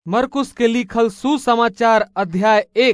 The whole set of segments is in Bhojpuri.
मरकुस के लिखल सुसमाचार अध्याय एक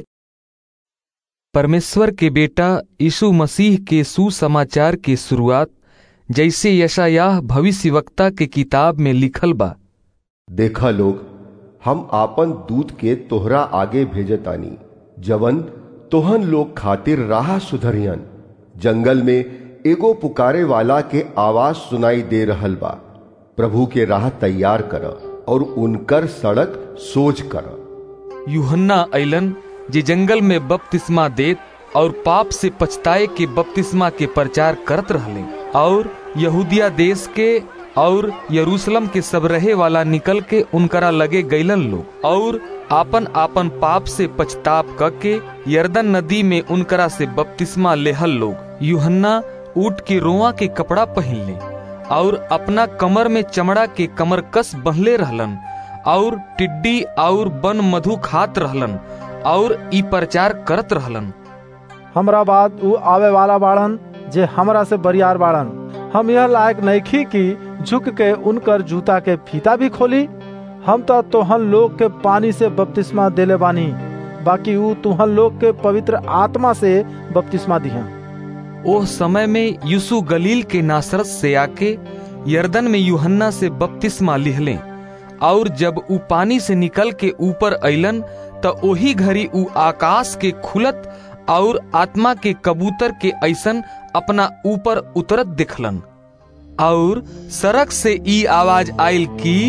परमेश्वर के बेटा यीशु मसीह के सुसमाचार के शुरुआत जैसे यशायाह भविष्यवक्ता के किताब में लिखल बा देखा लोग हम आपन दूत के तोहरा आगे भेजतानी जवन तोहन लोग खातिर राह सुधरियन जंगल में एगो पुकारे वाला के आवाज सुनाई दे रहल बा प्रभु के राह तैयार कर और उनकर सड़क सोच कर यूहन्ना अइलन जे जंगल में बपतिस्मा देत और पाप से पछताए के बपतिस्मा के प्रचार करत रहले और यहूदिया देश के और यरूशलेम के सब रहे वाला निकल के उनकरा लगे गैलन लोग और आपन आपन पाप से पछताप करके यर्दन नदी में उनकरा से बपतिस्मा लेहल लोग यूहन्ना ऊट के रोआ के कपड़ा पहन ले और अपना कमर में चमड़ा के कमर कस बहले रहलन और टिड्डी और बन मधु खात रहलन और ई प्रचार करत रहलन हमरा बाद ऊ आवे वाला बाड़न जे हमरा से बरियार बाड़न हम यह लायक नइखी कि झुक के उनकर जूता के फीता भी खोली हम तो तोहन लोग के पानी से बपतिस्मा देले बानी बाकी ऊ तुहन लोग के पवित्र आत्मा से बपतिस्मा दिहा ओह समय में यीशु गलील के नासरत से आके यर्दन में यूहन्ना से बपतिस्मा लिहले और जब ऊ पानी से निकल के ऊपर अइलन त ओही घड़ी ऊ आकाश के खुलत और आत्मा के कबूतर के ऐसन अपना ऊपर उतरत दिखलन और सड़क से ई आवाज आयल की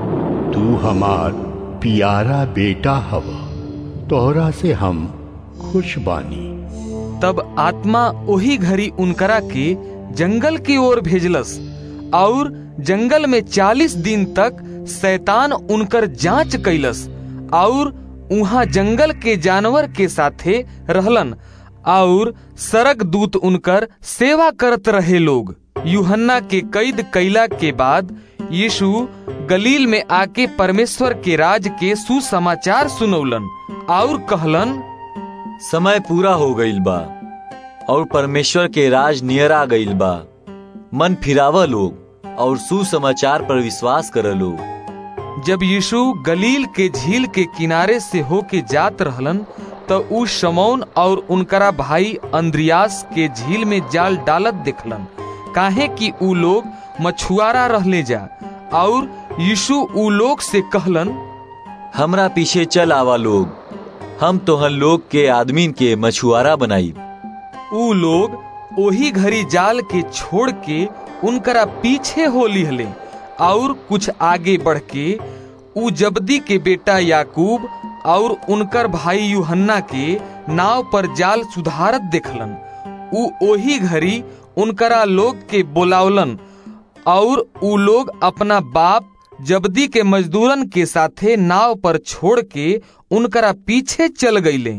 तू हमार प्यारा बेटा हव तोहरा से हम खुश बानी तब आत्मा ओही घड़ी उनकरा के जंगल की ओर भेजलस और जंगल में चालीस दिन तक शैतान उनकर जांच कैलस और उहाँ जंगल के जानवर के साथे रहलन और सरक दूत उनकर सेवा करत रहे लोग यूहन्ना के कैद कैला के बाद यीशु गलील में आके परमेश्वर के राज के सुसमाचार सुनौलन और कहलन समय पूरा हो गईल बा और परमेश्वर के राज नियर आ गईल बा मन फिराव लोग और सुसमाचार पर विश्वास कर लोग जब यीशु गलील के झील के किनारे से होके जात रहलन तो ऊ शमौन और उनकरा भाई अंद्रियास के झील में जाल डालत देखलन काहे कि ऊ लोग मछुआरा रहले जा और यीशु ऊ लोग से कहलन हमरा पीछे चल आवा लोग हम तोहन लोग के आदमीन के मछुआरा बनाई ऊ लोग ओही घड़ी जाल के छोड़ के उनकरा पीछे हो लिहले और कुछ आगे बढ़ के ऊ जबदी के बेटा याकूब और उनकर भाई यूहन्ना के नाव पर जाल सुधारत देखलन ऊ ओही घड़ी उनकरा लोग के बोलावलन और ऊ लोग अपना बाप जबदी के मजदूरन के साथे नाव पर छोड़ के उनकरा पीछे चल गईले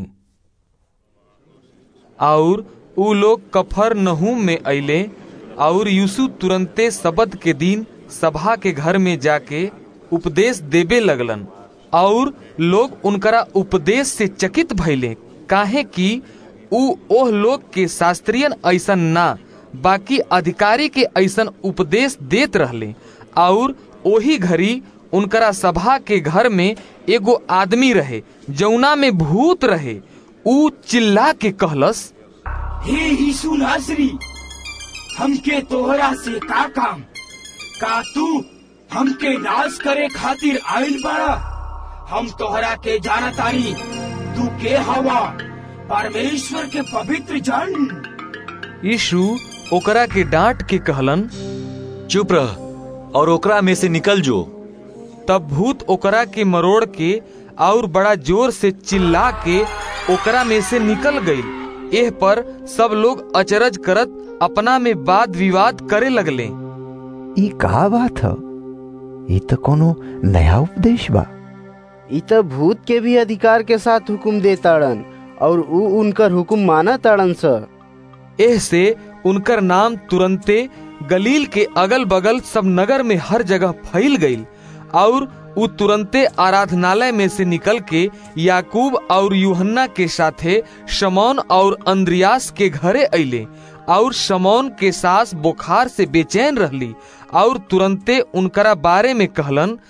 और ऊ लोग कफर नहूम में अइले और यूसुफ तुरंते सबद के दिन सभा के घर में जाके उपदेश देबे लगलन और लोग उनकरा उपदेश से चकित भइले काहे कि ऊ ओह लोग के शास्त्रियन ऐसन ना बाकी अधिकारी के ऐसन उपदेश देत रहले और ओही घड़ी उनकरा सभा के घर में एगो आदमी रहे जौना में भूत रहे ऊ चिल्ला के कहलस हे यीशु नासरी हमके तोहरा से का काम का तू हमके नाश करे खातिर आइल बाड़ा हम तोहरा के जानतानी तू के हवा परमेश्वर के पवित्र जन यीशु ओकरा के डांट के कहलन चुप रह और ओकरा में से निकल जो तब भूत ओकरा के मरोड़ के और बड़ा जोर से चिल्ला के ओकरा में से निकल गई एह पर सब लोग अचरज करत अपना में वाद विवाद करे लगले ई का बात ह ई तो कोनो नया उपदेश बा ई तो भूत के भी अधिकार के साथ हुकुम देताड़न और ऊ उनकर हुकुम माना ताड़न स एह से उनकर नाम तुरंते गलील के अगल बगल सब नगर में हर जगह फैल गई और उ तुरंते आराधनालय में से निकल के याकूब और यूहन्ना के साथे शमौन और अंद्रियास के घरे अइले और शमौन के सास बुखार से बेचैन रहली और तुरंते उनकरा बारे में कहलन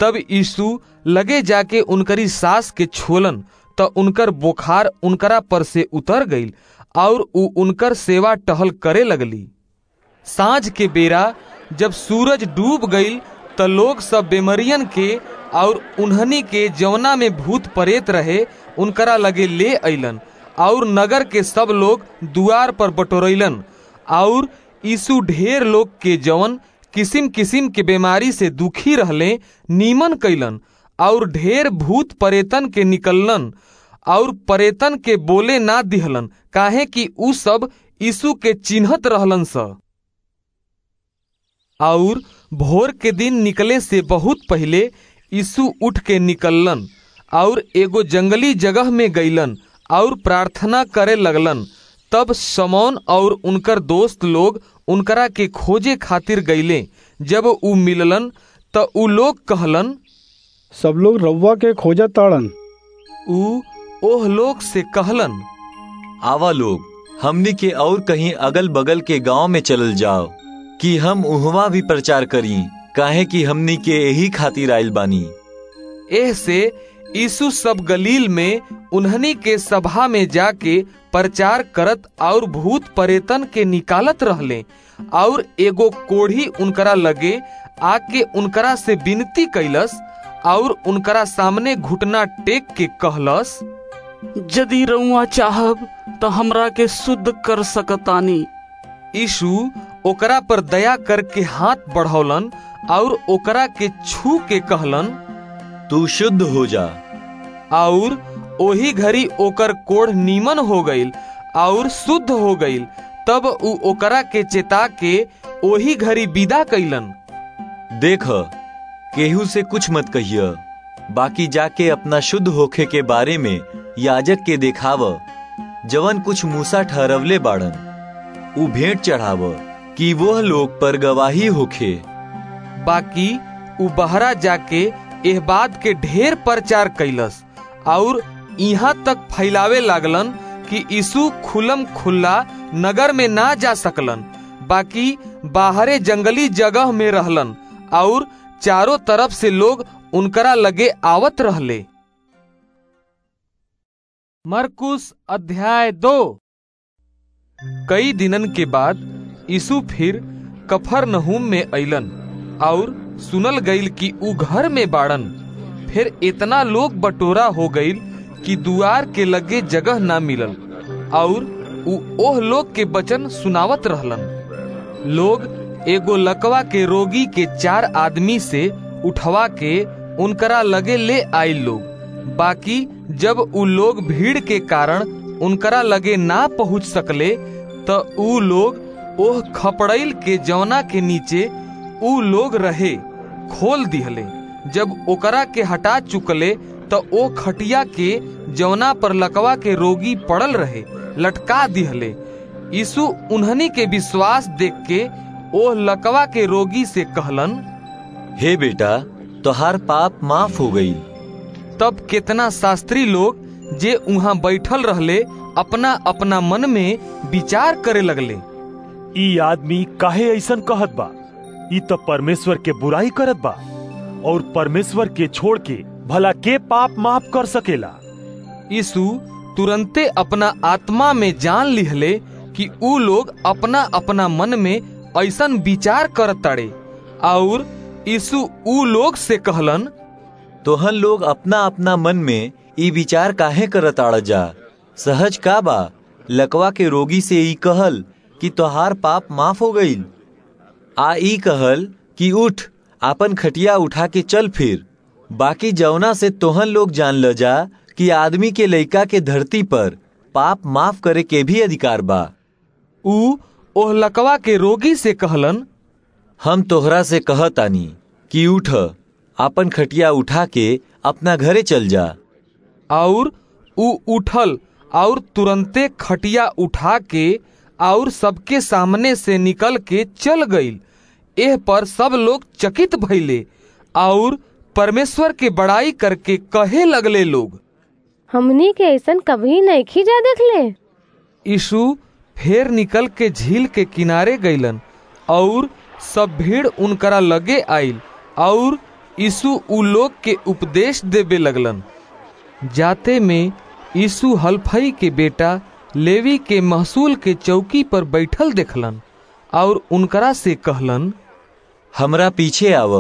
तब यीशु लगे जाके उनकरी सास के छोलन त उनकर बुखार उनकरा पर से उतर गईल और उ उनकर सेवा टहल करे लगली सांझ के बेरा जब सूरज डूब गईल त लोग सब बेमरियन के और उन्हनी के जवना में भूत परेत रहे उनकरा लगे ले अइलन और नगर के सब लोग दुआर पर बटोरैलन और यीशु ढेर लोग के जवन किसिम किसिम के बीमारी से दुखी रहले नीमन कैलन और ढेर भूत परेतन के निकललन और परेतन के बोले ना दिहलन काहे कि उ सब यीशु के चिन्हत रहलन स और भोर के दिन निकले से बहुत पहले यीशु उठ के निकललन और एगो जंगली जगह में गईलन और प्रार्थना करे लगलन तब समौन और उनकर दोस्त लोग उनकरा के खोजे खातिर गईले जब उ मिललन त उ लोग कहलन सब लोग रउआ के खोजत ताड़न उ ओह लोग से कहलन आवा लोग हमनी के और कहीं अगल बगल के गांव में चलल जाओ कि हम उहवा भी प्रचार करी काहे कि हमनी के यही खातिर आइल बानी एह से यीशु सब गलील में उन्हनी के सभा में जाके प्रचार करत और भूत परेतन के निकालत रहले और एगो कोढ़ी उनकरा लगे आके उनकरा से विनती कैलस और उनकरा सामने घुटना टेक के कहलस यदि रउआ चाहब तो हमरा के शुद्ध कर सकतानी यीशु ओकरा पर दया करके हाथ बढ़ौलन और ओकरा के छू के कहलन तू शुद्ध हो जा और ओही घड़ी ओकर कोढ़ नीमन हो गईल और शुद्ध हो गईल तब उ ओकरा के चेता के ओही घड़ी विदा कैलन देख केहू से कुछ मत कहिय बाकी जाके अपना शुद्ध होखे के बारे में याजक के देखाव जवन कुछ मूसा ठहरवले बाड़न उ भेंट चढ़ाव कि वह लोग पर गवाही होखे बाकी उ बहरा जाके एह बात के ढेर प्रचार कैलस और यहाँ तक फैलावे लागलन कि यीशु खुलम खुल्ला नगर में ना जा सकलन बाकी बाहरे जंगली जगह में रहलन और चारों तरफ से लोग उनकरा लगे आवत रहले मरकुस अध्याय दो कई दिनन के बाद यीशु फिर कफर नहूम में अइलन और सुनल गईल कि उ घर में बाड़न फिर इतना लोग बटोरा हो गईल कि दुआर के लगे जगह ना मिलल और उ ओह लोग के वचन सुनावत रहलन लोग एगो लकवा के रोगी के चार आदमी से उठवा के उनकरा लगे ले आइल लोग बाकी जब उ लोग भीड़ के कारण उनकरा लगे ना पहुंच सकले त उ लोग ओह खपड़ैल के जौना के नीचे उ लोग रहे खोल दिहले जब ओकरा के हटा चुकले त ओ खटिया के जौना पर लकवा के रोगी पड़ल रहे लटका दिहले यीशु उन्हनी के विश्वास देख के ओह लकवा के रोगी से कहलन हे बेटा तोहार पाप माफ हो गई तब कितना शास्त्री लोग जे उहाँ बैठल रहले अपना अपना मन में विचार करे लगले ई आदमी काहे ऐसन कहत बा ई तो परमेश्वर के बुराई करत बा और परमेश्वर के छोड़ के भला के पाप माफ कर सकेला यीशु तुरंते अपना आत्मा में जान लिहले कि उ लोग अपना अपना मन में ऐसन विचार करत ताड़े और यीशु उ लोग से कहलन तोहन लोग अपना अपना मन में ई विचार काहे करत आड़ जा सहज का बा लकवा के रोगी से ई कहल कि तोहार पाप माफ हो गईल आ ई कहल कि उठ आपन खटिया उठा के चल फिर बाकी जौना से तोहन लोग जान ल जा कि आदमी के लइका के धरती पर पाप माफ करे के भी अधिकार बा उ ओह लकवा के रोगी से कहलन हम तोहरा से कहतानी कि उठ आपन खटिया उठा के अपना घरे चल जा और उ उठल और तुरंते खटिया उठा के और सबके सामने से निकल के चल गईल एह पर सब लोग चकित भइले और परमेश्वर के बड़ाई करके कहे लगले लोग हमनी के ऐसन कभी नहीं खींचा देखले यीशु फेर निकल के झील के किनारे गईलन और सब भीड़ उनकरा लगे आइल और यीशु उ लोग के उपदेश देवे लगलन जाते में यीशु हल्फई के बेटा लेवी के महसूल के चौकी पर बैठल देखलन और उनकरा से कहलन हमरा पीछे आव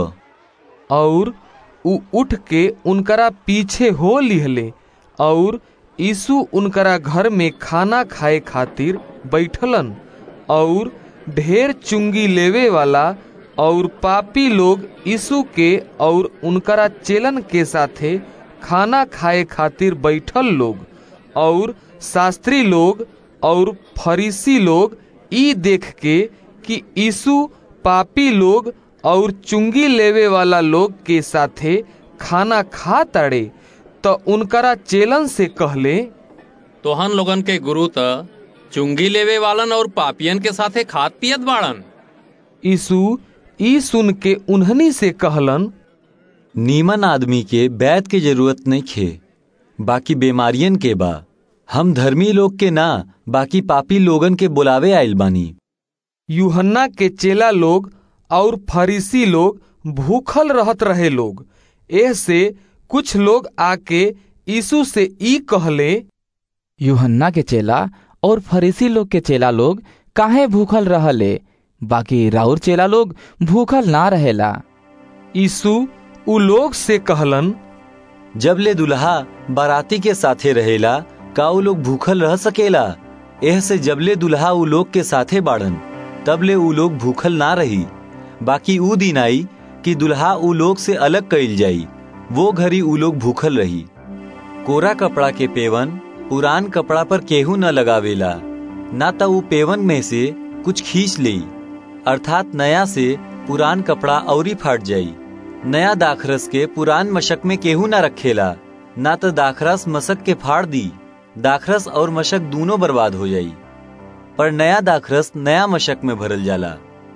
और उ उठ के उनकरा पीछे हो लिहले और यीशु उनकरा घर में खाना खाए खातिर बैठलन और ढेर चुंगी लेवे वाला और पापी लोग यीशु के और उनकरा चेलन के साथे खाना खाए खातिर बैठल लोग और शास्त्री लोग और फरीसी लोग ई देख के कि यीशु पापी लोग और चुंगी लेवे वाला लोग के साथे खाना खा ताड़े तो उनकरा चेलन से कहले तोहन लोगन के गुरु त चुंगी लेवे वालन और पापियन के साथे खात पियत बाड़न यीशु ई सुन के उन्हनी से कहलन नीमन आदमी के बैत के जरूरत नहीं खे बाकी बीमारियन के बा हम धर्मी लोग के ना बाकी पापी लोगन के बुलावे आइल बानी यूहन्ना के चेला लोग और फरीसी लोग भूखल रहत रहे लोग एह से कुछ लोग आके यीशु से ई कहले यूहन्ना के चेला और फरीसी लोग के चेला लोग काहे भूखल रहले बाकी राउर चेला लोग भूखल ना रहेला यीशु उ लोग से कहलन जब ले दुल्हा बाराती के साथे रहेला का उ लोग भूखल रह सकेला एह से जबले दुल्हा उ लोग के साथे बाड़न तब ले उ लोग भूखल ना रही बाकी उ दिन आई कि दुल्हा उ लोग से अलग कइल जाई वो घड़ी उ लोग भूखल रही कोरा कपड़ा के पेवन पुरान कपड़ा पर केहू न लगावेला ना तो उ पेवन में से कुछ खींच ले अर्थात नया से पुरान कपड़ा औरी फाट जाई नया दाखरस के पुरान मशक में केहू न रखेला ना तो दाखरस मशक के फाड़ दी दाखरस और मशक दोनों बर्बाद हो जाई पर नया दाखरस नया मशक में भरल जाला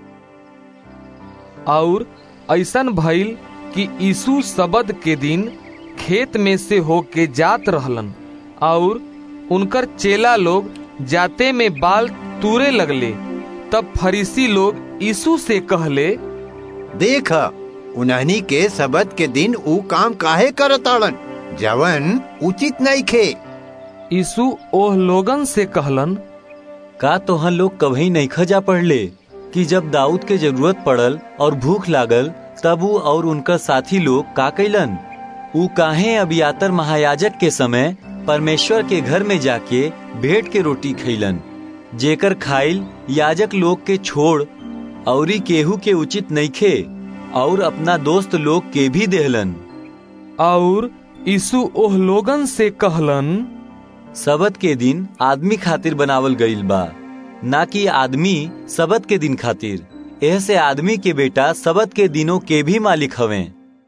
और ऐसन भइल कि यीशु सबद के दिन खेत में से होके जात रहलन और उनकर चेला लोग जाते में बाल तूरे लगले तब फरीसी लोग यीशु से कहले देख उन्हनी के सबद के दिन ऊ काम काहे करताड़न जवन उचित नहीं खे यीशु ओह लोगन से कहलन का तोहन लोग कभी नहीं खजा पढ़ले कि जब दाऊद के जरूरत पड़ल और भूख लागल तब ऊ और उनका साथी लोग का कैलन ऊ काहे अबियातर महायाजक के समय परमेश्वर के घर में जाके भेंट के रोटी खैलन जेकर खाइल याजक लोग के छोड़ औरी केहू के उचित नहीं खे और अपना दोस्त लोग के भी देहलन और यीशु ओह लोगन से कहलन सबत के दिन आदमी खातिर बनावल गईल बा ना कि आदमी सबत के दिन खातिर एह से आदमी के बेटा सबत के दिनों के भी मालिक हवे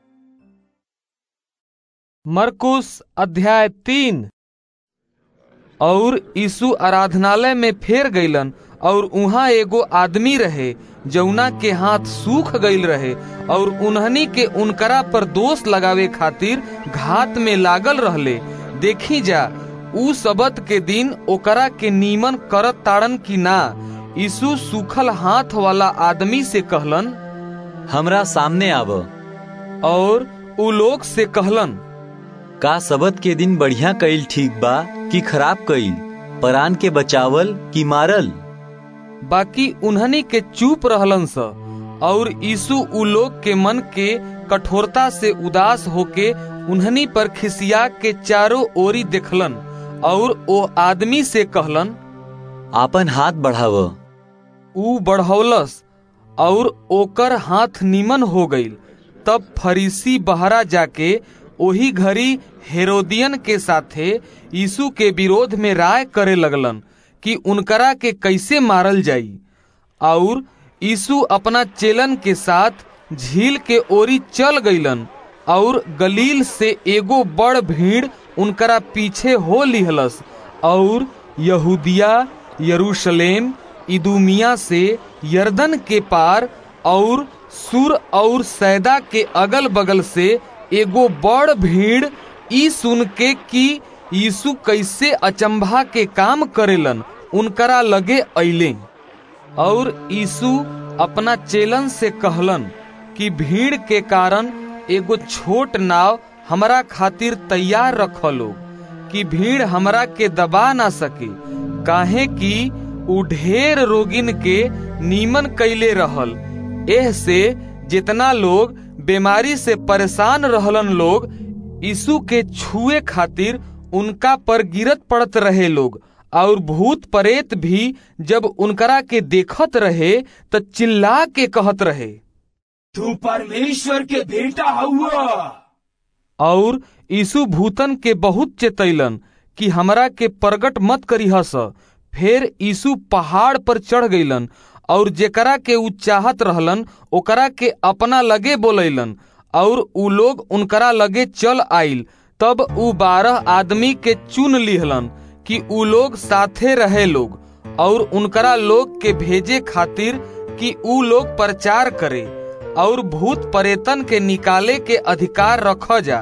मरकुस अध्याय तीन और यीशु आराधनालय में फेर गईलन और उहाँ एगो आदमी रहे जौना के हाथ सूख गईल रहे और उन्हनी के उनकरा पर दोष लगावे खातिर घात में लागल रहले देखी जा ऊ सबत के दिन ओकरा के नीमन करत ताड़न की ना यीशु सूखल हाथ वाला आदमी से कहलन हमरा सामने आव और ऊ लोग से कहलन का सबत के दिन बढ़िया कईल ठीक बा कि खराब कईल परान के बचावल कि मारल बाकी उन्हनी के चुप रहलन स और यीशु उ लोग के मन के कठोरता से उदास होके उन्हनी पर खिसिया के चारों ओरी देखलन और ओ आदमी से कहलन आपन हाथ बढ़ाव ऊ बढ़ौलस और ओकर हाथ निमन हो गईल तब फरीसी बहरा जाके ओही घड़ी हेरोदियन के साथे यीशु के विरोध में राय करे लगलन कि उनकरा के कैसे मारल जाई और यीशु अपना चेलन के साथ झील के ओरी चल गईलन और गलील से एगो बड़ भीड़ उनकरा पीछे हो लिहलस और यहूदिया यरूशलेम इदुमिया से यर्दन के पार और सुर और सैदा के अगल बगल से एगो बड़ भीड़ ई सुन के कि यीशु कैसे अचंभा के काम करेलन उनकरा लगे अइले और यीशु अपना चेलन से कहलन कि भीड़ के कारण एगो छोट नाव हमरा खातिर तैयार रख लो कि भीड़ हमरा के दबा ना सके काहे कि उ ढेर रोगिन के नीमन कैले रहल एह से जितना लोग बीमारी से परेशान रहलन लोग यीशु के छुए खातिर उनका पर गिरत पड़त रहे लोग और भूत प्रेत भी जब उनकरा के देखत रहे त चिल्ला के कहत रहे तू परमेश्वर के बेटा हुआ और यीशु भूतन के बहुत चेतैलन कि हमरा के प्रगट मत करीहस फिर यीशु पहाड़ पर चढ़ गईलन और जेकरा के उ चाहत रहलन ओकरा के अपना लगे बोलैलन और उ लोग उनकरा लगे चल आइल तब उ बारह आदमी के चुन लिहलन कि उ लोग साथे रहे लोग और उनकरा लोग के भेजे खातिर कि उ लोग प्रचार करे और भूत परेतन के निकाले के अधिकार रख जा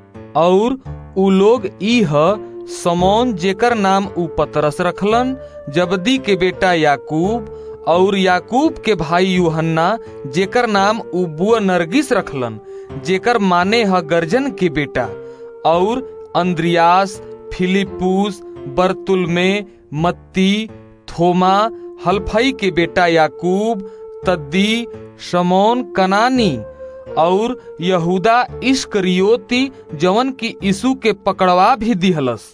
और उ लोग ई ह समौन जेकर नाम उ पतरस रखलन जबदी के बेटा याकूब और याकूब के भाई यूहन्ना जेकर नाम उ बुआ नरगिस रखलन जेकर माने ह गर्जन के बेटा और अंद्रियास फिलिपूस बर्तुलमे मत्ती थोमा हल्फई के बेटा याकूब तद्दी शमौन कनानी और यहूदा इश्करियोती जवन की यीशु के पकड़वा भी दिहलस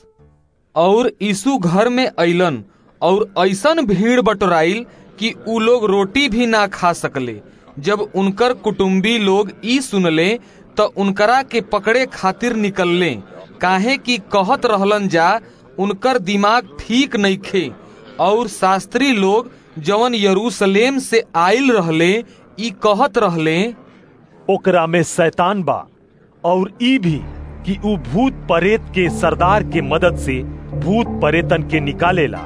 और यीशु घर में अइलन और ऐसन भीड़ बटोराइल कि उ लोग रोटी भी ना खा सकले जब उनकर कुटुम्बी लोग ई सुनले त उनकरा के पकड़े खातिर निकलले काहे कि कहत रहलन जा उनकर दिमाग ठीक नइखे और शास्त्री लोग जवन यरूशलेम से आइल रहले ई कहत रहले ओकरा में शैतान बा और ई भी कि उ भूत परेत के सरदार के मदद से भूत परेतन के निकालेला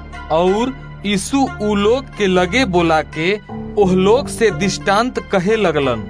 और यीशु उ लोग के लगे बोला के ओह लोग से दृष्टांत कहे लगलन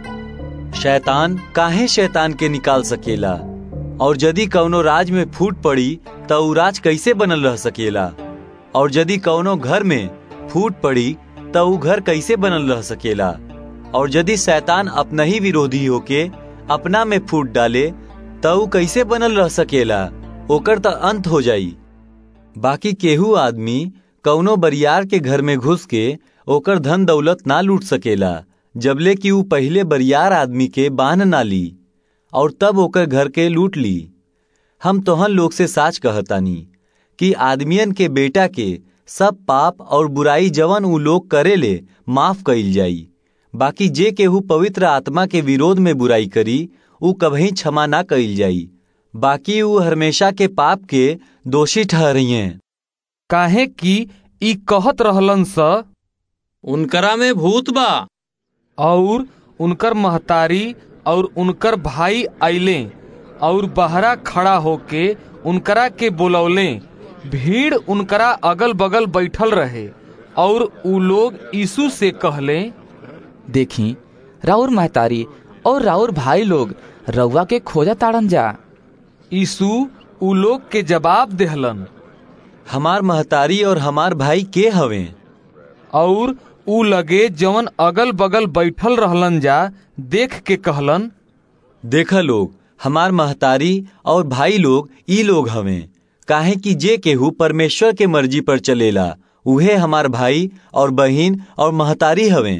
शैतान काहे शैतान के निकाल सकेला और यदि कौनो राज में फूट पड़ी त उ राज कैसे बनल रह सकेला और यदि कौनो घर में फूट पड़ी त उ घर कैसे बनल रह सकेला और यदि शैतान अपना ही विरोधी होके अपना में फूट डाले त उ कैसे बनल रह सकेला ओकर त अंत हो जाई बाकी केहू आदमी कौनो बरियार के घर में घुस के ओकर धन दौलत ना लूट सकेला जबले कि उ पहले बरियार आदमी के बांध ना ली और तब ओकर घर के लूट ली हम तोहन लोग से साच कहतानी कि आदमियन के बेटा के सब पाप और बुराई जवन उ लोग करेले माफ कइल जाई बाकी जे केहू पवित्र आत्मा के विरोध में बुराई करी उ कभी क्षमा ना कइल जाई बाकी उ हमेशा के पाप के दोषी ठहरिए काहे कि ई कहत रहलन स उनकरा में भूत बा और उनकर महतारी और उनकर भाई आइले और बहरा खड़ा होके उनकरा के बोलौले भीड़ उनकरा अगल बगल बैठल रहे और उ लोग यीशु से कहले देखी राउर महतारी और राउर भाई लोग रउआ के खोजा ताड़न जा यीशु उ लोग के जवाब देहलन हमार महतारी और हमार भाई के हवे और उ लगे जवन अगल बगल बैठल रहलन जा देख के कहलन देखा लोग हमार महतारी और भाई लोग ई लोग हवे काहे कि जे केहू परमेश्वर के मर्जी पर चलेला उहे हमार भाई और बहिन और महतारी हवे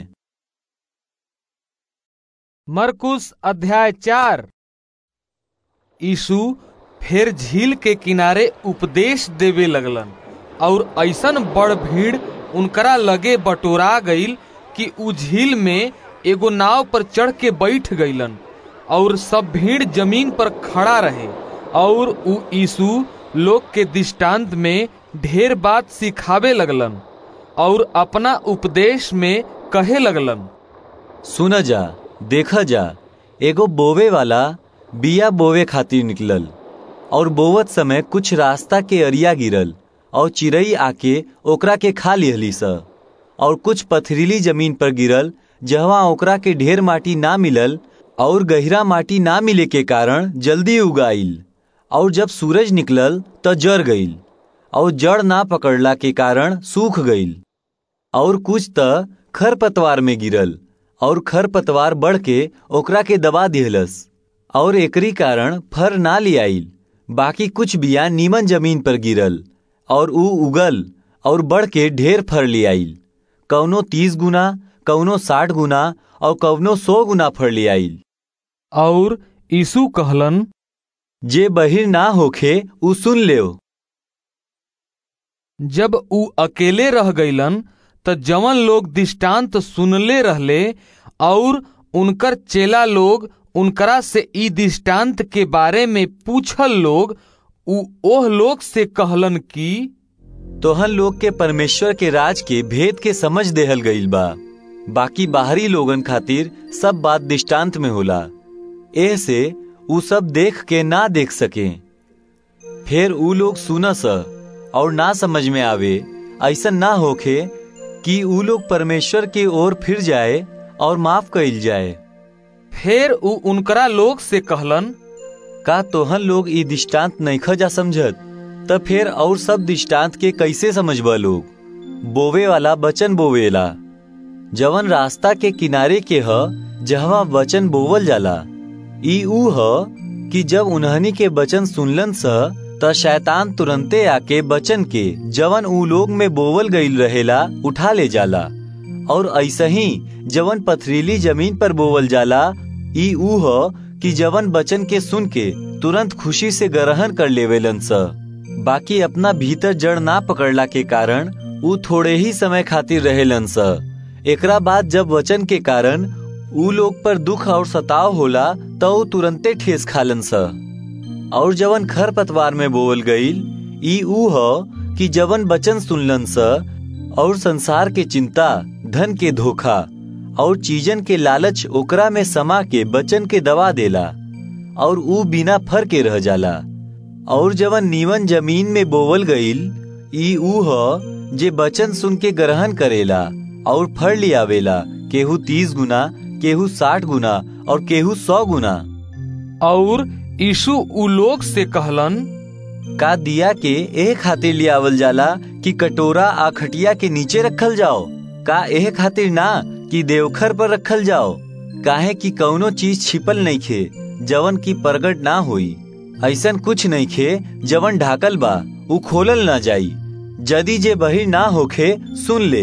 मरकुस अध्याय चार यीशु फिर झील के किनारे उपदेश देवे लगलन और ऐसन बड़ भीड़ उनकरा लगे बटोरा गईल कि उ झील में एगो नाव पर चढ़ के बैठ गईलन और सब भीड़ जमीन पर खड़ा रहे और उ यीशु लोग के दृष्टांत में ढेर बात सिखावे लगलन और अपना उपदेश में कहे लगलन सुन जा देखा जा एगो बोवे वाला बिया बोवे खातिर निकलल और बोवत समय कुछ रास्ता के अरिया गिरल और चिड़ई आके ओकरा के खा लिहली स और कुछ पथरीली जमीन पर गिरल जहवा ओकरा के ढेर माटी ना मिलल और गहरा माटी ना मिले के कारण जल्दी उगाइल और जब सूरज निकलल त जर गईल और जड़ ना पकड़ला के कारण सूख गईल और कुछ त खरपतवार में गिरल और खर पतवार बढ़ के ओकरा के दबा दिहलस और एकरी कारण फर ना लियाइल बाकी कुछ बिया नीमन जमीन पर गिरल और ऊ उगल और बढ़ के ढेर फर लियाइल कौनो तीस गुना कौनो साठ गुना और कौनो सौ गुना फर लियाइल और यीशु कहलन जे बहिर ना होखे ऊ सुन ले जब ऊ अकेले रह गईलन त जवन लोग दृष्टांत सुनले रहले और उनकर चेला लोग उनकरा से ई दृष्टांत के बारे में पूछल लोग ऊ ओह लोग से कहलन कि तोहन लोग के परमेश्वर के राज के भेद के समझ देहल गईल बा बाकी बाहरी लोगन खातिर सब बात दृष्टांत में होला एह से ऊ सब देख के ना देख सके फिर ऊ लोग सुनस और ना समझ में आवे ऐसा ना होखे कि ऊ लोग परमेश्वर की ओर फिर जाए और माफ कइल जाए फिर ऊ उनकरा लोग से कहलन का तोहन लोग ई दृष्टांत नईख जा समझत त फिर और सब दृष्टांत के कैसे समझबा लोग बोवे वाला बचन बोवेला जवन रास्ता के किनारे के ह जहवा वचन बोवल जाला ई ऊ ह कि जब उन्हनी के बचन सुनलन स त शैतान तुरंते आके बचन के जवन ऊ लोग में बोवल गईल रहेला उठा ले जाला और ऐसा ही जवन पथरीली जमीन पर बोवल जाला ई ऊ ह कि जवन बचन के सुन के तुरंत खुशी से ग्रहण कर लेवेलन स बाकी अपना भीतर जड़ ना पकड़ला के कारण ऊ थोड़े ही समय खातिर रहेलन स एकरा बाद जब वचन के कारण ऊ लोग पर दुख और सताव होला तो ऊ तुरंते ठेस खालन स और जवन खर पतवार में बोल गईल ई ऊ ह कि जवन बचन सुनलन स और संसार के चिंता धन के धोखा और चीजन के लालच ओकरा में समा के बचन के दबा देला और ऊ बिना फर के रह जाला और जवन नीवन जमीन में बोवल गईल ई ऊ ह जे बचन सुन के ग्रहण करेला और फर लियावेला केहू तीस गुना केहू साठ गुना और केहू सौ गुना और यीशु ऊ लोग से कहलन का दिया के एह खातिर लियावल जाला कि कटोरा आ खटिया के नीचे रखल जाओ का एह खातिर ना कि देवखर पर रखल जाओ काहे कि कौनो चीज छिपल नहीं खे जवन की प्रगट ना होई ऐसन कुछ नहीं खे जवन ढाकल बा ऊ खोलल ना जाई जदी जे बहिर ना होखे सुन ले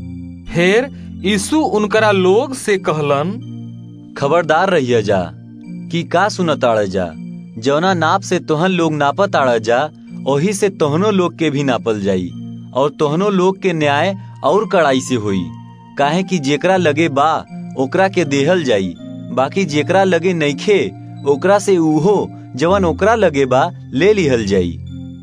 फिर यीशु उनकरा लोग से कहलन खबरदार रहिया जा कि का सुनताड़ जा जौना नाप से तोहन लोग नापत आड़ जा ओही से तोहनो लोग के भी नापल जाई और तोहनो लोग के न्याय और कड़ाई से हुई काहे कि जेकरा लगे बा ओकरा के देहल जाई बाकी जेकरा लगे नईखे ओकरा से उहो जवन ओकरा लगे बा ले लिहल जाई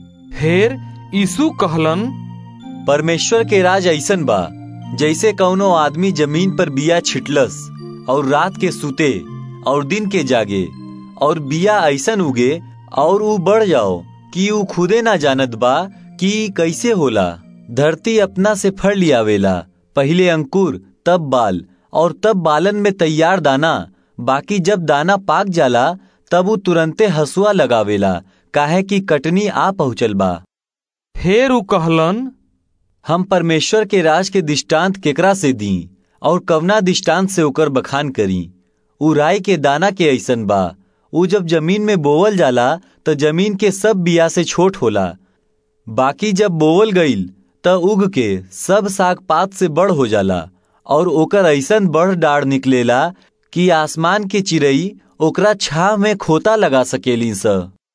फिर यीशु कहलन परमेश्वर के राज ऐसन बा जैसे कौनो आदमी जमीन पर बिया छिटलस और रात के सुते और दिन के जागे और बिया ऐसन उगे और ऊ बढ़ जाओ कि ऊ खुदे ना जानत बा कि कैसे होला धरती अपना से फड़ लियावेला पहले अंकुर तब बाल और तब बालन में तैयार दाना बाकी जब दाना पाक जाला तब ऊ तुरंते हसुआ लगावेला काहे कि कटनी आ पहुँचल बा फिर ऊ कहलन हम परमेश्वर के राज के दृष्टांत केकरा से दी और कवना दृष्टांत से ओकर बखान करी ऊ राय के दाना के ऐसन बा ऊ जब जमीन में बोवल जाला त जमीन के सब बिया से छोट होला बाकी जब बोवल गईल त उग के सब साग पात से बड़ हो जाला और ओकर ऐसन बड़ डाढ़ निकलेला कि आसमान के चिड़ई ओकरा छाव में खोता लगा सकेली स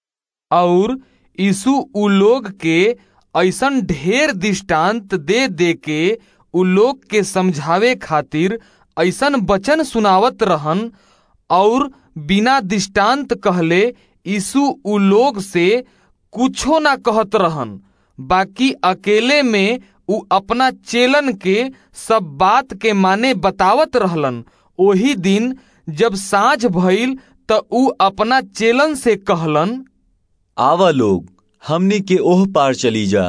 और यीशु उ लोग के ऐसन ढेर दृष्टांत दे दे के उ लोग के समझावे खातिर ऐसन वचन सुनावत रहन और बिना दृष्टांत कहले यीशु उ लोग से कुछो ना कहत रहन बाकी अकेले में उ अपना चेलन के सब बात के माने बतावत रहलन ओही दिन जब साँझ भइल त उ अपना चेलन से कहलन आवा लोग हमनी के ओह पार चली जा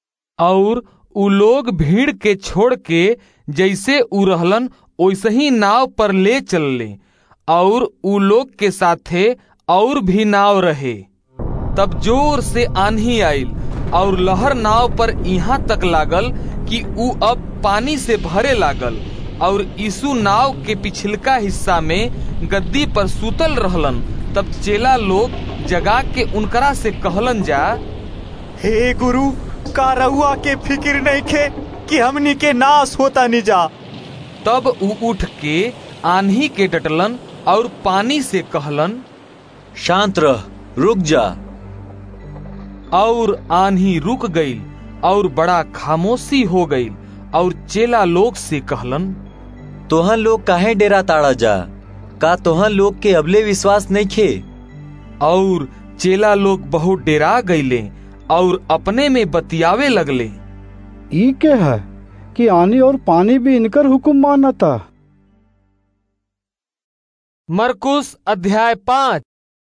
और उ लोग भीड़ के छोड़ के जैसे उ रहलन वैसे ही नाव पर ले चलले और उ लोग के साथे और भी नाव रहे तब जोर से आंधी आइल और लहर नाव पर यहाँ तक लागल कि उ अब पानी से भरे लागल और यीशु नाव के पिछलका हिस्सा में गद्दी पर सुतल रहलन तब चेला लोग जगा के उनकरा से कहलन जा हे गुरु का रउआ के फिक्र नहीं खे कि हमनी के नाश होता नहीं जा तब उ उठ के आन्ही के डटलन और पानी से कहलन शांत रह रुक जा और आन्ही रुक गई और बड़ा खामोशी हो गई और चेला लोग से कहलन तोहन लोग काहे डेरा ताड़ा जा का तोहन लोग के अबले विश्वास नहीं खे और चेला लोग बहुत डेरा गईले और अपने में बतियावे लगले ई के है कि आनी और पानी भी इनकर हुक्म मानता मरकुस अध्याय पाँच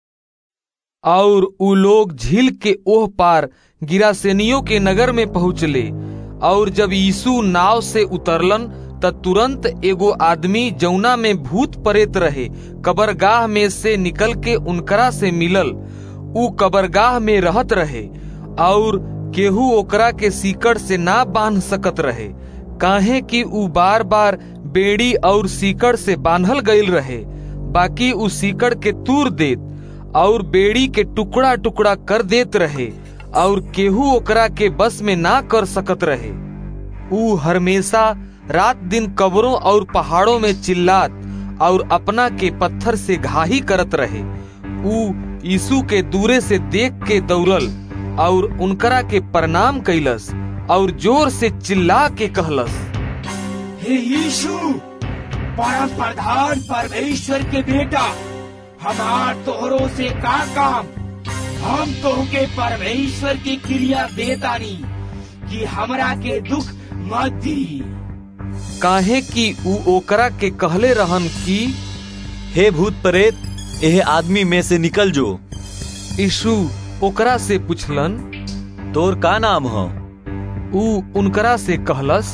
और उ लोग झील के ओह पार गिरासेनियों के नगर में पहुँचले और जब यीशु नाव से उतरलन त तुरंत एगो आदमी जौना में भूत परेत रहे कबरगाह में से निकल के उनकरा से मिलल उ कबरगाह में रहत रहे और केहू ओकरा के सीकड़ से ना बांध सकत रहे काहे कि उ बार बार बेड़ी और सीकड़ से बांधल गईल रहे बाकी उ सीकड़ के तूर देत और बेड़ी के टुकड़ा टुकड़ा कर देत रहे और केहू ओकरा के बस में ना कर सकत रहे उ हमेशा रात दिन कब्रों और पहाड़ों में चिल्लात और अपना के पत्थर से घाही करत रहे उ यीशु के दूरे से देख के दौड़ल और उनकरा के प्रणाम कैलस और जोर से चिल्ला के कहलस हे यीशु परम प्रधान परमेश्वर के बेटा हमार तोहरों से का काम हम तोहके परमेश्वर की क्रिया देतानी कि हमरा के दुख मत दी काहे कि उ ओकरा के कहले रहन कि हे भूत प्रेत एह आदमी में से निकल जो यीशु ओकरा से पुछलन तोर का नाम हो उ उनकरा से कहलस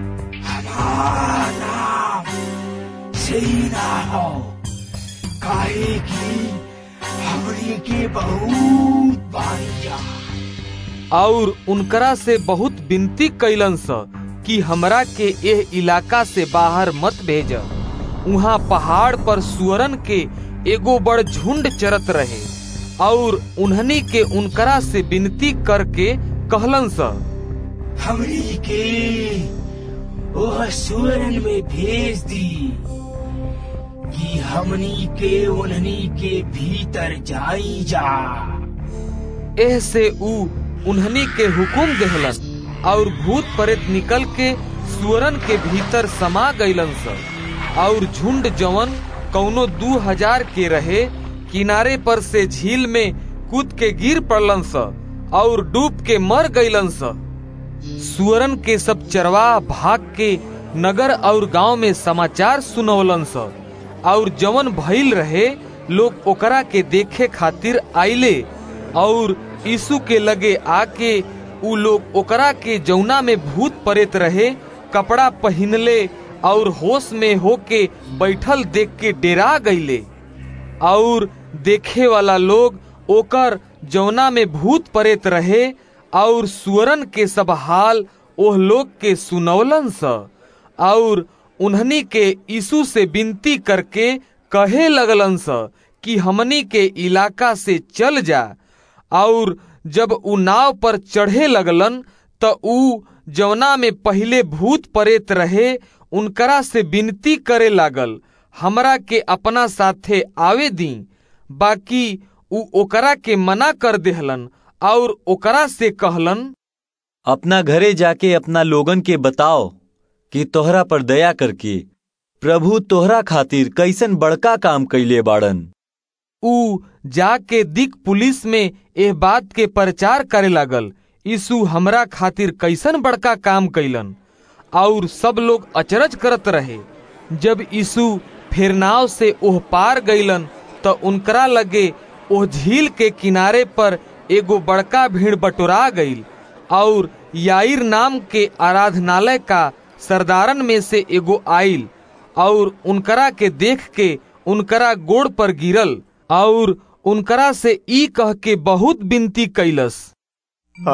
हमार नाम सेना हो काहे की हमरी के बहुत बारिया और उनकरा से बहुत विनती कैलन स कि हमरा के एह इलाका से बाहर मत भेज वहाँ पहाड़ पर सुअरन के एगो बड़ झुंड चरत रहे और उन्हनी के उनकरा से विनती करके कहलन स हमरी के वह सुअरन में भेज दी कि हमनी के उन्हनी के भीतर जाई जा एह से उ उन्हनी के हुकुम देहलन और भूत प्रेत निकल के सुअरन के भीतर समा गईलन स और झुंड जवन कौनो दू हजार के रहे किनारे पर से झील में कूद के गिर पड़लन स और डूब के मर गईलन स सुअरन के सब चरवा भाग के नगर और गांव में समाचार सुनवलन स और जवन भइल रहे लोग ओकरा के देखे खातिर आइले और यीशु के लगे आके उ लोग ओकरा के जौना में भूत परेत रहे कपड़ा पहनले और होश में होके बैठल देख के डेरा गईले और देखे वाला लोग ओकर जौना में भूत परेत रहे और सुअरन के सब हाल ओह लोग के सुनौलन स और उन्हनी के यीशु से विनती करके कहे लगलन स कि हमनी के इलाका से चल जा और जब उ नाव पर चढ़े लगलन त उ जवना में पहले भूत परेत रहे उनकरा से विनती करे लागल हमरा के अपना साथे आवे दी बाकी उ ओकरा के मना कर देहलन और ओकरा से कहलन अपना घरे जाके अपना लोगन के बताओ कि तोहरा पर दया करके प्रभु तोहरा खातिर कैसन बड़का काम कैले बाड़न उ जाके दिक पुलिस में एह बात के प्रचार करे लागल यीशु हमरा खातिर कैसन बड़का काम कैलन और सब लोग अचरज करत रहे जब यीशु फिर नाव से ओह पार गईलन त उनकरा लगे ओह झील के किनारे पर एगो बड़का भीड़ बटोरा गईल और याइर नाम के आराधनालय का सरदारन में से एगो आइल और उनकरा के देख के उनकरा गोड़ पर गिरल और उनकरा से ई कह के बहुत विनती कैलस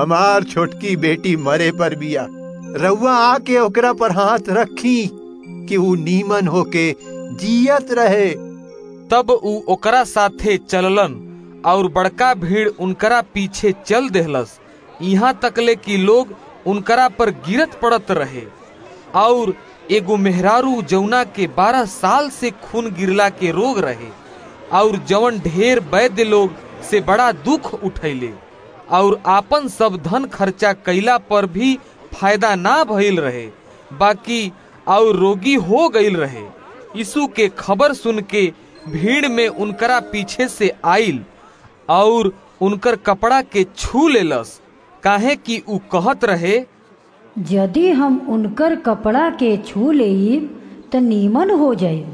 हमार छोटकी बेटी मरे पर बिया रउआ आके ओकरा पर हाथ रखी कि ऊ नीमन होके जियत रहे तब ऊ ओकरा साथे चललन और बड़का भीड़ उनकरा पीछे चल देहलस यहाँ तकले कि लोग उनकरा पर गिरत पड़त रहे और एगो मेहरारू जौना के बारह साल से खून गिरला के रोग रहे और जवन ढेर वैद्य लोग से बड़ा दुख उठैले और आपन सब धन खर्चा कैला पर भी फायदा ना भइल रहे बाकी और रोगी हो गईल रहे यीशु के खबर सुन के भीड़ में उनकरा पीछे से आइल और उनकर कपड़ा के छू लेलस काहे कि ऊ कहत रहे यदि हम उनकर कपड़ा के छू लेब त नीमन हो जाए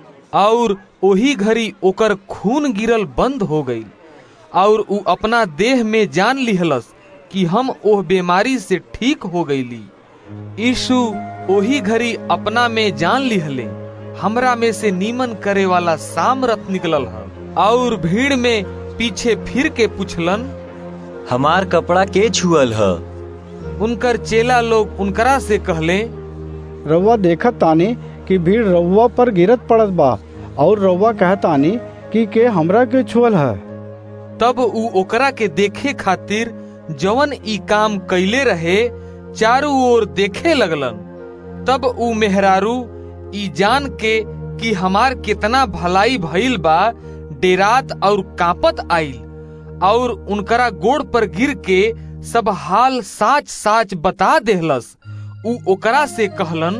और ओही घड़ी ओकर खून गिरल बंद हो गई और ऊ अपना देह में जान लिहलस कि हम ओह बीमारी से ठीक हो गईली यीशु ओही घड़ी अपना में जान लिहले हमरा में से नीमन करे वाला सामरथ निकलल है और भीड़ में पीछे फिर के पूछलन हमार कपड़ा के छुअल है उनकर चेला लोग उनकरा से कहले रउआ देखत तानी कि भीड़ रउआ पर गिरत पड़त बा और रउआ कहतानी कि के हमरा के छुअल है तब ऊ ओकरा के देखे खातिर जवन ई काम कैले रहे चारों ओर देखे लगलन तब ऊ मेहरारू ई जान के कि हमार कितना भलाई भइल बा डेरात और कापत आइल और उनकरा गोड़ पर गिर के सब हाल साच साच बता देहलस ऊ ओकरा से कहलन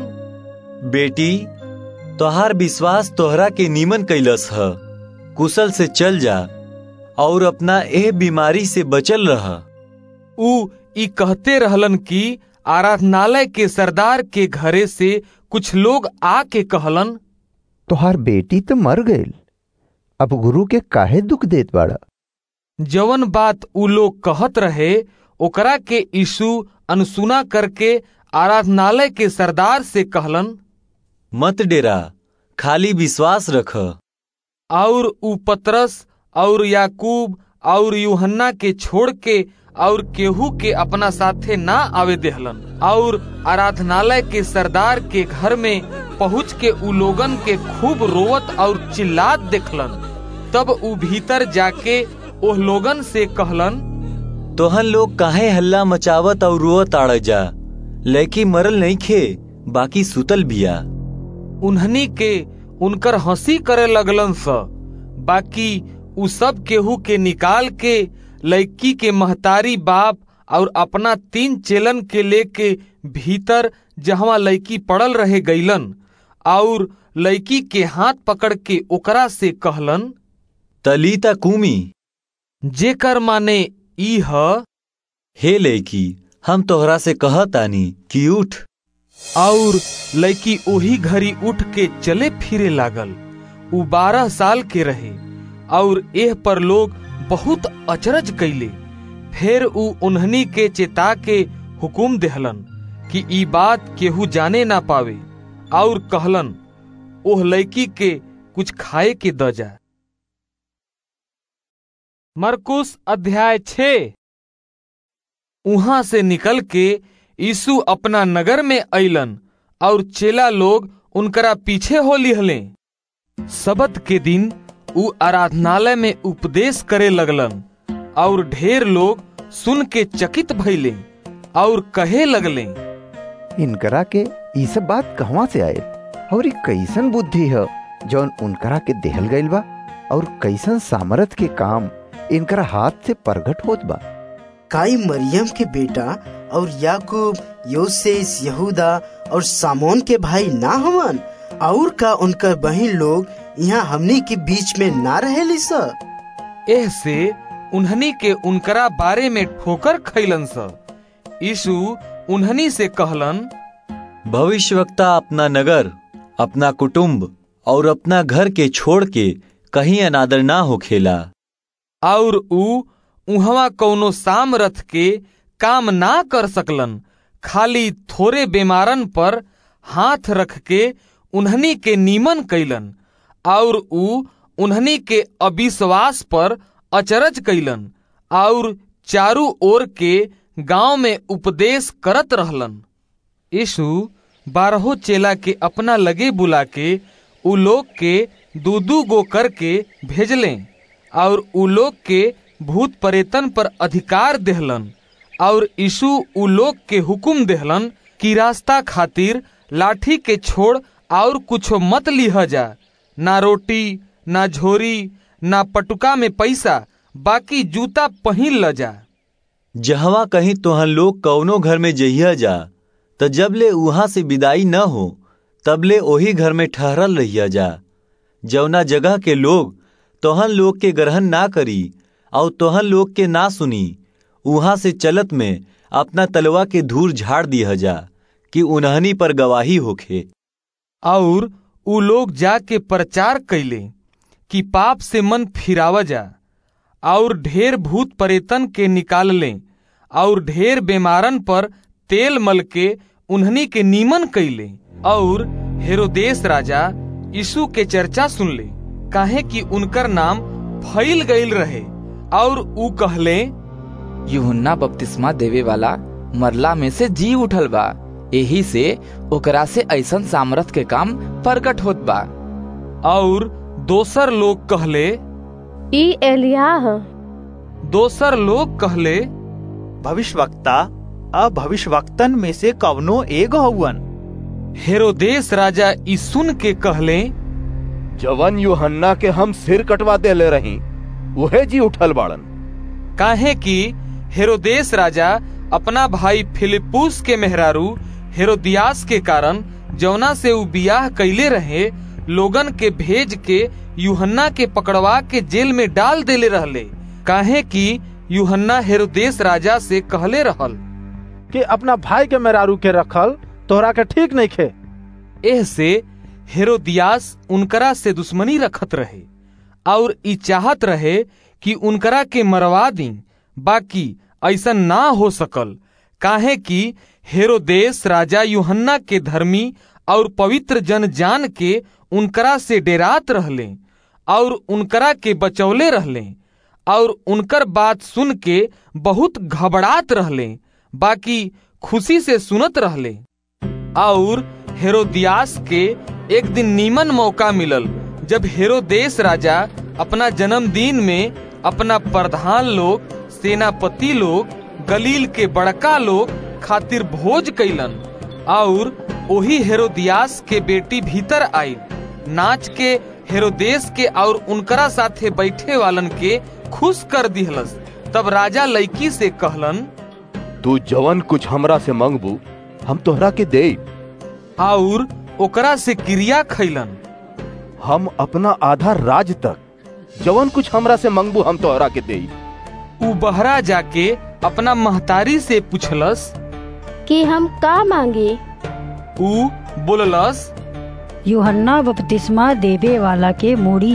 बेटी तोहार विश्वास तोहरा के नीमन कैलस है कुशल से चल जा और अपना एह बीमारी से बचल रह ऊ ई कहते रहलन कि आराधनालय के सरदार के घरे से कुछ लोग आके कहलन तोहार बेटी तो मर गईल अब गुरु के काहे दुख देत बाड़ा जवन बात ऊ लोग कहत रहे ओकरा के यीशु अनसुना करके आराधनालय के सरदार से कहलन मत डेरा खाली विश्वास रख और ऊ पतरस और याकूब और यूहन्ना के छोड़ के और केहू के अपना साथे ना आवे देहलन और आराधनालय के सरदार के घर में पहुँच के ऊ लोगन के खूब रोवत और चिल्लात देखलन तब ऊ भीतर जाके ओह लोगन से कहलन तोहन लोग काहे हल्ला मचावत और रोवत आड़ जा लड़की मरल नहीं खे बाकी सुतल बिया उन्हनी के उनकर हंसी करे लगलन स बाकी उ सब केहू के निकाल के लड़की के महतारी बाप और अपना तीन चेलन के लेके भीतर जहवा लड़की पड़ल रहे गईलन और लड़की के हाथ पकड़ के ओकरा से कहलन तलीता कुमी जेकर माने ई ह हे लड़की हम तोहरा से कहतानी कि उठ और लड़की ओही घड़ी उठ के चले फिरे लागल उ बारह साल के रहे और एह पर लोग बहुत अचरज कैले फिर उ उन्हनी के चेता के हुकुम देहलन कि ई बात केहू जाने ना पावे और कहलन ओह लड़की के कुछ खाए के द जा मरकुस अध्याय छ उहां से निकल के यीशु अपना नगर में अइलन और चेला लोग उनकरा पीछे हो लिहले सबत के दिन उ आराधनालय में उपदेश करे लगलन और ढेर लोग सुन के चकित भइले और कहे लगले इनकरा के ई सब बात कहवा से आए और ई कैसन बुद्धि है जौन उनकरा के देहल गईल बा और कैसन सामर्थ के काम इनकरा हाथ से प्रगट होत बा काई मरियम के बेटा और याकूब योसेस यहूदा और सामोन के भाई ना हवन और का उनकर बहन लोग यहाँ हमनी के बीच में ना रहे स एह से उन्हनी के उनकरा बारे में ठोकर खैलन स यीशु उन्हनी से कहलन भविष्यवक्ता अपना नगर अपना कुटुंब और अपना घर के छोड़ के कहीं अनादर ना हो खेला और ऊ उहवा कौनो सामरथ के काम ना कर सकलन खाली थोड़े बीमारन पर हाथ रख के उन्हनी के नीमन कैलन और ऊ उन्हनी के अविश्वास पर अचरज कैलन और चारू ओर के गांव में उपदेश करत रहलन यीशु बारहो चेला के अपना लगे बुला के उ लोग के दू दू गो करके भेजले और उ लोग के भूत परेतन पर अधिकार देहलन और यीशु उ लोग के हुकुम देहलन कि रास्ता खातिर लाठी के छोड़ और कुछो मत लिह जा ना रोटी ना झोरी ना पटुका में पैसा बाकी जूता पहिन ल जा जहवा कहीं तोहन लोग कौनो घर में जइया जा त जबले उहाँ से विदाई न हो तबले ओही घर में ठहरल रहिया जा जौना जगह के लोग तोहन लोग के ग्रहण ना करी और तोहन लोग के ना सुनी उहाँ से चलत में अपना तलवा के धूर झाड़ दिया जा कि उन्हनी पर गवाही होखे और उ लोग जाके प्रचार कैले कि पाप से मन फिरावा जा और ढेर भूत परेतन के निकाल लें और ढेर बीमारन पर तेल मल के उन्हनी के नीमन कैले और हेरोदेश राजा यीशु के चर्चा सुन ले काहे कि उनकर नाम फैल गईल रहे और उ कहले यूहन्ना बपतिस्मा देवे वाला मरला में से जी उठल बा यही से ओकरा से ऐसन सामर्थ के काम प्रकट होत बा और दोसर लोग कहले ई एलियाह दोसर लोग कहले भविष्यवक्ता अब भविष्यवक्तन में से कवनो एगो हउवन हेरोदेश राजा ई सुन के कहले जवन यूहन्ना के हम सिर कटवा देले रही उहे जी उठल बाड़न काहे कि हेरोदेश राजा अपना भाई फिलिपुस के मेहरारू हेरोदियास के कारण जौना से उ बियाह कैले रहे लोगन के भेज के यूहन्ना के पकड़वा के जेल में डाल देले रहले काहे कि यूहन्ना हेरोदेश राजा से कहले रहल कि अपना भाई के मेहरारू के रखल तोहरा के ठीक नहीं खे एह से हेरोदियास उनकरा से दुश्मनी रखत रहे और ई चाहत रहे कि उनकरा के मरवा दी बाकी ऐसा ना हो सकल काहे कि हेरोदेश राजा यूहन्ना के धर्मी और पवित्र जन जान के उनकरा से डेरात रहले और उनकरा के बचौले रहले और उनकर बात सुन के बहुत घबरात रहले बाकी खुशी से सुनत रहले और हेरोदियास के एक दिन नीमन मौका मिलल जब हेरोदेश राजा अपना जन्मदिन में अपना प्रधान लोग सेनापति लोग गलील के बड़का लोग खातिर भोज कैलन और ओही हेरोदियास के बेटी भीतर आई नाच के हेरोदेश के और उनकरा साथे बैठे वालन के खुश कर दिहलस तब राजा लड़की से कहलन तू जवन कुछ हमरा से मंगबू हम तोहरा के दे और ओकरा से क्रिया खैलन हम अपना आधा राज तक जवन कुछ हमरा से मंगबू हम तोहरा के दे उ बहरा जाके अपना महतारी से पूछलस कि हम का मांगे उ बोललस यूहन्ना बपतिस्मा देवे वाला के मूड़ी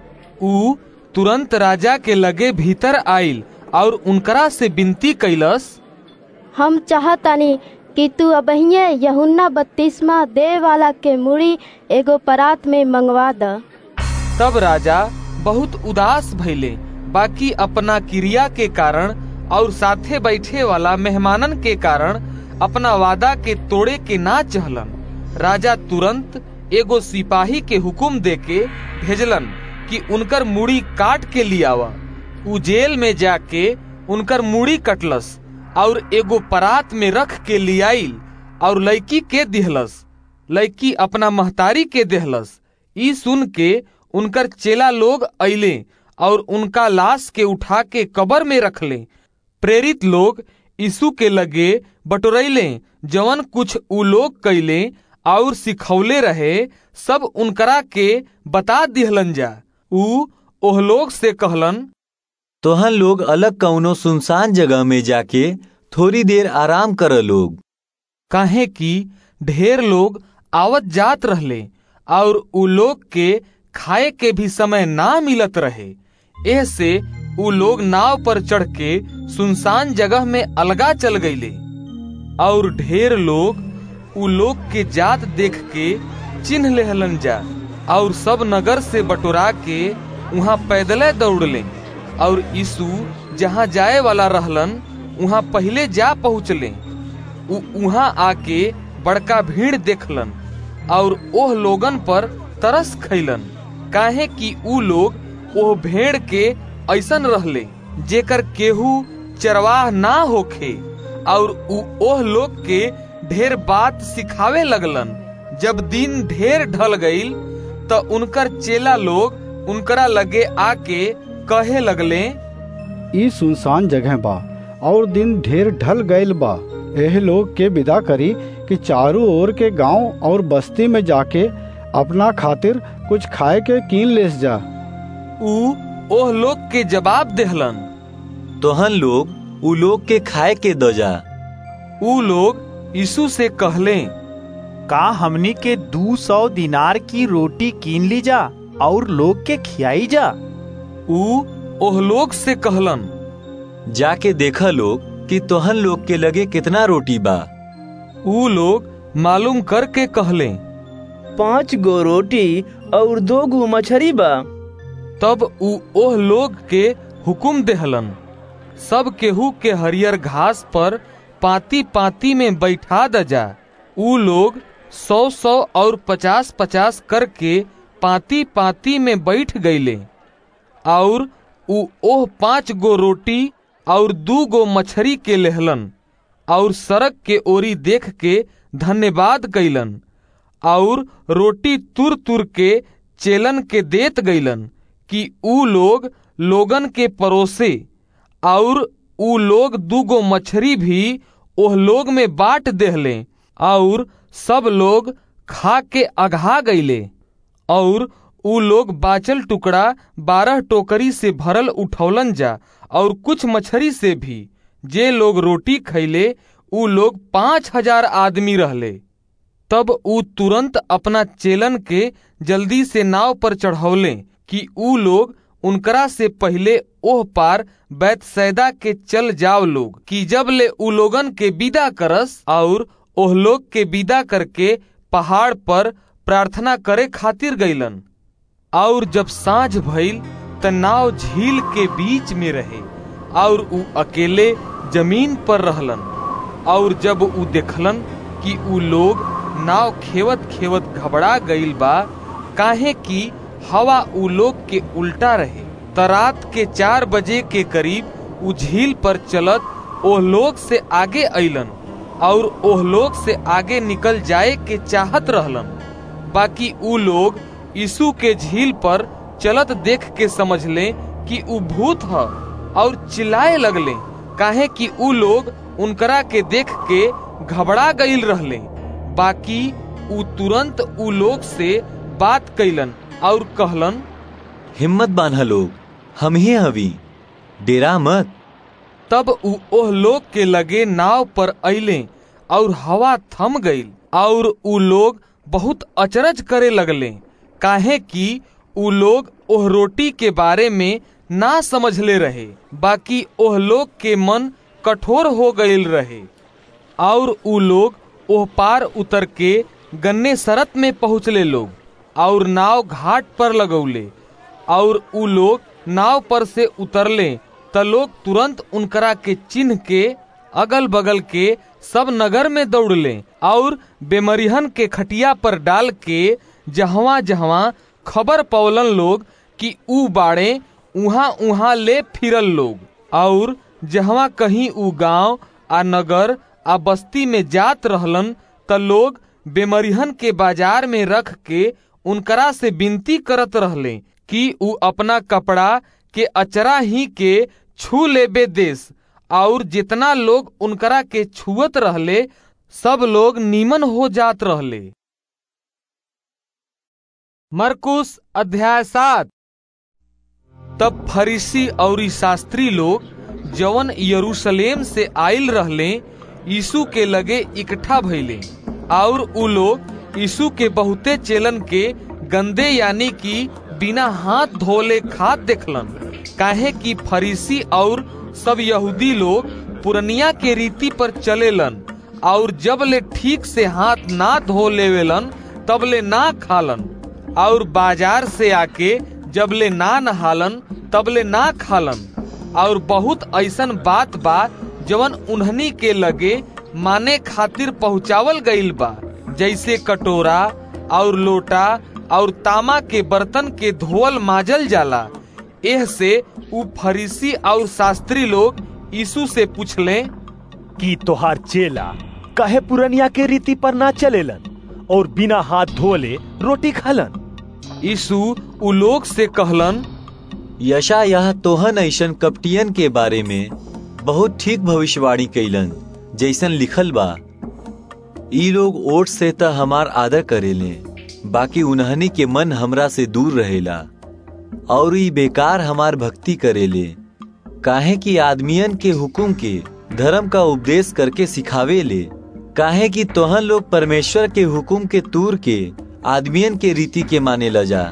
उ तुरंत राजा के लगे भीतर आइल और उनकरा से विनती कैलस हम चाहतानी कि तू अबहिये यहुन्ना बत्तीसवा दे वाला के मुड़ी एगो परात में मंगवा द तब राजा बहुत उदास भइले बाकी अपना क्रिया के कारण और साथे बैठे वाला मेहमानन के कारण अपना वादा के तोड़े के ना चहलन राजा तुरंत एगो सिपाही के हुकुम देके भेजलन कि उनकर मुड़ी काट के लियावा उ जेल में जाके उनकर मुड़ी कटलस और एगो परात में रख के लियाइल और लड़की के दिहलस लड़की अपना महतारी के देहलस ई सुन के उनकर चेला लोग अइले और उनका लाश के उठा के कबर में रखले प्रेरित लोग यीशु के लगे बटोरैले जवन कुछ उ लोग कैले और सिखौले रहे सब उनकरा के बता दिहलन जा उ ओह लोग से कहलन तोहन लोग अलग कौनो सुनसान जगह में जाके थोड़ी देर आराम कर लोग काहे कि ढेर लोग आवत जात रहले और उ लोग के खाए के भी समय ना मिलत रहे एह से उ लोग नाव पर चढ़ के सुनसान जगह में अलगा चल गईले और ढेर लोग उ लोग के जात देख के चिन्ह लेहलन जा और सब नगर से बटोरा के वहाँ पैदले दौड़ले और यीशु जहाँ जाए वाला रहलन वहाँ पहले जा पहुँचले वहाँ आके बड़का भीड़ देखलन और ओह लोगन पर तरस खैलन काहे कि ऊ लोग ओह भेड़ के ऐसन रहले जेकर केहू चरवाह ना होखे और ऊ ओह लोग के ढेर बात सिखावे लगलन जब दिन ढेर ढल गईल त उनकर चेला लोग उनकरा लगे आके कहे लगले ई सुनसान जगह बा और दिन ढेर ढल गईल बा एह लोग के विदा करी कि चारों ओर के गांव और बस्ती में जाके अपना खातिर कुछ खाए के कीन लेस जा ऊ ओह लोग के जवाब देहलन तोहन लोग ऊ लोग के खाए के दो जा ऊ लोग यीशु से कहले का हमनी के दू सौ दिनार की रोटी कीन ली जा और लोग के खियाई जा ऊ ओह लोग से कहलन जाके देखा लोग कि तोहन लोग के लगे कितना रोटी बा ऊ लोग मालूम करके कहले पाँच गो रोटी और दो गो मछरी बा तब ऊ ओह लोग के हुकुम देहलन सब केहू के हरियर घास पर पाती पाती में बैठा द जा ऊ लोग सौ सौ और पचास पचास करके पाती पाती में बैठ गईले और ऊ ओह पांच गो रोटी और दू गो मछरी के लेहलन और सड़क के ओरी देख के धन्यवाद कैलन और रोटी तुर तुर के चेलन के देत गईलन कि ऊ लोग लोगन के परोसे और ऊ लोग दूगो मछरी भी ओह लोग में बांट देहले और सब लोग खा के अघा गईले और ऊ लोग बाचल टुकड़ा बारह टोकरी से भरल उठौलन जा और कुछ मछरी से भी जे लोग रोटी खैले ऊ लोग पांच हजार आदमी रहले तब ऊ तुरंत अपना चेलन के जल्दी से नाव पर चढ़ौले कि ऊ लोग उनकरा से पहले ओह पार बैतसैदा के चल जाओ लोग कि जब ले ऊ लोगन के विदा करस और ओह लोग के विदा करके पहाड़ पर प्रार्थना करे खातिर गईलन और जब सांझ भइल त नाव झील के बीच में रहे और ऊ अकेले जमीन पर रहलन और जब ऊ देखलन कि ऊ लोग नाव खेवत खेवत घबरा गईल बा काहे कि हवा ऊ लोग के उल्टा रहे तरात के चार बजे के करीब ऊ झील पर चलत ओह लोग से आगे अइलन और ओह लोग से आगे निकल जाए के चाहत रहलन बाकी ऊ लोग यीशु के झील पर चलत देख के समझ ले कि ऊ भूत ह और चिल्लाए लगले काहे कि ऊ लोग उनकरा के देख के घबरा गईल रहले बाकी ऊ तुरंत ऊ लोग से बात कैलन और कहलन हिम्मत बांधा लोग हम ही हवी डेरा मत तब ऊ ओह लोग के लगे नाव पर अइले और हवा थम गईल और ऊ लोग बहुत अचरज करे लगले काहे कि ऊ लोग ओह रोटी के बारे में ना समझले रहे बाकी ओह लोग के मन कठोर हो गईल रहे और ऊ लोग ओह पार उतर के गन्ने सरत में पहुँचले लोग और नाव घाट पर लगौले और ऊ लोग नाव पर से उतरले त लोग तुरंत उनकरा के चिन्ह के अगल बगल के सब नगर में दौड़ले और बेमरिहन के खटिया पर डाल के जहवा जहवा खबर पौलन लोग कि ऊ बाड़े उहाँ उहाँ ले फिरल लोग और जहवा कहीं ऊ गांव आ नगर आ बस्ती में जात रहलन त लोग बेमरिहन के बाजार में रख के उनकरा से विनती करत रहले कि ऊ अपना कपड़ा के अचरा ही के छू लेबे देश और जितना लोग उनकरा के छुअत रहले सब लोग नीमन हो जात रहले मरकुस अध्याय सात तब फरीसी और शास्त्री लोग जवन यरूशलेम से आयल रहले यीशु के लगे इकट्ठा भइले और उ लोग यीशु के बहुते चेलन के गंदे यानी कि बिना हाथ धोले खाद देखलन काहे कि फरीसी और सब यहूदी लोग पुरनिया के रीति पर चलेलन और जब ले ठीक से हाथ ना धो लेवेलन तब ले ना खालन और बाजार से आके जब ले ना नहालन तब ले ना खालन और बहुत ऐसन बात बा जवन उन्हनी के लगे माने खातिर पहुँचावल गईल बा जैसे कटोरा और लोटा और तामा के बर्तन के धोवल माजल जाला एह से उ फरीसी और शास्त्री लोग यीशु से पूछले कि तोहार चेला काहे पुरनिया के रीति पर ना चलेलन और बिना हाथ धोले रोटी खालन यीशु उ लोग से कहलन यशा यह तोहन ऐसन कपटियन के बारे में बहुत ठीक भविष्यवाणी कैलन जैसन लिखल बा ई लोग ओट से त हमार आदर करेले बाकी उन्हनी के मन हमरा से दूर रहेला और ई बेकार हमार भक्ति करेले काहे कि आदमियन के हुकुम के धर्म का उपदेश करके सिखावे ले काहे कि तोहन लोग परमेश्वर के हुकुम के तूर के आदमियन के रीति के माने ल जा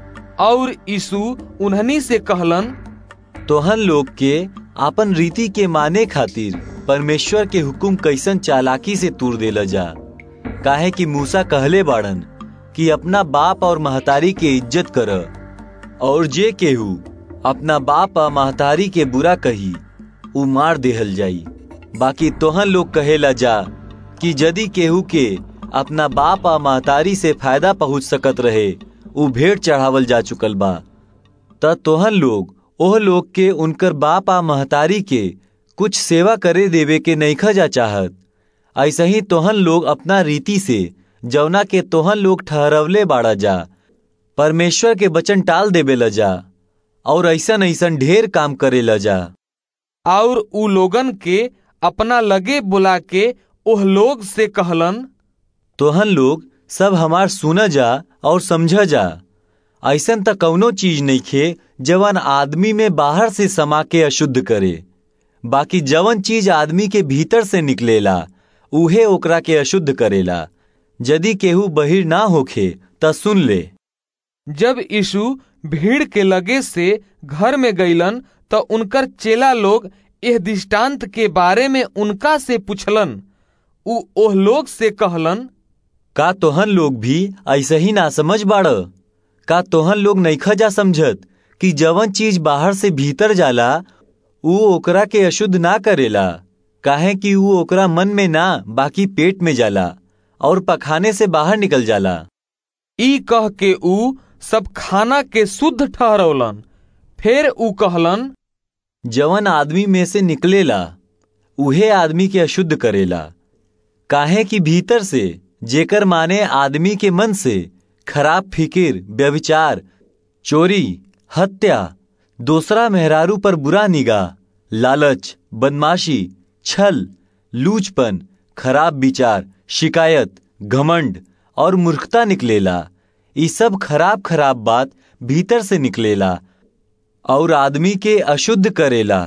और यीशु उन्हनी से कहलन तोहन लोग के आपन रीति के माने खातिर परमेश्वर के हुकुम कैसन चालाकी से तूर देला जा काहे कि मूसा कहले बाड़न कि अपना बाप और महतारी के इज्जत कर और जे केहू अपना बाप और महतारी के बुरा कही उ मार देहल जाई बाकी तोहन लोग कहेला जा कि यदि केहू के अपना बाप आ महतारी से फायदा पहुंच सकत रहे उ भेंट चढ़ावल जा चुकल बा त तोहन लोग ओह लोग के उनकर बाप आ महतारी के कुछ सेवा करे देवे के नईखा जा चाहत ऐसा ही तोहन लोग अपना रीति से जौना के तोहन लोग ठहरवले बाड़ा जा परमेश्वर के वचन टाल देवे ल जा और ऐसन ऐसन ढेर काम करे ल जा और उ लोगन के अपना लगे बुला के ओह लोग से कहलन तोहन लोग सब हमार सुन जा और समझ जा ऐसन त कौनो चीज नहीं खे जवन आदमी में बाहर से समा के अशुद्ध करे बाकी जवन चीज आदमी के भीतर से निकलेला उहे ओकरा के अशुद्ध करेला यदि केहू बहिर ना होखे त सुन ले जब यीशु भीड़ के लगे से घर में गईलन त उनकर चेला लोग एह दृष्टांत के बारे में उनका से पूछलन उ ओह लोग से कहलन का तोहन लोग भी ऐसे ही ना समझ बाड़ का तोहन लोग नईखा जा समझत कि जवन चीज बाहर से भीतर जाला उ ओकरा के अशुद्ध ना करेला काहे कि उ ओकरा मन में ना बाकी पेट में जाला और पखाने से बाहर निकल जाला ई कह के उ सब खाना के शुद्ध ठहरौलन फिर उ कहलन जवन आदमी में से निकलेला उहे आदमी के अशुद्ध करेला काहे कि भीतर से जेकर माने आदमी के मन से खराब फिकिर व्यभिचार चोरी हत्या दूसरा मेहरारू पर बुरा निगाह लालच बदमाशी छल लूचपन खराब विचार शिकायत घमंड और मूर्खता निकलेला ये सब खराब खराब बात भीतर से निकलेला और आदमी के अशुद्ध करेला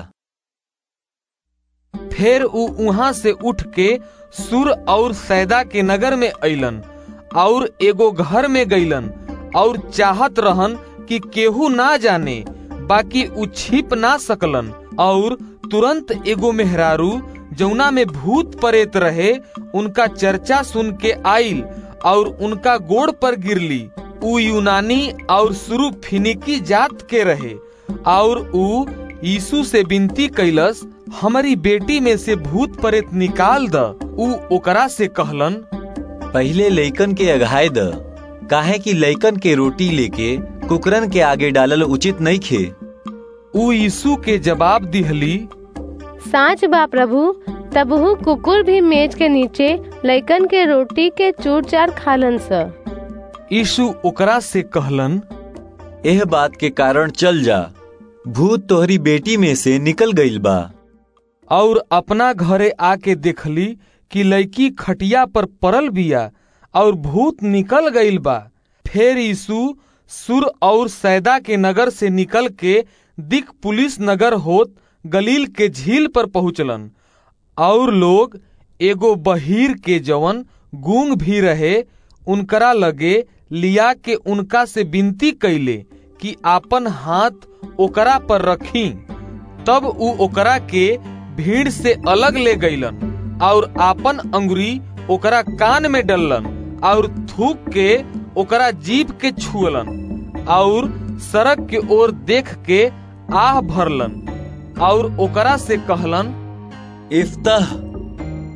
फिर उ वहां से उठ के सुर और सैदा के नगर में अइलन और एगो घर में गईलन और चाहत रहन कि केहू ना जाने बाकी उ छिप ना सकलन और तुरंत एगो मेहरारू जौना में भूत परेत रहे उनका चर्चा सुन के आइल और उनका गोड़ पर गिरली उ यूनानी और शुरू फिनिकी जात के रहे और उ यीशु से विनती कैलस हमारी बेटी में से भूत परेत निकाल द उ ओकरा से कहलन पहले लइकन के अघाय द काहे कि लइकन के रोटी लेके कुकरन के आगे डालल उचित नहीं खे उ यीशु के जवाब दिहली साच बा प्रभु तबहू कुकुर भी मेज के नीचे लइकन के रोटी के चूर चार खालन स यीशु ओकरा से कहलन एह बात के कारण चल जा भूत तोहरी बेटी में से निकल गईल बा और अपना घरे आके देखली कि लड़की खटिया पर पड़ल बिया और भूत निकल गईल बा फिर यीशु सुर और सैदा के नगर से निकल के दिक पुलिस नगर होत गलील के झील पर पहुंचलन और लोग एगो बहीर के जवन गूंग भी रहे उनकरा लगे लिया के उनका से विनती कैले कि आपन हाथ ओकरा पर रखी तब उ ओकरा के भीड़ से अलग ले गईलन और आपन अंगुरी ओकरा कान में डललन और थूक के ओकरा जीभ के छुअलन और सड़क के ओर देख के आह भरलन और ओकरा से कहलन इफ्ताह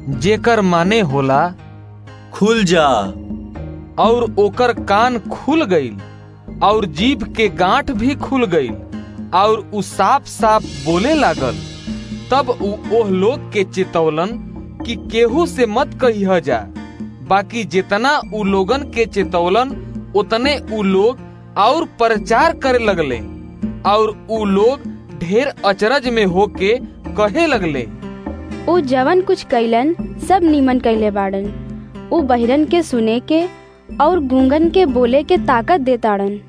जेकर माने होला खुल जा और ओकर कान खुल गईल और जीभ के गांठ भी खुल गईल और उ साफ साफ बोले लागल तब उ ओह लोग के चेतौलन कि केहू से मत कहिया जा बाकी जितना उ लोगन के चेतौलन उतने उ लोग और प्रचार करे लगले और उ लोग ढेर अचरज में होके कहे लगले उ जवन कुछ कैलन सब नीमन कैले बाड़न उ बहिरन के सुने के और गूंगन के बोले के ताकत देताड़न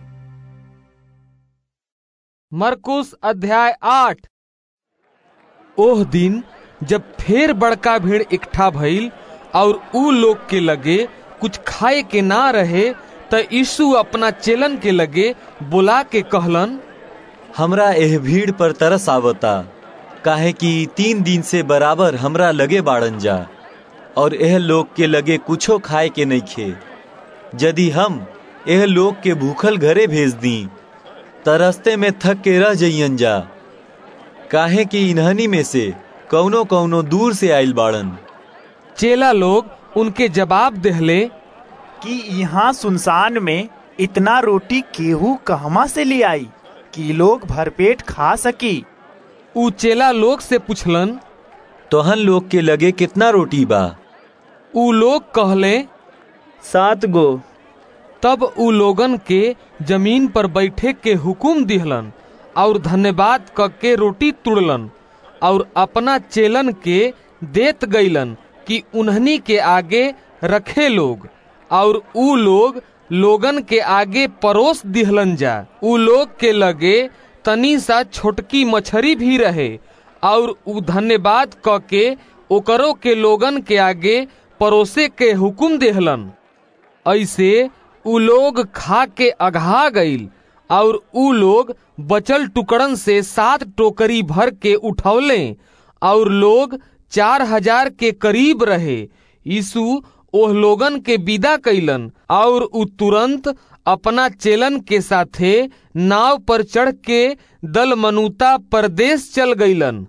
मरकुस अध्याय आठ ओह दिन जब फेर बड़का भीड़ इकट्ठा भइल और ऊ लोग के लगे कुछ खाए के ना रहे त यीशु अपना चेलन के लगे बुला के कहलन हमरा एह भीड़ पर तरस आवता काहे कि तीन दिन से बराबर हमरा लगे बाड़न जा और एह लोग के लगे कुछो खाए के नहीं खे यदि हम एह लोग के भूखल घरे भेज दी तरस्ते में थक के रह जइयन जा काहे कि इन्हनी में से कौनो कौनो दूर से आइल बाड़न चेला लोग उनके जवाब देहले कि यहाँ सुनसान में इतना रोटी केहू कहवा से ले आई कि लोग भरपेट खा सकी उ चेला लोग से पुछलन तोहन लोग के लगे कितना रोटी बा उ लोग कहले सात गो तब उ लोगन के जमीन पर बैठे के हुकुम दिहलन और धन्यवाद क के रोटी तुड़लन और अपना चेलन के देत गईलन कि उन्हनी के आगे रखे लोग और उ लोग लोगन के आगे परोस दिहलन जा उ लोग के लगे तनी सा छोटकी मछरी भी रहे और उ धन्यवाद क के ओकरो के लोगन के आगे परोसे के हुकुम देहलन ऐसे उ लोग खा के अघा गईल और उ लोग बचल टुकड़न से सात टोकरी भर के उठौले और लोग चार हजार के करीब रहे यीशु ओह लोगन के विदा कैलन और उ तुरंत अपना चेलन के साथे नाव पर चढ़ के दल मनुता परदेश चल गईलन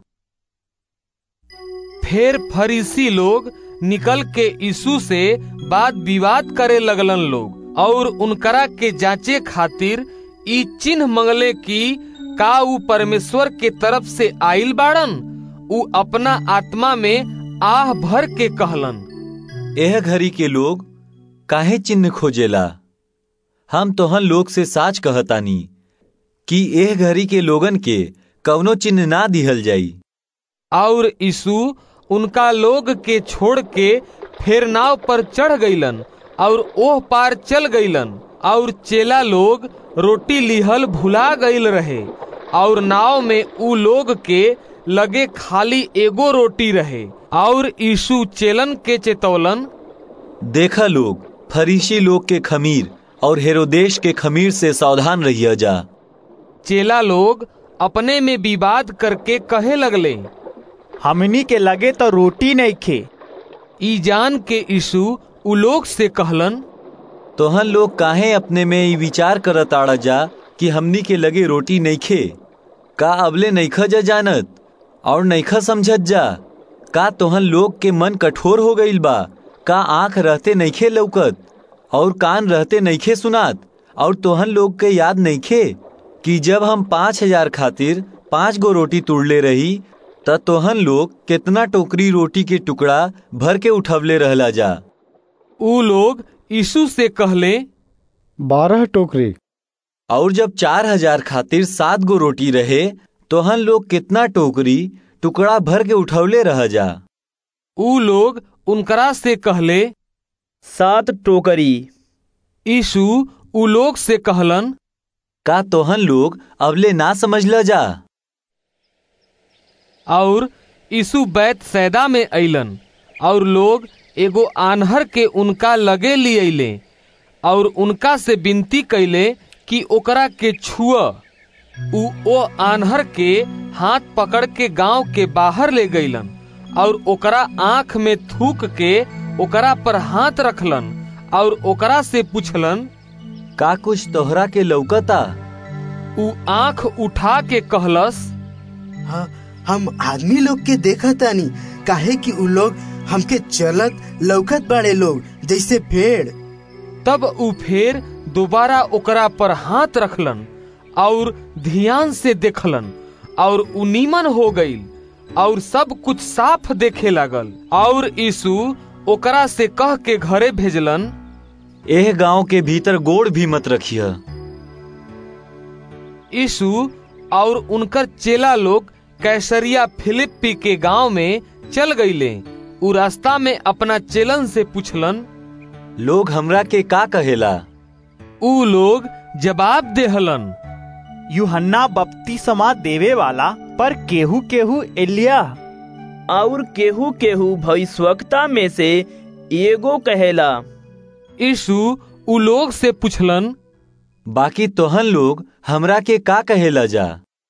फिर फरीसी लोग निकल के यीशु से बात विवाद करे लगलन लोग और उनकरा के जांचे खातिर ई चिन्ह मंगले कि का उ परमेश्वर के तरफ से आइल बाड़न उ अपना आत्मा में आह भर के कहलन एह घड़ी के लोग काहे चिन्ह खोजेला हम तोहन लोग से साच कहतानी कि एह घड़ी के लोगन के कवनो चिन्ह ना दिहल जाई और यीशु उनका लोग के छोड़ के फिर नाव पर चढ़ गईलन और ओह पार चल गईलन और चेला लोग रोटी लिहल भुला गईल रहे और नाव में उ लोग के लगे खाली एगो रोटी रहे और यीशु चेलन के चेतौलन देखा लोग फरीसी लोग के खमीर और हेरोदेश के खमीर से सावधान रहिया जा चेला लोग अपने में विवाद करके कहे लगले हमनी के लगे तो रोटी नहीं खे ई जान के यीशु उ लोग से कहलन तोहन लोग काहे अपने में ई विचार करत आड़ा जा कि हमनी के लगे रोटी नहीं खे का अबले नईखा जा जानत और नईखा समझत जा का तोहन लोग के मन कठोर हो गईल बा का आंख रहते नईखे लौकत और कान रहते नईखे सुनात और तोहन लोग के याद नईखे कि जब हम पाँच हजार खातिर पाँच गो रोटी तुड़ले रही त तोहन लोग कितना टोकरी रोटी के टुकड़ा भर के उठवले रहला जा उ लोग यीशु से कहले बारह टोकरी और जब चार हजार खातिर सात गो रोटी रहे तोहन लोग कितना टोकरी टुकड़ा भर के उठवले रह जा उ लोग उनकरा से कहले सात टोकरी यीशु उ लोग से कहलन का तोहन लोग अबले ना समझ ल जा और यीशु बैत सैदा में अइलन और लोग एगो आन्हर के उनका लगे लियले और उनका से विनती कैले कि ओकरा के छुआ उ ओ आन्हर के हाथ पकड़ के गांव के बाहर ले गईलन और ओकरा आंख में थूक के ओकरा पर हाथ रखलन और ओकरा से पूछलन का कुछ तोहरा के लौकता उ आंख उठा के कहलस हाँ, हम आदमी लोग के देखा तानी काहे कि उ लोग हमके चलत लौकत बाड़े लोग जैसे भेड़ तब उ फेर दोबारा ओकरा पर हाथ रखलन और ध्यान से देखलन और उ नीमन हो गईल और सब कुछ साफ देखे लागल और यीशु ओकरा से कह के घरे भेजलन एह गांव के भीतर गोड़ भी मत रखिया यीशु और उनकर चेला लोग कैसरिया फिलिप्पी के गांव में चल गईले उ रास्ता में अपना चेलन से पूछलन लोग हमरा के का कहेला उ लोग जवाब देहलन यूहन्ना बपतिस्मा देवे वाला पर केहू केहू एलिया और केहू केहू भविष्यवक्ता में से एगो कहेला यीशु उ लोग से पूछलन बाकी तोहन लोग हमरा के का कहेला जा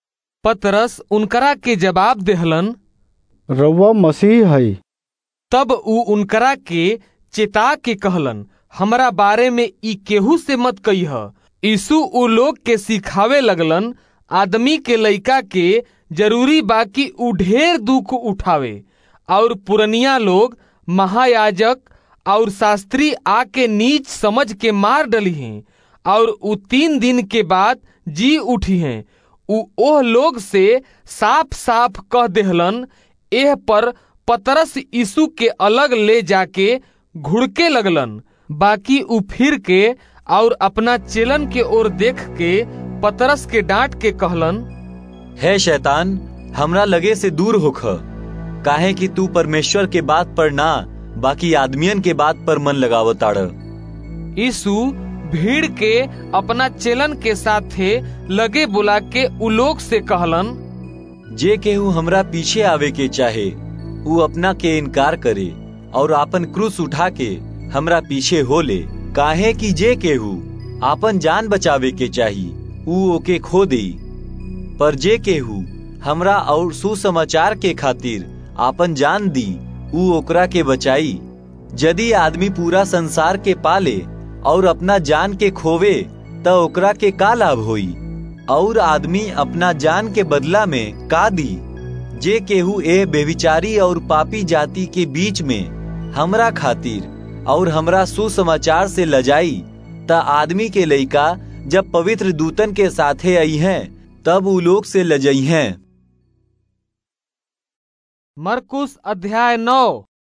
पतरस उनकरा के जवाब देहलन रउआ मसीह है तब उ उनकरा के चेता के कहलन हमरा बारे में ई केहू से मत कहिह यीशु उ लोग के सिखावे लगलन आदमी के लइका के जरूरी बाकी उ ढेर दुख उठावे और पुरनिया लोग महायाजक और शास्त्री आके नीच समझ के मार डली हैं और उ तीन दिन के बाद जी उठी हैं उ ओह लोग से साफ साफ कह देहलन एह पर पतरस यीशु के अलग ले जाके घुड़के लगलन बाकी उ फिर के और अपना चेलन के ओर देख के पतरस के डांट के कहलन है शैतान हमरा लगे से दूर होख काहे कि तू परमेश्वर के बात पर ना बाकी आदमियन के बात पर मन लगावताड़ यीशु भीड़ के अपना चेलन के साथे लगे बुला के उलोक से कहलन जे केहू हमरा पीछे आवे के चाहे उ अपना के इनकार करे और आपन क्रूस उठा के हमरा पीछे हो ले काहे कि जे केहू आपन जान बचावे के चाही उ ओके खो दे पर जे केहू हमरा और सुसमाचार के खातिर आपन जान दी उ ओकरा के बचाई यदि आदमी पूरा संसार के पाले और अपना जान के खोवे त ओकरा के का लाभ होई और आदमी अपना जान के बदला में का दी जे केहू ए बेविचारी और पापी जाति के बीच में हमरा खातिर और हमरा सुसमाचार से लजाई त आदमी के लइका जब पवित्र दूतन के साथे आई हैं तब उ लोग से लजई हैं मरकुस अध्याय नौ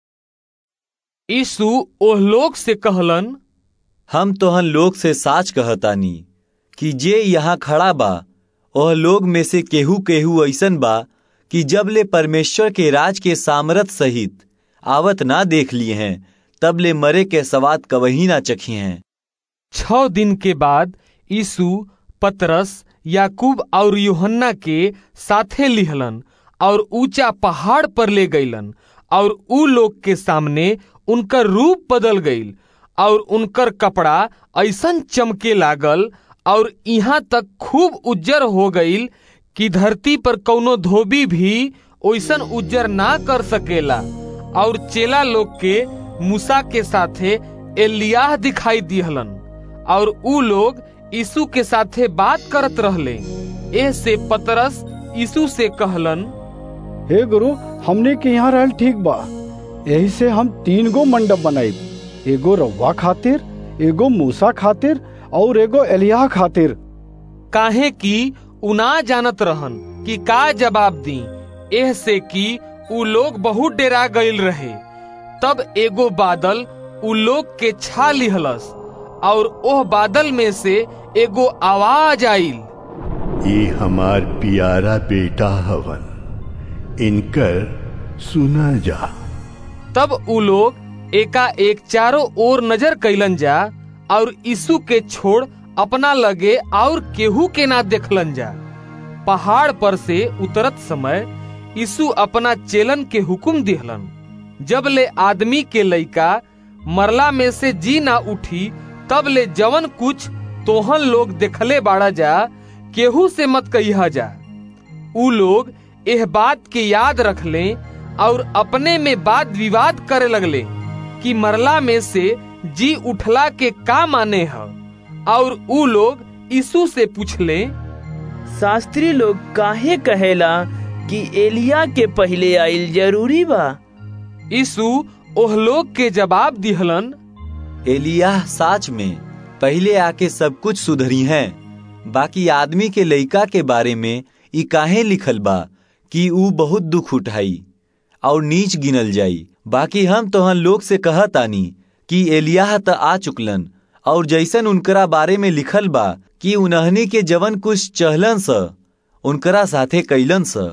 यीशु ओह लोग से कहलन हम तोहन लोग से साच कहतानी कि जे यहाँ खड़ा बा ओह लोग में से केहू केहू ऐसन बा कि जब ले परमेश्वर के राज के सामरथ सहित आवत ना देख लिए हैं तब ले मरे के सवाद कवही ना चखी हैं छ दिन के बाद यीशु पतरस याकूब और यूहन्ना के साथे लिहलन और ऊंचा पहाड़ पर ले गईलन और उ लोग के सामने उनकर रूप बदल गईल और उनकर कपड़ा ऐसन चमके लागल और यहाँ तक खूब उज्जर हो गईल कि धरती पर कौनो धोबी भी ओइसन उज्जर ना कर सकेला और चेला लोग के मूसा के साथे एलियाह दिखाई दिहलन और उ लोग यीशु के साथे बात करत रहले एह से पतरस यीशु से कहलन हे गुरु हमने के यहाँ रहल ठीक बा यही से हम तीन गो मंडप बनाई एगो रवा खातिर एगो मूसा खातिर और एगो एलिया खातिर काहे की उना जानत रहन कि का जवाब दी एह से कि उ लोग बहुत डेरा गईल रहे तब एगो बादल उ लोग के छा लिहलस और ओह बादल में से एगो आवाज आईल ये हमार प्यारा बेटा हवन इनकर सुना जा तब उ लोग एका एक चारों ओर नजर कैलन जा और यीशु के छोड़ अपना लगे और केहू के ना देखलन जा पहाड़ पर से उतरत समय यीशु अपना चेलन के हुक्म दिहलन जब ले आदमी के लइका मरला में से जी ना उठी तब ले जवन कुछ तोहन लोग देखले बाड़ा जा केहू से मत कहिया जा उ लोग एह बात के याद रख लें और अपने में वाद विवाद करे लगले कि मरला में से जी उठला के का माने है और उ लोग यीशु से पूछले शास्त्री लोग काहे कहेला कि एलिया के पहले आइल जरूरी बा यीशु ओह लोग के जवाब दिहलन एलियाह साच में पहले आके सब कुछ सुधरी हैं बाकी आदमी के लइका के बारे में ई काहे लिखल बा कि ऊ बहुत दुख उठाई और नीच गिनल जाई बाकी हम तोहन लोग से कहतानी कि एलियाह त आ चुकलन और जैसन उनकरा बारे में लिखल बा कि उन्हनी के जवन कुछ चहलन स उनकरा साथे कैलन स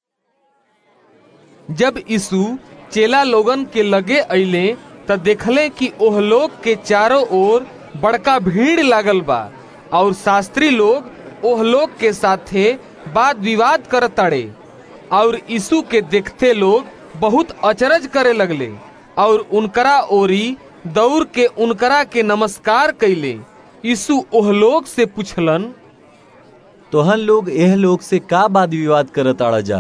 जब यीशु चेला लोगन के लगे अइले त देखले कि ओह लोग के चारों ओर बड़का भीड़ लागल बा और शास्त्री लोग ओह लोग के साथे वाद विवाद करताड़े और यीशु के देखते लोग बहुत अचरज करे लगले और उनकरा ओरी दौड़ के उनकरा के नमस्कार कैले यीशु ओह लोग से पूछलन तोहन लोग एह लोग से का वाद विवाद करत आड़ा जा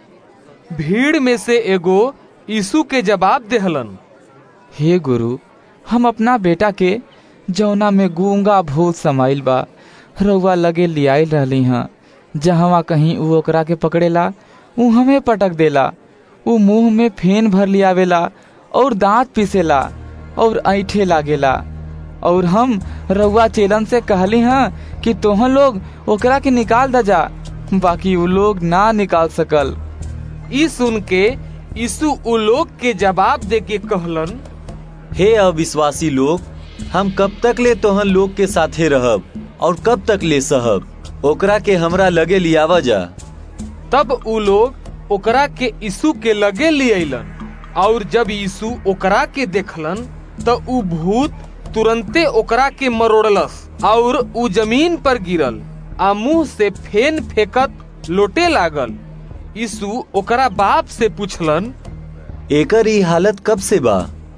भीड़ में से एगो यीशु के जवाब देहलन हे गुरु हम अपना बेटा के जौना में गूंगा भूत समाइल बा रउआ लगे लियाइल रहली हाँ जहवा कहीं ऊ ओकरा के पकड़ेला ऊ हमें पटक देला ऊ मुंह में फेन भर लियावेला और दांत पीसेला और ऐठे लागेला और हम रउआ चेलन से कहली हाँ कि तोहन लोग ओकरा के निकाल द जा बाकी ऊ लोग ना निकाल सकल ई सुन के यीशु उ लोग के जवाब दे के कहलन हे अविश्वासी लोग हम कब तक ले तोहन लोग के साथे रहब और कब तक ले सहब ओकरा के हमरा लगे लियावा जा तब उ लोग ओकरा के यीशु के लगे ले अइलन और जब यीशु ओकरा के देखलन त उ भूत तुरंते ओकरा के मरोड़लस और उ जमीन पर गिरल आ मुंह से फेन फेकत लोटे लागल यीशु ओकरा बाप से पूछलन एकर ई हालत कब से बा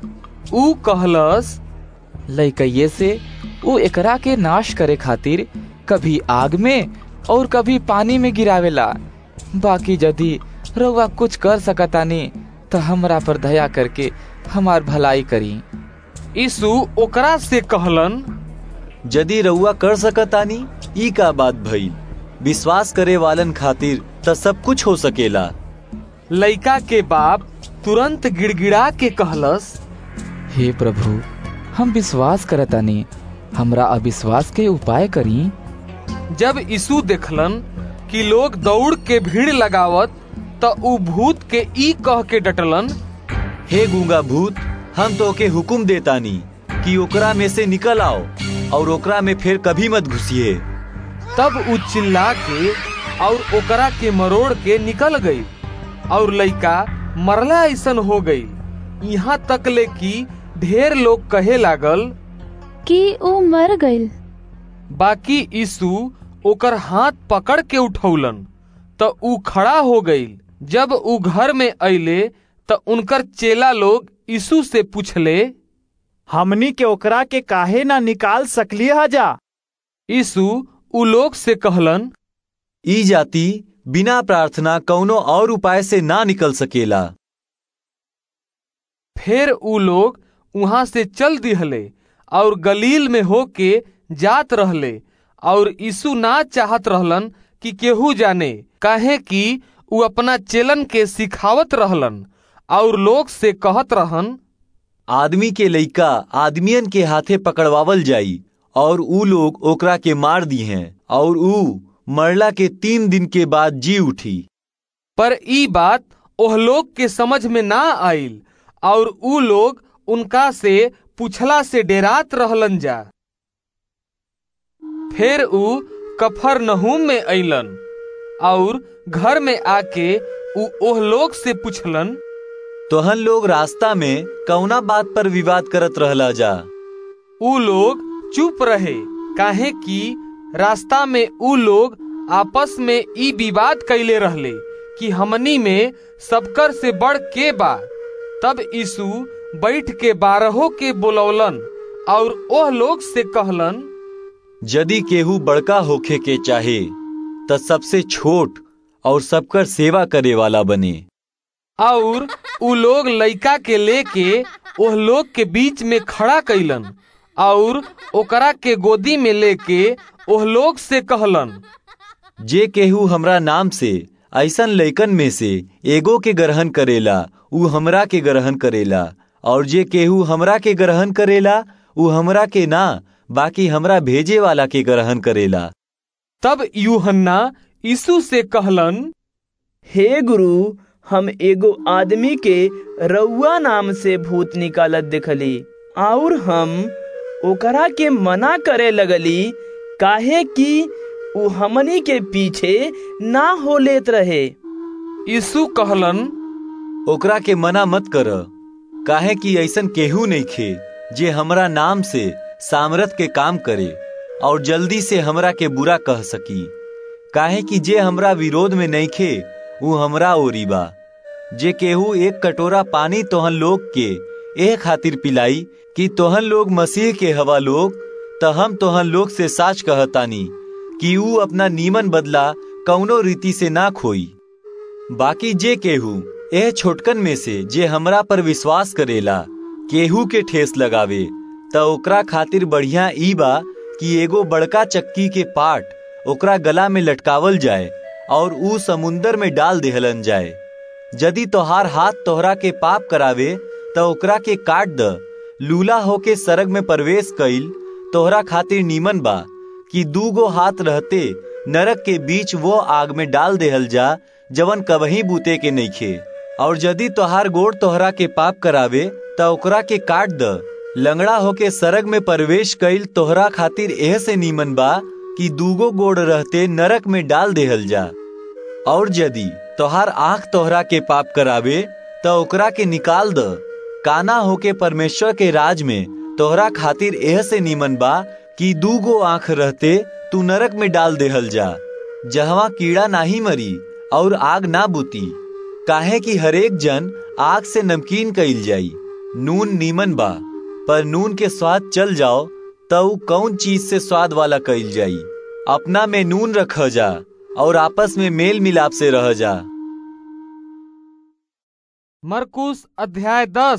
ऊ कहलस लइकइये से ऊ एकरा के नाश करे खातिर कभी आग में और कभी पानी में गिरावेला बाकी यदि रउआ कुछ कर सकतानी तो हमरा पर दया करके हमार भलाई करी यीशु ओकरा से कहलन यदि रउआ कर सकतानी ई का बात भइल विश्वास करे वालन खातिर त सब कुछ हो सकेला लइका के बाप तुरंत गिड़गिड़ा के कहलस हे प्रभु हम विश्वास करतानी हमरा अविश्वास के उपाय करी जब यीशु देखलन कि लोग दौड़ के भीड़ लगावत त उ भूत के ई कह के डटलन हे गूंगा भूत हम तो के हुक्म देतानी कि ओकरा में से निकल आओ और ओकरा में फिर कभी मत घुसिए तब उ चिल्ला के और ओकरा के मरोड़ के निकल गई और लइका मरला ऐसन हो गई यहाँ तक ले कि ढेर लोग कहे लागल कि ऊ मर गईल बाकी यीशु ओकर हाथ पकड़ के उठौलन त ऊ खड़ा हो गईल जब ऊ घर में अइले त उनकर चेला लोग यीशु से पूछले हमनी के ओकरा के काहे ना निकाल सकली हजा यीशु ऊ लोग से कहलन ई जाति बिना प्रार्थना कौनो और उपाय से ना निकल सकेला फिर ऊ लोग वहां से चल दिहले और गलील में होके जात रहले और यीशु ना चाहत रहलन कि केहू जाने काहे कि ऊ अपना चेलन के सिखावत रहलन और लोग से कहत रहन आदमी के लइका आदमियन के हाथे पकड़वावल जाई और ऊ लोग ओकरा के मार दी हैं और ऊ मरला के तीन दिन के बाद जी उठी पर ई बात ओह लोग के समझ में ना आइल और ऊ लोग उनका से पूछला से डेरात रहलन जा फिर ऊ कफर नहूम में अइलन और घर में आके ऊ ओह लोग से पूछलन तोहन लोग रास्ता में कौना बात पर विवाद करत रहला जा ऊ लोग चुप रहे काहे कि रास्ता में ऊ लोग आपस में ई विवाद कैले रहले कि हमनी में सबकर से बढ़ के बा तब यीशु बैठ के बारहों के बोलौलन और ओह लोग से कहलन यदि केहू बड़का होखे के चाहे त सबसे छोट और सबकर सेवा करे वाला बने और उ लोग लइका के लेके ओह लोग के बीच में खड़ा कैलन और ओकरा के गोदी में लेके ओह लोग से कहलन जे केहू हमरा नाम से ऐसन लइकन में से एगो के ग्रहण करेला ऊ हमरा के ग्रहण करेला और जे केहू हमरा के ग्रहण करेला उ हमरा के ना बाकी हमरा भेजे वाला के ग्रहण करेला तब यूहन्ना यीशु से कहलन हे गुरु हम एगो आदमी के रउआ नाम से भूत निकालत देखली और हम ओकरा के मना करे लगली काहे कि उ हमनी के पीछे ना हो लेत रहे यीशु कहलन ओकरा के मना मत कर काहे कि ऐसन केहू नहीं खे जे हमरा नाम से सामरथ के काम करे और जल्दी से हमरा के बुरा कह सकी काहे कि जे हमरा विरोध में नहीं खे वो हमरा ओरी बा जे केहू एक कटोरा पानी तोहन लोग के एह खातिर पिलाई कि तोहन लोग मसीह के हवा लोग त हम तोहन लोग से साच कहतानी कि ऊ अपना नीमन बदला कौनो रीति से ना खोई बाकी जे केहू एह छोटकन में से जे हमरा पर विश्वास करेला केहू के ठेस लगावे त ओकरा खातिर बढ़िया ई बा कि एगो बड़का चक्की के पाट ओकरा गला में लटकावल जाए और ऊ समुंदर में डाल देहलन जाए यदि तोहार हाथ तोहरा के पाप करावे त ओकरा के काट द लूला होके सरग में प्रवेश कइल तोहरा खातिर नीमन बा कि दूगो हाथ रहते नरक के बीच वो आग में डाल देहल जा जवन कबही बूते के नइखे और यदि तोहार गोड़ तोहरा के पाप करावे त ओकरा के काट द लंगड़ा होके सरग में प्रवेश कइल तोहरा खातिर एह से नीमन बा कि दूगो गोड़ रहते नरक में डाल देहल जा और यदि तोहार आंख तोहरा के पाप करावे त ओकरा के निकाल द काना होके परमेश्वर के राज में तोहरा खातिर एह से नीमन बा कि दूगो आंख रहते तू नरक में डाल देहल जा जहवा कीड़ा नाही मरी और आग ना बुती काहे कि हरेक जन आग से नमकीन कइल जाई नून नीमन बा पर नून के स्वाद चल जाओ तऊ कौन चीज से स्वाद वाला कइल जाई अपना में नून रख जा और आपस में मेल मिलाप से रह जा मरकुस अध्याय दस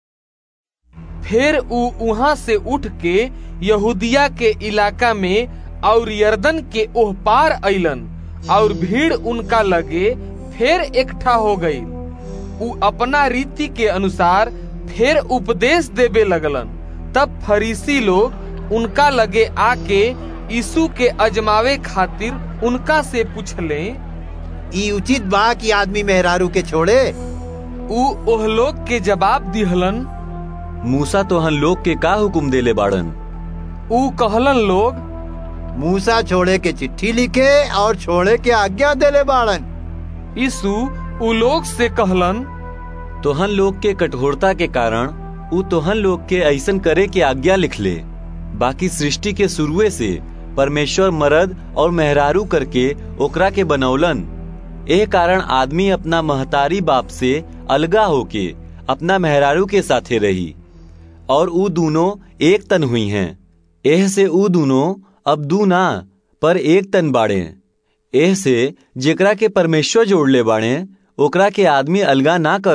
फिर ऊ वहां से उठ के यहूदिया के इलाका में और यर्दन के ओह पार अइलन और भीड़ उनका लगे फिर इकट्ठा हो गई ऊ अपना रीति के अनुसार फिर उपदेश देवे लगलन तब फरीसी लोग उनका लगे आके यीशु के अजमावे खातिर उनका से पूछले ई उचित बा कि आदमी मेहरारू के छोड़े ऊ ओह लोग के जवाब दिहलन मूसा तोहन लोग के का हुकुम देले बाड़न ऊ कहलन लोग मूसा छोड़े के चिट्ठी लिखे और छोड़े के आज्ञा देले बाड़न यीशु ऊ लोग से कहलन तोहन लोग के कठोरता के कारण ऊ तोहन लोग के ऐसन करे के आज्ञा लिख ले बाकी सृष्टि के शुरुए से परमेश्वर मर्द और मेहरारू करके ओकरा के बनौलन एह कारण आदमी अपना महतारी बाप से अलगा होके अपना मेहरारू के साथे रही और ऊ दोनों एक तन हुई हैं एह से ऊ दोनों अब दू ना पर एक तन बाड़े एह से जेकरा के परमेश्वर जोड़ले बाड़े ओकरा के आदमी अलगा ना कर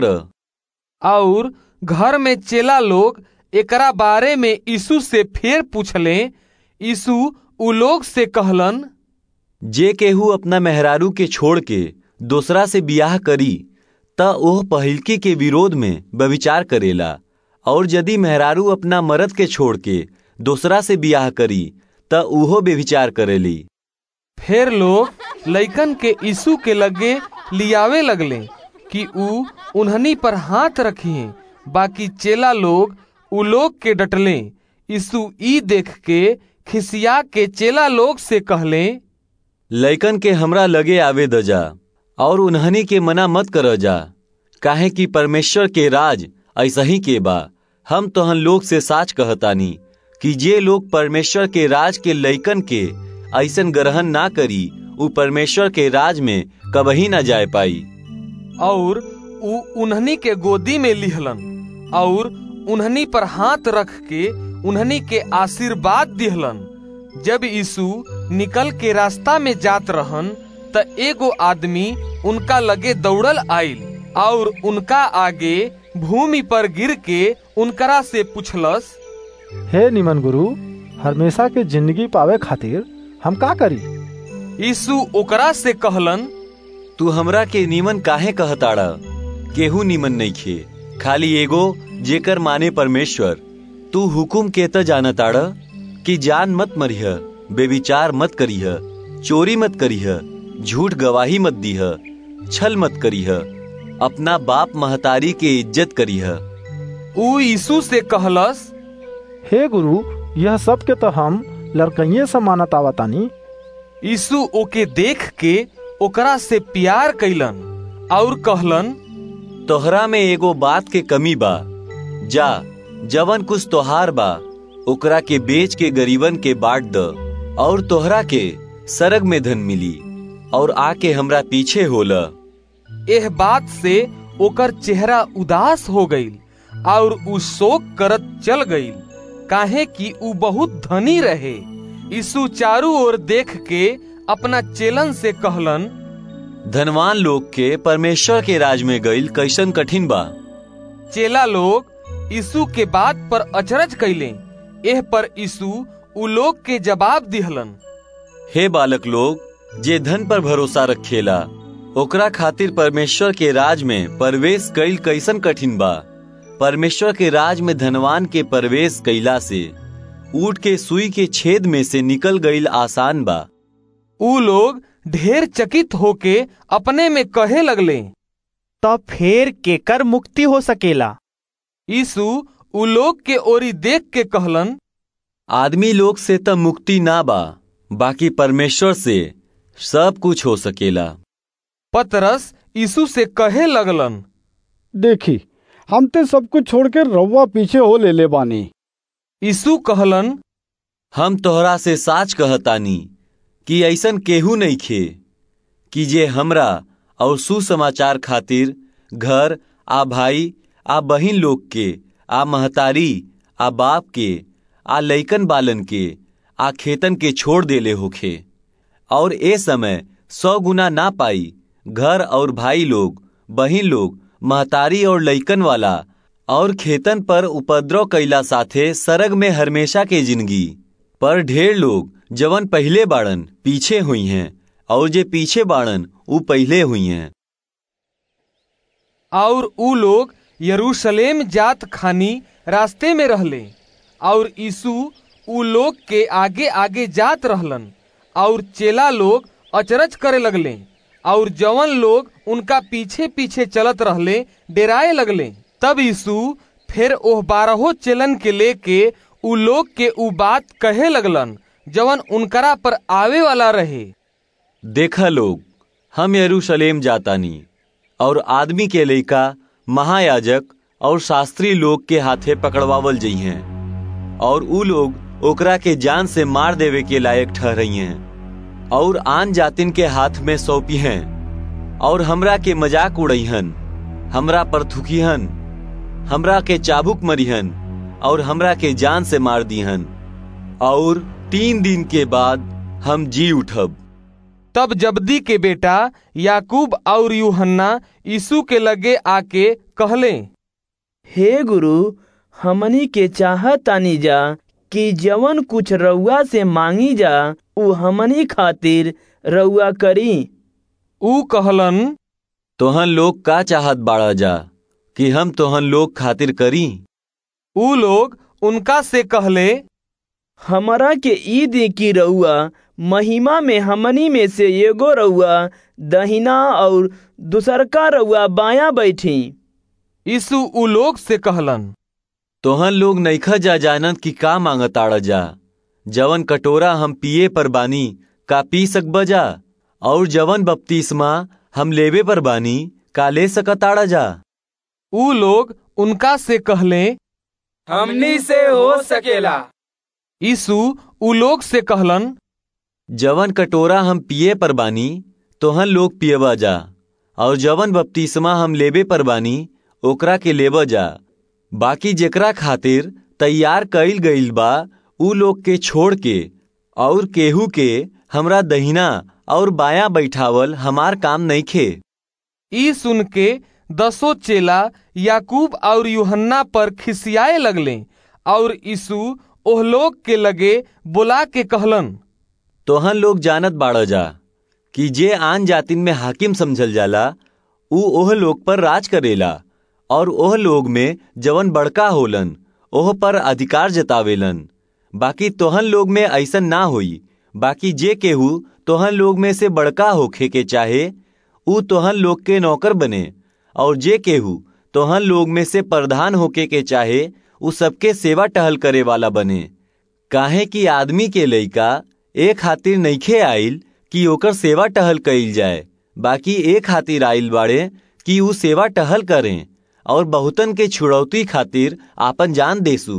और घर में चेला लोग एकरा बारे में यीशु से फिर पूछले यीशु उ लोग से कहलन जे केहू अपना मेहरारू के छोड़ के दूसरा से बियाह करी त ओह पहिलकी के विरोध में व्यभिचार करेला और यदि मेहरारू अपना मर्द के छोड़ के दूसरा से बियाह करी त उहो व्यभिचार करेली फिर लोग लइकन के यीशु के लगे लियावे लगले कि ऊ उन्हनी पर हाथ रखिए बाकी चेला लोग उ लोग के डटले यीशु ई देख के खिसिया के चेला लोग से कहले लइकन के हमरा लगे आवे द जा और उन्हनी के मना मत कर जा काहे कि परमेश्वर के राज ऐसा ही के बा हम तोहन लोग से साच कहतानी कि जे लोग परमेश्वर के राज के लइकन के ऐसन ग्रहण ना करी उ परमेश्वर के राज में कबही ना जाए पाई और उ उन्हनी के गोदी में लिहलन और उन्हनी पर हाथ रख के उन्हनी के आशीर्वाद दिहलन जब यीशु निकल के रास्ता में जात रहन त एगो आदमी उनका लगे दौड़ल आइल और उनका आगे भूमि पर गिर के उनकरा से पूछलस हे निमन गुरु हमेशा के जिंदगी पावे खातिर हम का करी यीशु ओकरा से कहलन तू हमरा के नीमन काहे कहताड़ा केहू नीमन नहीं खे खाली एगो जेकर माने परमेश्वर तू हुकुम के त जानताड़ कि जान मत मरिह बेविचार मत करीह चोरी मत करीह झूठ गवाही मत दीह छल मत करीह अपना बाप महतारी के इज्जत करीह ऊ यीशु से कहलस हे गुरु यह सब के तो हम लड़कइये से मानत आवतानी यीशु ओके देख के ओकरा से प्यार कैलन और कहलन तोहरा में एगो बात के कमी बा जा जवन कुछ तोहार बा ओकरा के बेच के गरीबन के बांट द और तोहरा के सरग में धन मिली और आके हमरा पीछे होला एह बात से ओकर चेहरा उदास हो गईल और उ शोक करत चल गईल काहे कि उ बहुत धनी रहे यीशु चारू ओर देख के अपना चेलन से कहलन धनवान लोग के परमेश्वर के राज में गईल कैसन कठिन बा चेला लोग यीशु के बात पर अचरज कैले एह पर यीशु उ लोग के जवाब दिहलन हे बालक लोग जे धन पर भरोसा रखेला ओकरा खातिर परमेश्वर के राज में प्रवेश कईल कैसन कठिन बा परमेश्वर के राज में धनवान के प्रवेश कैला से ऊट के सुई के छेद में से निकल गईल आसान बा ऊ लोग ढेर चकित होके अपने में कहे लगले तब फेर केकर मुक्ति हो सकेला यीशु उ लोग के ओरी देख के कहलन आदमी लोग से त मुक्ति ना बा बाकी परमेश्वर से सब कुछ हो सकेला पतरस यीशु से कहे लगलन देखी हम ते सब कुछ छोड़ के रउआ पीछे हो ले ले बानी यीशु कहलन हम तोहरा से साच कहतानी कि ऐसन केहू नहीं खे कि जे हमरा और सुसमाचार खातिर घर आ भाई आ बहिन लोग के आ महतारी आ बाप के आ लइकन बालन के आ खेतन के छोड़ देले होखे और ए समय सौ गुना ना पाई घर और भाई लोग बहिन लोग महतारी और लइकन वाला और खेतन पर उपद्रव कैला साथे सरग में हमेशा के जिंदगी पर ढेर लोग जवन पहले बाड़न पीछे हुई हैं और जे पीछे बाड़न ऊ पहले हुई हैं और ऊ लोग यरूशलेम जात खानी रास्ते में रहले और यीशु ऊ लोग के आगे आगे जात रहलन और चेला लोग अचरज करे लगले और जवन लोग उनका पीछे पीछे चलत रहले डेराए लगले तब यीशु फिर ओह बारहो चेलन के लेके ऊ लोग के ऊ बात कहे लगलन जवन उनकरा पर आवे वाला रहे देखा लोग हम यरूशलेम जातानी और आदमी के लइका महायाजक और शास्त्री लोग के हाथे पकड़वावल जई हैं और ऊ लोग ओकरा के जान से मार देवे के लायक ठहरई हैं और आन जातिन के हाथ में सौंपी हैं और हमरा के मजाक उड़ईहन हमरा पर थुकीहन हमरा के चाबुक मरीहन और हमरा के जान से मार दीहन और तीन दिन के बाद हम जी उठब तब जबदी के बेटा याकूब और यूहन्ना यीशु के लगे आके कहले हे गुरु हमनी के चाहतानी जा कि जवन कुछ रउआ से मांगी जा उ हमनी खातिर रउआ करी ऊ कहलन तोहन लोग का चाहत बाड़ा जा कि हम तोहन लोग खातिर करी ऊ लोग उनका से कहले हमरा के ई दे की रउआ महिमा में हमनी में से एगो रउआ दहिना और दूसरका रउआ बाया बैठी यीशु ऊ लोग से कहलन तोहन लोग नईखा जा जानत कि का मांगताड़ जा जवन कटोरा हम पिए पर बानी का पी सकब जा और जवन बपतिस्मा हम लेवे पर बानी का ले सकताड़ा जा ऊ लोग उनका से कहले हमनी से हो सकेला यीशु ऊ लोग से कहलन जवन कटोरा हम पिए पर बानी तोहन लोग पियबा जा और जवन बपतिस्मा हम लेबे पर बानी ओकरा के लेब जा बाकी जेकरा खातिर तैयार कईल गईल बा ऊ लोग के छोड़ के और केहू के हमरा दहिना और बाया बैठावल हमार काम नहीं खे ई सुन के दसो चेला याकूब और यूहन्ना पर खिसियाए लगले और यीशु ओह लोग के लगे बुला के कहलन तोहन लोग जानत बाड़ जा कि जे आन जातिन में हाकिम समझल जाला ऊ ओह लोग पर राज करेला और ओह लोग में जवन बड़का होलन ओह पर अधिकार जतावेलन बाकी तोहन लोग में ऐसन ना होई बाकी जे केहू तोहन लोग में से बड़का होखे के चाहे ऊ तोहन लोग के नौकर बने और जे केहू तोहन लोग में से प्रधान होके के चाहे ऊ सबके सेवा टहल करे वाला बने काहे कि आदमी के लइका ए खातिर नइखे आइल कि ओकर सेवा टहल कइल जाए बाकी ए खातिर आइल बाड़े कि ऊ सेवा टहल करें और बहुतन के छुड़ौती खातिर आपन जान देसू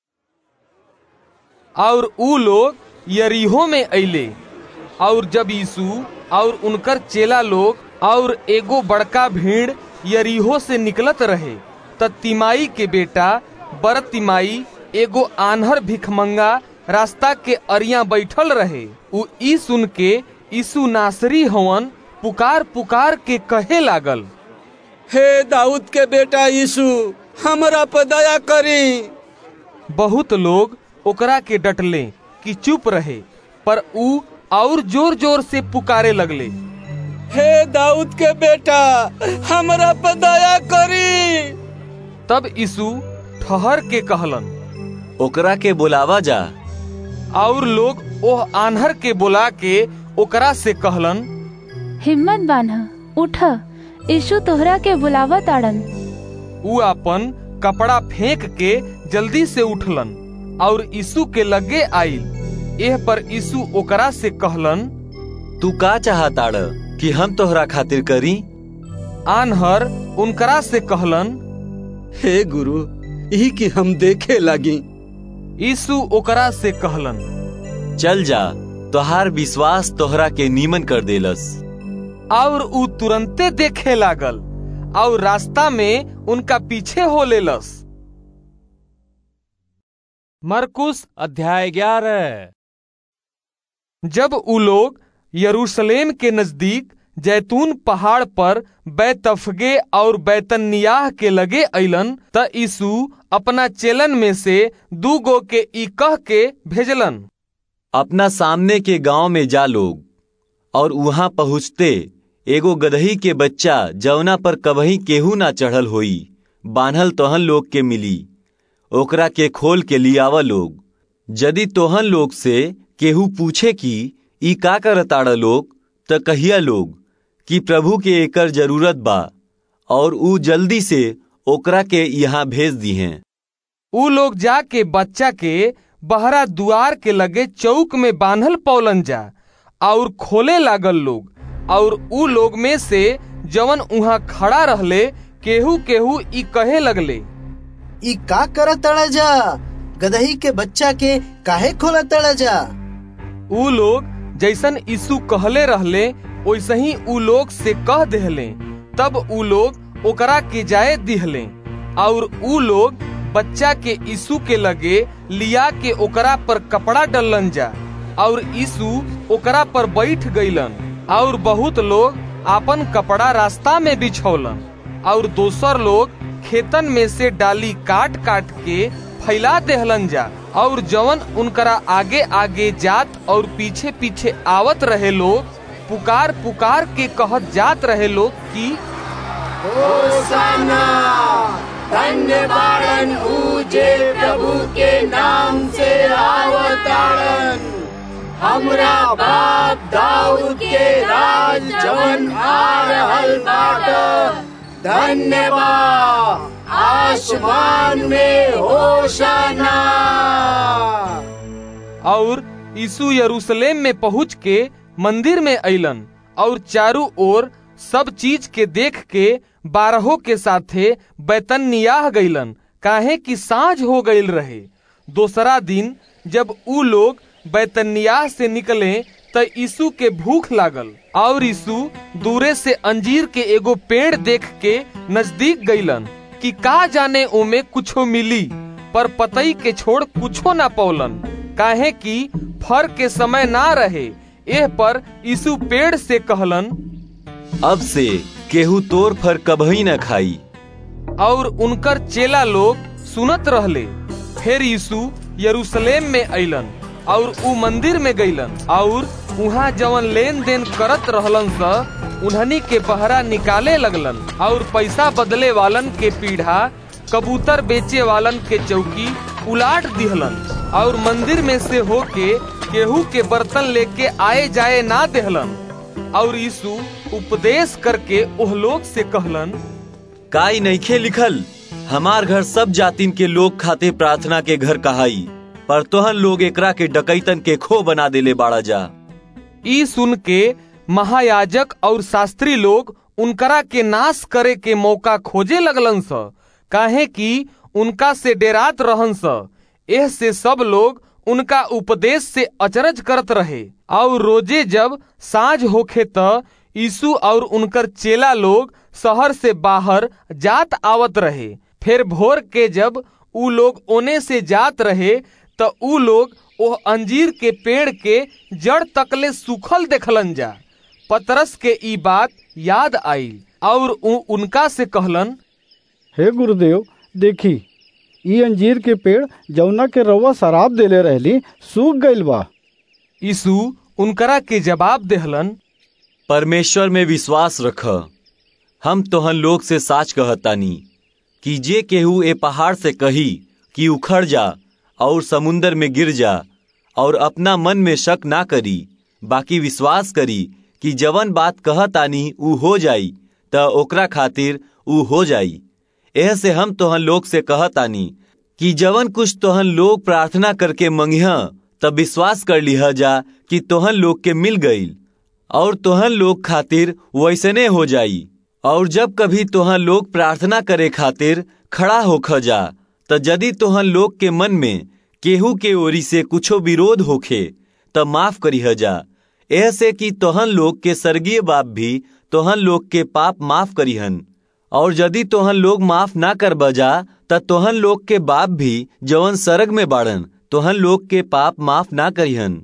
और ऊ लोग यरीहो में अइले और जब यीशु और उनकर चेला लोग और एगो बड़का भीड़ यरीहो से निकलत रहे त तिमाई के बेटा बर तिमाई एगो आन्हर भिखमंगा रास्ता के अरिया बैठल रहे उ ई सुन के यीशु नासरी हवन पुकार पुकार के कहे लागल हे दाऊद के बेटा यीशु हमरा पर दया करी बहुत लोग ओकरा के डटले कि चुप रहे पर ऊ और जोर जोर से पुकारे लगले हे दाऊद के बेटा हमरा पर दया करी तब यीशु ठहर के कहलन ओकरा के बुलावा जा और लोग ओह आन्हर के बुला के ओकरा से कहलन हिम्मत बान्ह उठ यीशु तोहरा के बुलावा ताड़न ऊ अपन कपड़ा फेंक के जल्दी से उठलन और यीशु के लगे आइल एह पर यीशु ओकरा से कहलन तू का चाहताड़ कि हम तोहरा खातिर करी आनहर उनकरा से कहलन हे गुरु यही कि हम देखे लगी यीशु ओकरा से कहलन चल जा तोहार विश्वास तोहरा के नीमन कर देलस और ऊ तुरंते देखे लागल और रास्ता में उनका पीछे हो लेलस मरकुस अध्याय ग्यारह जब ऊ लोग यरूशलेम के नजदीक जैतून पहाड़ पर बैतफगे और बैतनियाह के लगे अइलन त यीशु अपना चेलन में से दू गो के ई कह के भेजलन अपना सामने के गांव में जा लोग और वहां पहुँचते एगो गदही के बच्चा जवना पर कबही केहू ना चढ़ल होई बान्हल तोहन लोग के मिली ओकरा के खोल के लियावा लोग यदि तोहन लोग से केहू पूछे कि ई का करताड़ लोग त कहिया लोग कि प्रभु के एकर जरूरत बा और ऊ जल्दी से ओकरा के यहाँ भेज दी हैं ऊ लोग जाके बच्चा के बहरा दुआर के लगे चौक में बांधल पौलन जा और खोले लागल लोग और ऊ लोग में से जवन उहाँ खड़ा रहले केहू केहू ई कहे लगले ई का कर तड़ा जा गदही के बच्चा के काहे खोला तड़ा जा ऊ लोग जैसन यीशु कहले रहले वैसे ही ऊ लोग से कह देहले तब ऊ लोग ओकरा के जाए दिहले और ऊ लोग बच्चा के यीशु के लगे लिया के ओकरा पर कपड़ा डलन जा और यीशु ओकरा पर बैठ गईलन और बहुत लोग आपन कपड़ा रास्ता में बिछौलन और दोसर लोग खेतन में से डाली काट काट के फैला देहलन जा और जवन उनकरा आगे आगे जात और पीछे पीछे आवत रहे लोग पुकार पुकार के कहत जात रहे लोग कि होसाना धन्यवादन ऊजे प्रभु के नाम से आवतारन हमरा बाप दाऊद के राज जवन आ रहल बाट धन्यवाद आसमान में होशाना और यीशु यरूशलेम में पहुंच के मंदिर में अइलन और चारों ओर सब चीज के देख के बारहों के साथे बैतनियाह गईलन काहे कि साँझ हो गईल रहे दोसरा दिन जब ऊ लोग बैतनियाह से निकले त यीशु के भूख लागल और यीशु दूरे से अंजीर के एगो पेड़ देख के नजदीक गईलन कि का जाने ओमे कुछो मिली पर पतई के छोड़ कुछो ना पौलन काहे कि फर के समय ना रहे एह पर यीशु पेड़ से कहलन अब से केहू तोर फर कभी न खाई और उनकर चेला लोग सुनत रहले फिर यीशु यरूशलेम में अइलन और ऊ मंदिर में गईलन और वहाँ जवन लेन देन करत रहलन स उन्हनी के बहरा निकाले लगलन और पैसा बदले वालन के पीढ़ा कबूतर बेचे वालन के चौकी उलाट दिहलन और मंदिर में से होके केहू के बर्तन लेके आए जाए ना देहलन और यीशु उपदेश करके ओह लोग से कहलन काई नईखे लिखल हमार घर सब जातिन के लोग खाते प्रार्थना के घर कहाई पर तोहन लोग एकरा के डकैतन के खो बना देले बाड़ा जा ई सुन के महायाजक और शास्त्री लोग उनकरा के नाश करे के मौका खोजे लगलन स काहे कि उनका से डेरात रहन स एह से सब लोग उनका उपदेश से अचरज करत रहे और रोजे जब साँझ होखे त यीशु और उनकर चेला लोग शहर से बाहर जात आवत रहे फिर भोर के जब ऊ लोग ओने से जात रहे त ऊ लोग ओह अंजीर के पेड़ के जड़ तकले सूखल देखलन जा पतरस के ई बात याद आई और उ उनका से कहलन हे गुरुदेव देखी ई अंजीर के पेड़ जौना के रउआ शराब देले रहली सूख गइल बा यीशु उनकरा के जवाब देहलन परमेश्वर में विश्वास रख हम तोहन लोग से साच कहतानी कि जे केहू ए पहाड़ से कही कि उखड़ जा और समुंदर में गिर जा और अपना मन में शक ना करी बाकी विश्वास करी कि जवन बात कहतानी ऊ हो जाई त ओकरा खातिर ऊ हो जाई एह से हम तोहन लोग से कहतानी कि जवन कुछ तोहन लोग प्रार्थना करके मंगिह तब विश्वास कर लिह जा कि तोहन लोग के मिल गईल और तोहन लोग खातिर वैसने हो जाई और जब कभी तोहन लोग प्रार्थना करे खातिर खड़ा होख जा त यदि तोहन लोग के मन में केहू के ओरी से कुछो विरोध होखे त माफ करीह जा ऐसे कि तोहन लोग के स्वर्गीय बाप भी तोहन लोग के पाप माफ करीहन और यदि तोहन लोग माफ ना कर बजा त तोहन लोग के बाप भी जवन सरग में बाड़न तोहन लोग के पाप माफ ना करीहन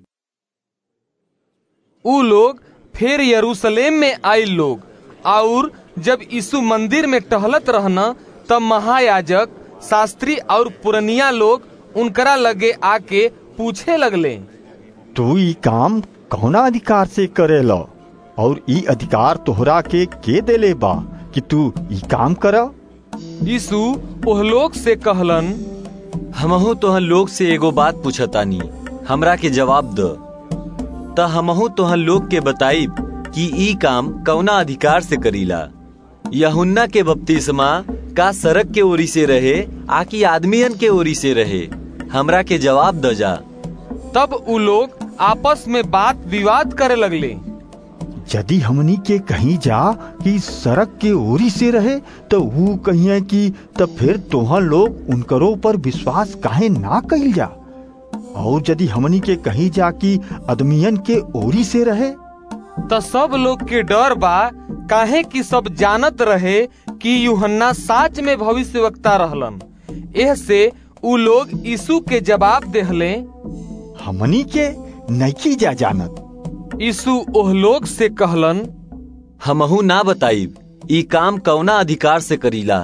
ऊ लोग फिर यरूशलेम में आए लोग और जब यीशु मंदिर में टहलत रहना तब महायाजक शास्त्री और पुरनिया लोग उनकरा लगे आके पूछे लगले तू ई काम कौना अधिकार से करेला और ई अधिकार तोहरा के के देले बा कि तू ई काम कर यीशु ओह लोग से कहलन हमहू तोहन लोग से एगो बात पूछतानी हमरा के जवाब द त हमहू तोहन लोग के बताइब कि ई काम कौना अधिकार से करीला यहुन्ना के बपतिस्मा का सड़क के ओरी से रहे आकि आदमियन के ओरी से रहे हमरा के जवाब द जा तब ऊ लोग आपस में बात विवाद करे लगले यदि हमनी के कहीं जा कि सड़क के ओरी से रहे तो वो कहिए कि तब फिर तोहन लोग उनकरो पर विश्वास काहे ना कइल जा और यदि हमनी के कहीं जा कि अदमियन के ओरी से रहे त सब लोग के डर बा काहे कि सब जानत रहे कि यूहन्ना साच में भविष्यवक्ता रहलन एह से ऊ लोग यीशु के जवाब देहले हमनी के नैकी जा जानत यीशु ओह लोग से कहलन हमहू ना बताइब ई काम कौना अधिकार से करीला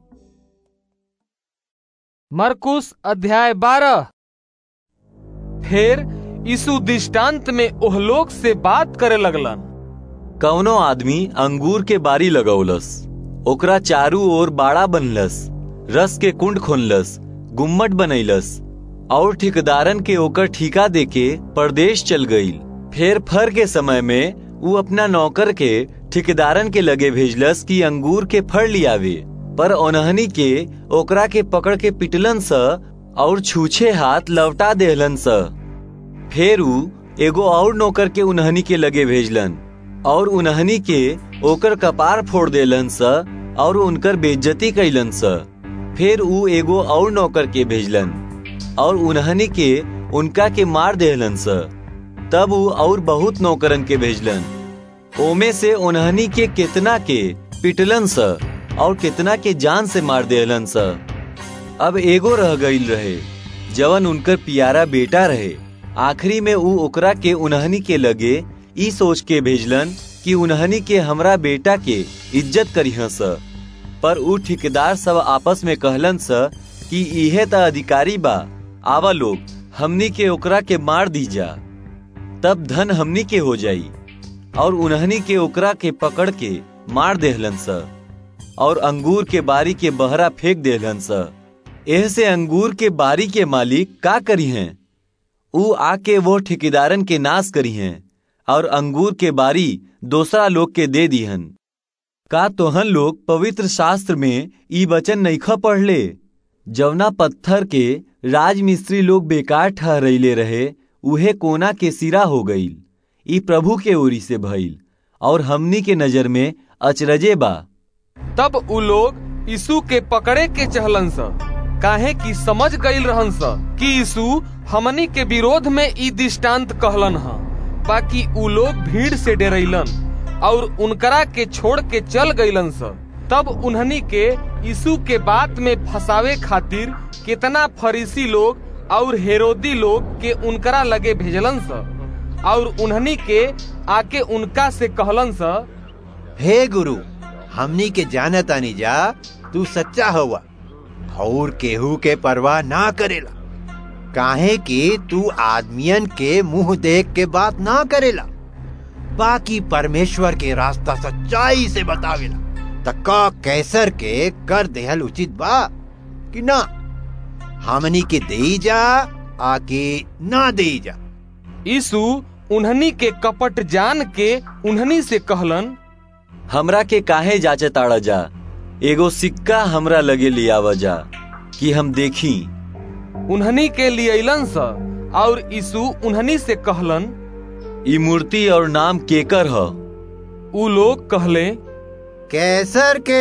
मरकुस अध्याय बारह फिर यीशु दृष्टांत में ओह लोग से बात करे लगलन कौनो आदमी अंगूर के बारी लगौलस ओकरा चारू ओर बाड़ा बनलस रस के कुंड खोलस गुम्मट बनैलस और ठेकेदारन के ओकर ठिका देके परदेश चल गईल फिर फर के समय में वो अपना नौकर के ठेकेदारन के लगे भेजलस कि अंगूर के फर लियावे पर ओनहनी के ओकरा के पकड़ के पिटलन स और छूछे हाथ लवटा देहलन स फिर ऊ एगो और नौकर के उन्हनी के लगे भेजलन और उन्हनी के ओकर कपार फोड़ देलन स और उनकर बेइज्जती कैलन स फिर ऊ एगो और नौकर के भेजलन और उन्हनी के उनका के मार देहलन स तब ऊ और बहुत नौकरन के भेजलन ओमे से उन्हनी के कितना के पिटलन स और कितना के जान से मार देहलन स अब एगो रह गईल रहे जवन उनकर पियारा बेटा रहे आखिरी में ऊ ओकरा के उन्हनी के लगे ई सोच के भेजलन कि उन्हनी के हमरा बेटा के इज्जत करीह स पर ऊ ठेकेदार सब आपस में कहलन स कि इहे त अधिकारी बा आवा लोग हमनी के ओकरा के मार दी जा तब धन हमनी के हो जाई और उन्हनी के ओकरा के पकड़ के मार देहलन स और अंगूर के बारी के बहरा फेंक देहलन स एह से अंगूर के बारी के मालिक का करी हैं ऊ आके वो ठेकेदारन के नाश करी हैं और अंगूर के बारी दूसरा लोग के दे दीहन का तोहन लोग पवित्र शास्त्र में ई वचन नईखा पढ़ले जवना पत्थर के राजमिस्त्री लोग बेकार ठहरैले रहे उहे कोना के सिरा हो गईल ई प्रभु के ओरी से भइल और हमनी के नजर में अचरजे बा तब उ लोग यीशु के पकड़े के चहलन स काहे कि समझ गईल रहन स कि यीशु हमनी के विरोध में ई दृष्टांत कहलन ह बाकी उ लोग भीड़ से डरैलन और उनकरा के छोड़ के चल गईलन स तब उन्हनी के यीशु के बात में फंसावे खातिर कितना फरीसी लोग और हेरोदी लोग के उनकरा लगे भेजलन स और उन्हनी के आके उनका से कहलन स हे गुरु हमनी के जानत आनी जा तू सच्चा हुआ और केहू के परवाह ना करेला काहे कि तू आदमियन के मुंह देख के बात ना करेला बाकी परमेश्वर के रास्ता सच्चाई से बतावेला तक्का कैसर के कर देहल उचित बा कि ना हमनी के दे जा आके ना दे जा यीशु उन्हनी के कपट जान के उन्हनी से कहलन हमरा के काहे जाचे ताड़ा जा एगो सिक्का हमरा लगे लियावा जा कि हम देखी उन्हनी के लियलन स और यीशु उन्हनी से कहलन ई मूर्ति और नाम केकर ह उ लोग कहले कैसर के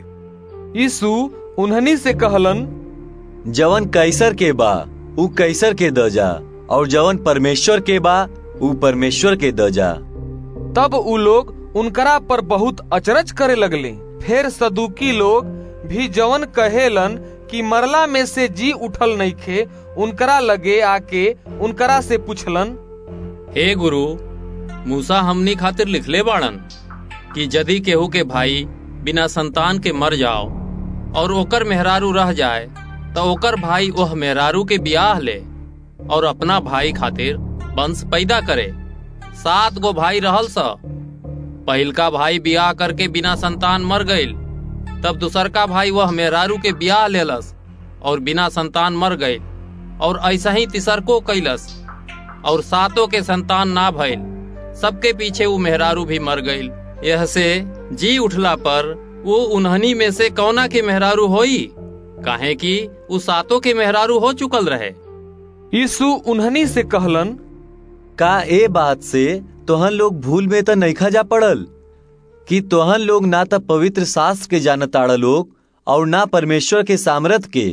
यीशु उन्हनी से कहलन जवन कैसर के बा उ कैसर के द जा और जवन परमेश्वर के बा उ परमेश्वर के द जा तब उ लोग उनकरा पर बहुत अचरज करे लगले फिर सदुकी लोग भी जवन कहेलन कि मरला में से जी उठल नहीं खे उनकरा लगे आके उनकरा से पूछलन हे गुरु मूसा हमनी खातिर लिखले बाड़न कि यदि केहू के भाई बिना संतान के मर जाओ और ओकर मेहरारू रह जाए तो ओकर भाई ओह मेहरारू के बियाह ले और अपना भाई खातिर वंश पैदा करे सात गो भाई रहल स पहिलका भाई बियाह करके बिना संतान मर गईल तब दूसर का भाई वह मेहरारू के ब्याह लेलस और बिना संतान मर गईल और ऐसा ही तीसर को कैलस और सातों के संतान ना भइल सबके पीछे वो मेहरारू भी मर गईल यह से जी उठला पर वो उन्हनी में से कौना के मेहरारू होई काहे कि वो सातों के मेहरारू हो चुकल रहे यीशु उन्हनी से कहलन का ए बात से तोहन लोग भूल में तो नईखा जा पड़ल कि तोहन लोग ना तो पवित्र शास्त्र के जानताड़ा लोग और ना परमेश्वर के सामर्थ के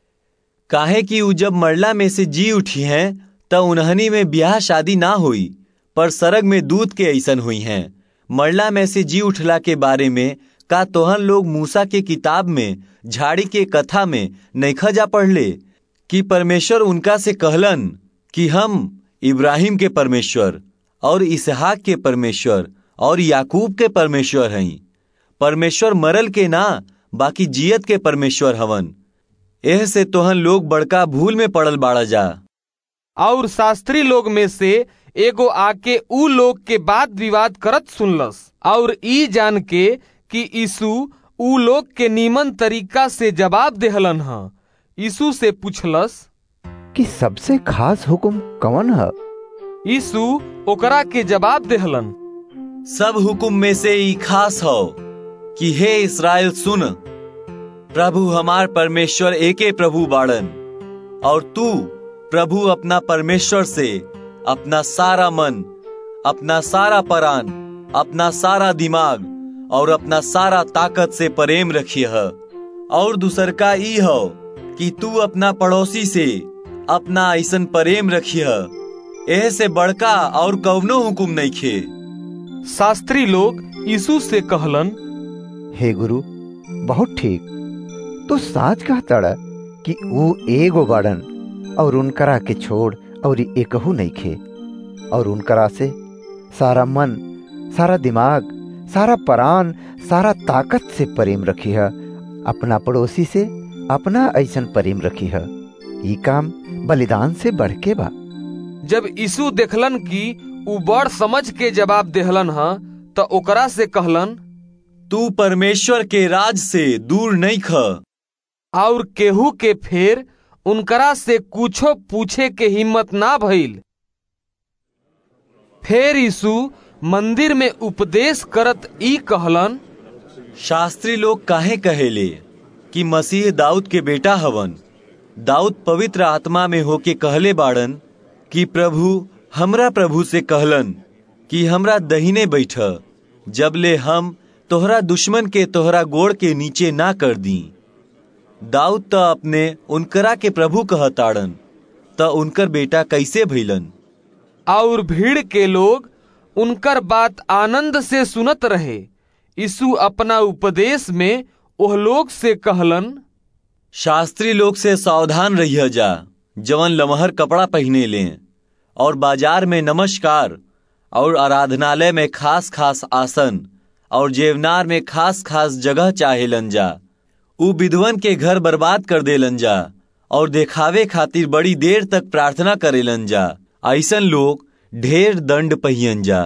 काहे कि उ जब मरला में से जी उठी हैं त उन्हनी में ब्याह शादी ना हुई पर सरग में दूध के ऐसन हुई हैं मरला में से जी उठला के बारे में का तोहन लोग मूसा के किताब में झाड़ी के कथा में नईखा जा पढ़ले कि परमेश्वर उनका से कहलन कि हम इब्राहिम के परमेश्वर और इसहाक के परमेश्वर और याकूब के परमेश्वर हई परमेश्वर मरल के ना बाकी जियत के परमेश्वर हवन एह से तोहन लोग बड़का भूल में पड़ल बाड़ा जा और शास्त्री लोग में से एगो आके उ लोग के बात विवाद करत सुनलस और ई जान के कि यीशु उ लोग के नीमन तरीका से जवाब देहलन ह यीशु से पूछलस कि सबसे खास हुक्म कौन है यीशु ओकरा के जवाब देहलन सब हुकुम में से ई खास हो कि हे इसराइल सुन प्रभु हमार परमेश्वर एके प्रभु बाड़न और तू प्रभु अपना परमेश्वर से अपना सारा मन अपना सारा परान अपना सारा दिमाग और अपना सारा ताकत से प्रेम रखिए और दूसर का ई हो कि तू अपना पड़ोसी से अपना ऐसन प्रेम रखिए एह से बड़का और कवनो हुकुम नहीं खे शास्त्री लोग यीशु से कहलन हे गुरु बहुत ठीक तो साच कहता कि वो एगो बाड़न और उनकरा के छोड़ और एकहू नहीं खे और उनकरा से सारा मन सारा दिमाग सारा परान सारा ताकत से प्रेम रखी है अपना पड़ोसी से अपना ऐसन प्रेम रखी है ये काम बलिदान से बढ़ के बा जब यीशु देखलन कि उ बड़ समझ के जवाब देहलन ह त ओकरा से कहलन तू परमेश्वर के राज से दूर नहीं ख और केहू के फेर उनकरा से कुछो पूछे के हिम्मत ना भइल फेर यीशु मंदिर में उपदेश करत ई कहलन शास्त्री लोग काहे कहेले कि मसीह दाऊद के बेटा हवन दाऊद पवित्र आत्मा में होके कहले बाड़न कि प्रभु हमरा प्रभु से कहलन कि हमरा दहीने बैठ जबले हम तोहरा दुश्मन के तोहरा गोड़ के नीचे ना कर दी दाऊद त अपने उनकरा के प्रभु कहताड़न त उनकर बेटा कैसे भइलन और भीड़ के लोग उनकर बात आनंद से सुनत रहे यीशु अपना उपदेश में ओह लोग से कहलन शास्त्री लोग से सावधान रहिए जा जवन लमहर कपड़ा पहने ले और बाजार में नमस्कार और आराधनालय में खास खास आसन और जेवनार में खास खास जगह चाहेलन जा उ विधवन के घर बर्बाद कर देलन जा और देखावे खातिर बड़ी देर तक प्रार्थना करेलन जा ऐसन लोग ढेर दंड पहियन जा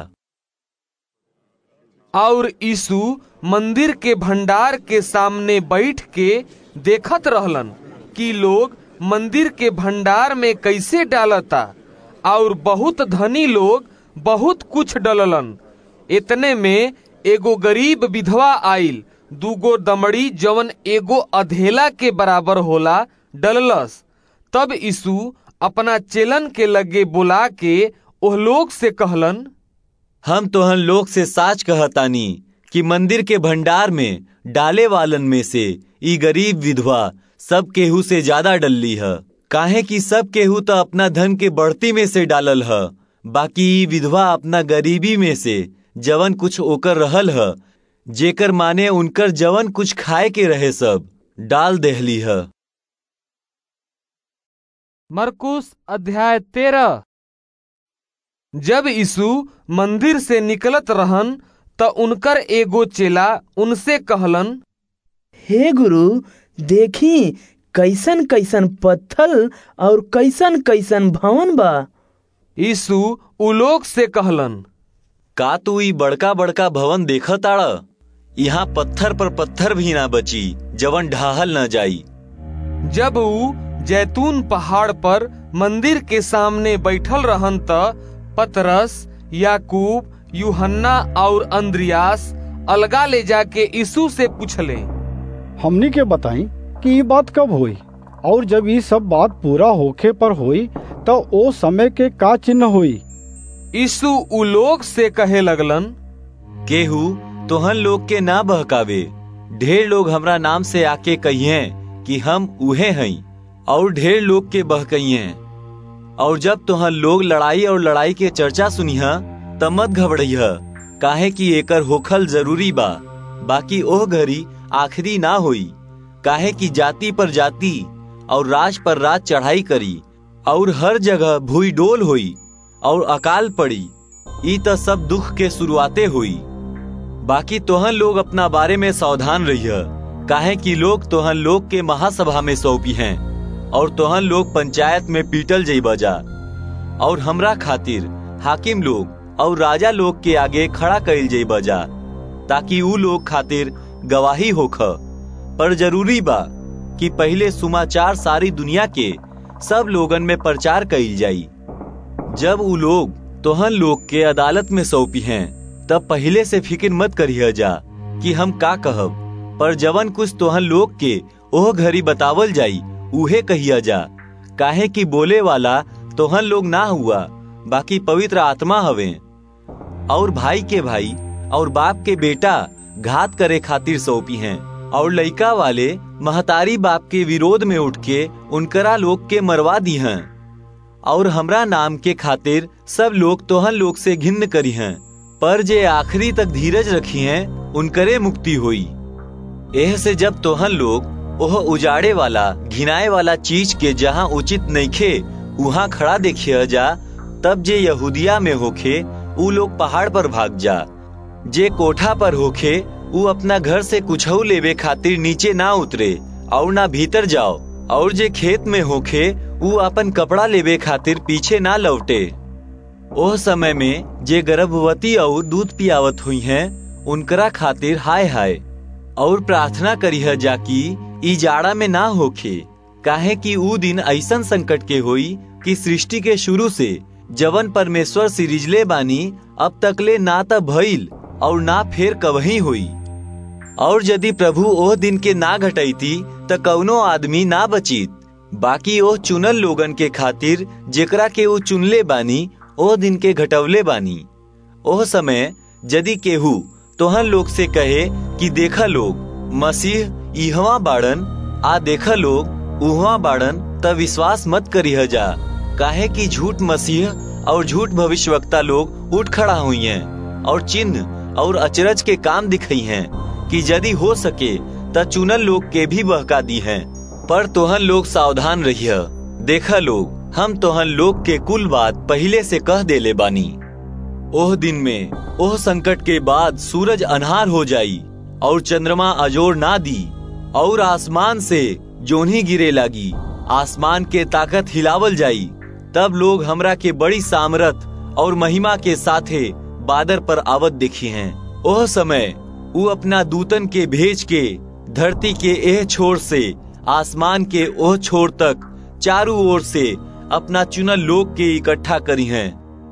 और यीशु मंदिर के भंडार के सामने बैठ के देखत रहलन कि लोग मंदिर के भंडार में कैसे डालता और बहुत धनी लोग बहुत कुछ डललन इतने में एगो गरीब विधवा आइल दूगो दमड़ी जवन एगो अधेला के बराबर होला डललस तब यीशु अपना चेलन के लगे बुला के ओह लोग से कहलन हम तोहन लोग से साच कहतानी कि मंदिर के भंडार में डाले वालन में से ई गरीब विधवा सब केहू से ज्यादा डलली है काहे कि सब केहू तो अपना धन के बढ़ती में से डालल है बाकी ई विधवा अपना गरीबी में से जवन कुछ ओकर रहल है जेकर माने उनकर जवन कुछ खाए के रहे सब डाल देहली है मरकुस अध्याय तेरह जब यीशु मंदिर से निकलत रहन त उनकर एगो चेला उनसे कहलन हे गुरु देखी कैसन कैसन पत्थल और कैसन कैसन भवन बा यीशु उ लोग से कहलन का तू ई बड़का बड़का भवन देखा ताड़ा यहाँ पत्थर पर पत्थर भी ना बची जवन ढाहल न जाई जब उ जैतून पहाड़ पर मंदिर के सामने बैठल रहन त पतरस याकूब यूहन्ना और अंद्रियास अलगा ले जाके यीशु से पूछले हमनी के बताई कि ये बात कब हुई और जब ये सब बात पूरा होखे पर हुई तो ओ समय के का चिन्ह हुई यीशु उ लोग से कहे लगलन केहू तोहन लोग के ना बहकावे ढेर लोग हमरा नाम से आके कहिए कि हम उहे हई और ढेर लोग के बहकइए और जब तोहन लोग लड़ाई और लड़ाई के चर्चा सुनिह त मत घबड़इह काहे कि एकर होखल जरूरी बा बाकी ओह घड़ी आखिरी ना होई काहे कि जाति पर जाति और राज पर राज चढ़ाई करी और हर जगह भूई डोल हुई और अकाल पड़ी ई त सब दुख के शुरुआते हुई बाकी तोहन लोग अपना बारे में सावधान रहिए काहे कि लोग तोहन लोग के महासभा में सौंपी हैं और तोहन लोग पंचायत में पीटल जइबा जा और हमरा खातिर हाकिम लोग और राजा लोग के आगे खड़ा कइल जइबा जा ताकि ऊ लोग खातिर गवाही होख पर जरूरी बा कि पहले समाचार सारी दुनिया के सब लोगन में प्रचार कइल जाई जब ऊ लोग तोहन लोग के अदालत में सौंपी हैं तब पहले से फिक्र मत करिए जा कि हम का कहब पर जवन कुछ तोहन लोग के ओह घड़ी बतावल जाई उहे कहिया जा काहे कि बोले वाला तोहन लोग ना हुआ बाकी पवित्र आत्मा हवे और भाई के भाई और बाप के बेटा घात करे खातिर सौंपी हैं और लइका वाले महतारी बाप के विरोध में उठ के उनकरा लोग के मरवा दी हैं और हमरा नाम के खातिर सब लोग तोहन लोग से घिन्न करी हैं पर जे आखिरी तक धीरज रखी हैं उनकरे मुक्ति हुई एह से जब तोहन लोग ओह उजाड़े वाला घिनाए वाला चीज के जहाँ उचित नइखे वहाँ खड़ा देखिए जा तब जे यहूदिया में होखे ऊ लोग पहाड़ पर भाग जा जे कोठा पर होखे ऊ अपना घर से कुछऊ लेवे खातिर नीचे ना उतरे और ना भीतर जाओ और जे खेत में होखे ऊ अपन कपड़ा लेवे खातिर पीछे ना लौटे ओह समय में जे गर्भवती और दूध पियावत हुई हैं उनकरा खातिर हाय हाय और प्रार्थना करीह जाकी ई जाड़ा में ना होखे काहे कि ऊ दिन ऐसन संकट के होई कि सृष्टि के शुरू से जवन परमेश्वर सिरिजले बानी अब तकले ना त भइल और ना फेर कवही हुई और यदि प्रभु ओह दिन के ना घटैती त कौनो आदमी ना बचित बाकी ओह चुनल लोगन के खातिर जेकरा के वो चुनले बानी ओह दिन के घटवले बानी ओह समय यदि केहू तोहन लोग से कहे कि देखा लोग मसीह इहवा बाड़न आ देखा लोग उहवा बाड़न त विश्वास मत करिह जा काहे कि झूठ मसीह और झूठ भविष्यवक्ता लोग उठ खड़ा हुई हैं और चिन्ह और अचरज के काम दिखाई हैं कि यदि हो सके त चुनल लोग के भी बहका दी हैं पर तोहन लोग सावधान रहिए देखा लोग हम तोहन लोग के कुल बात पहले से कह देले बानी ओह दिन में ओह संकट के बाद सूरज अनहार हो जाई और चंद्रमा अजोर ना दी और आसमान से जोनी गिरे लगी आसमान के ताकत हिलावल जाई तब लोग हमरा के बड़ी सामरथ और महिमा के साथे बादर पर आवत देखी हैं ओह समय वो अपना दूतन के भेज के धरती के एह छोर से आसमान के ओह छोर तक चारों ओर से अपना चुनल लोग के इकट्ठा करी हैं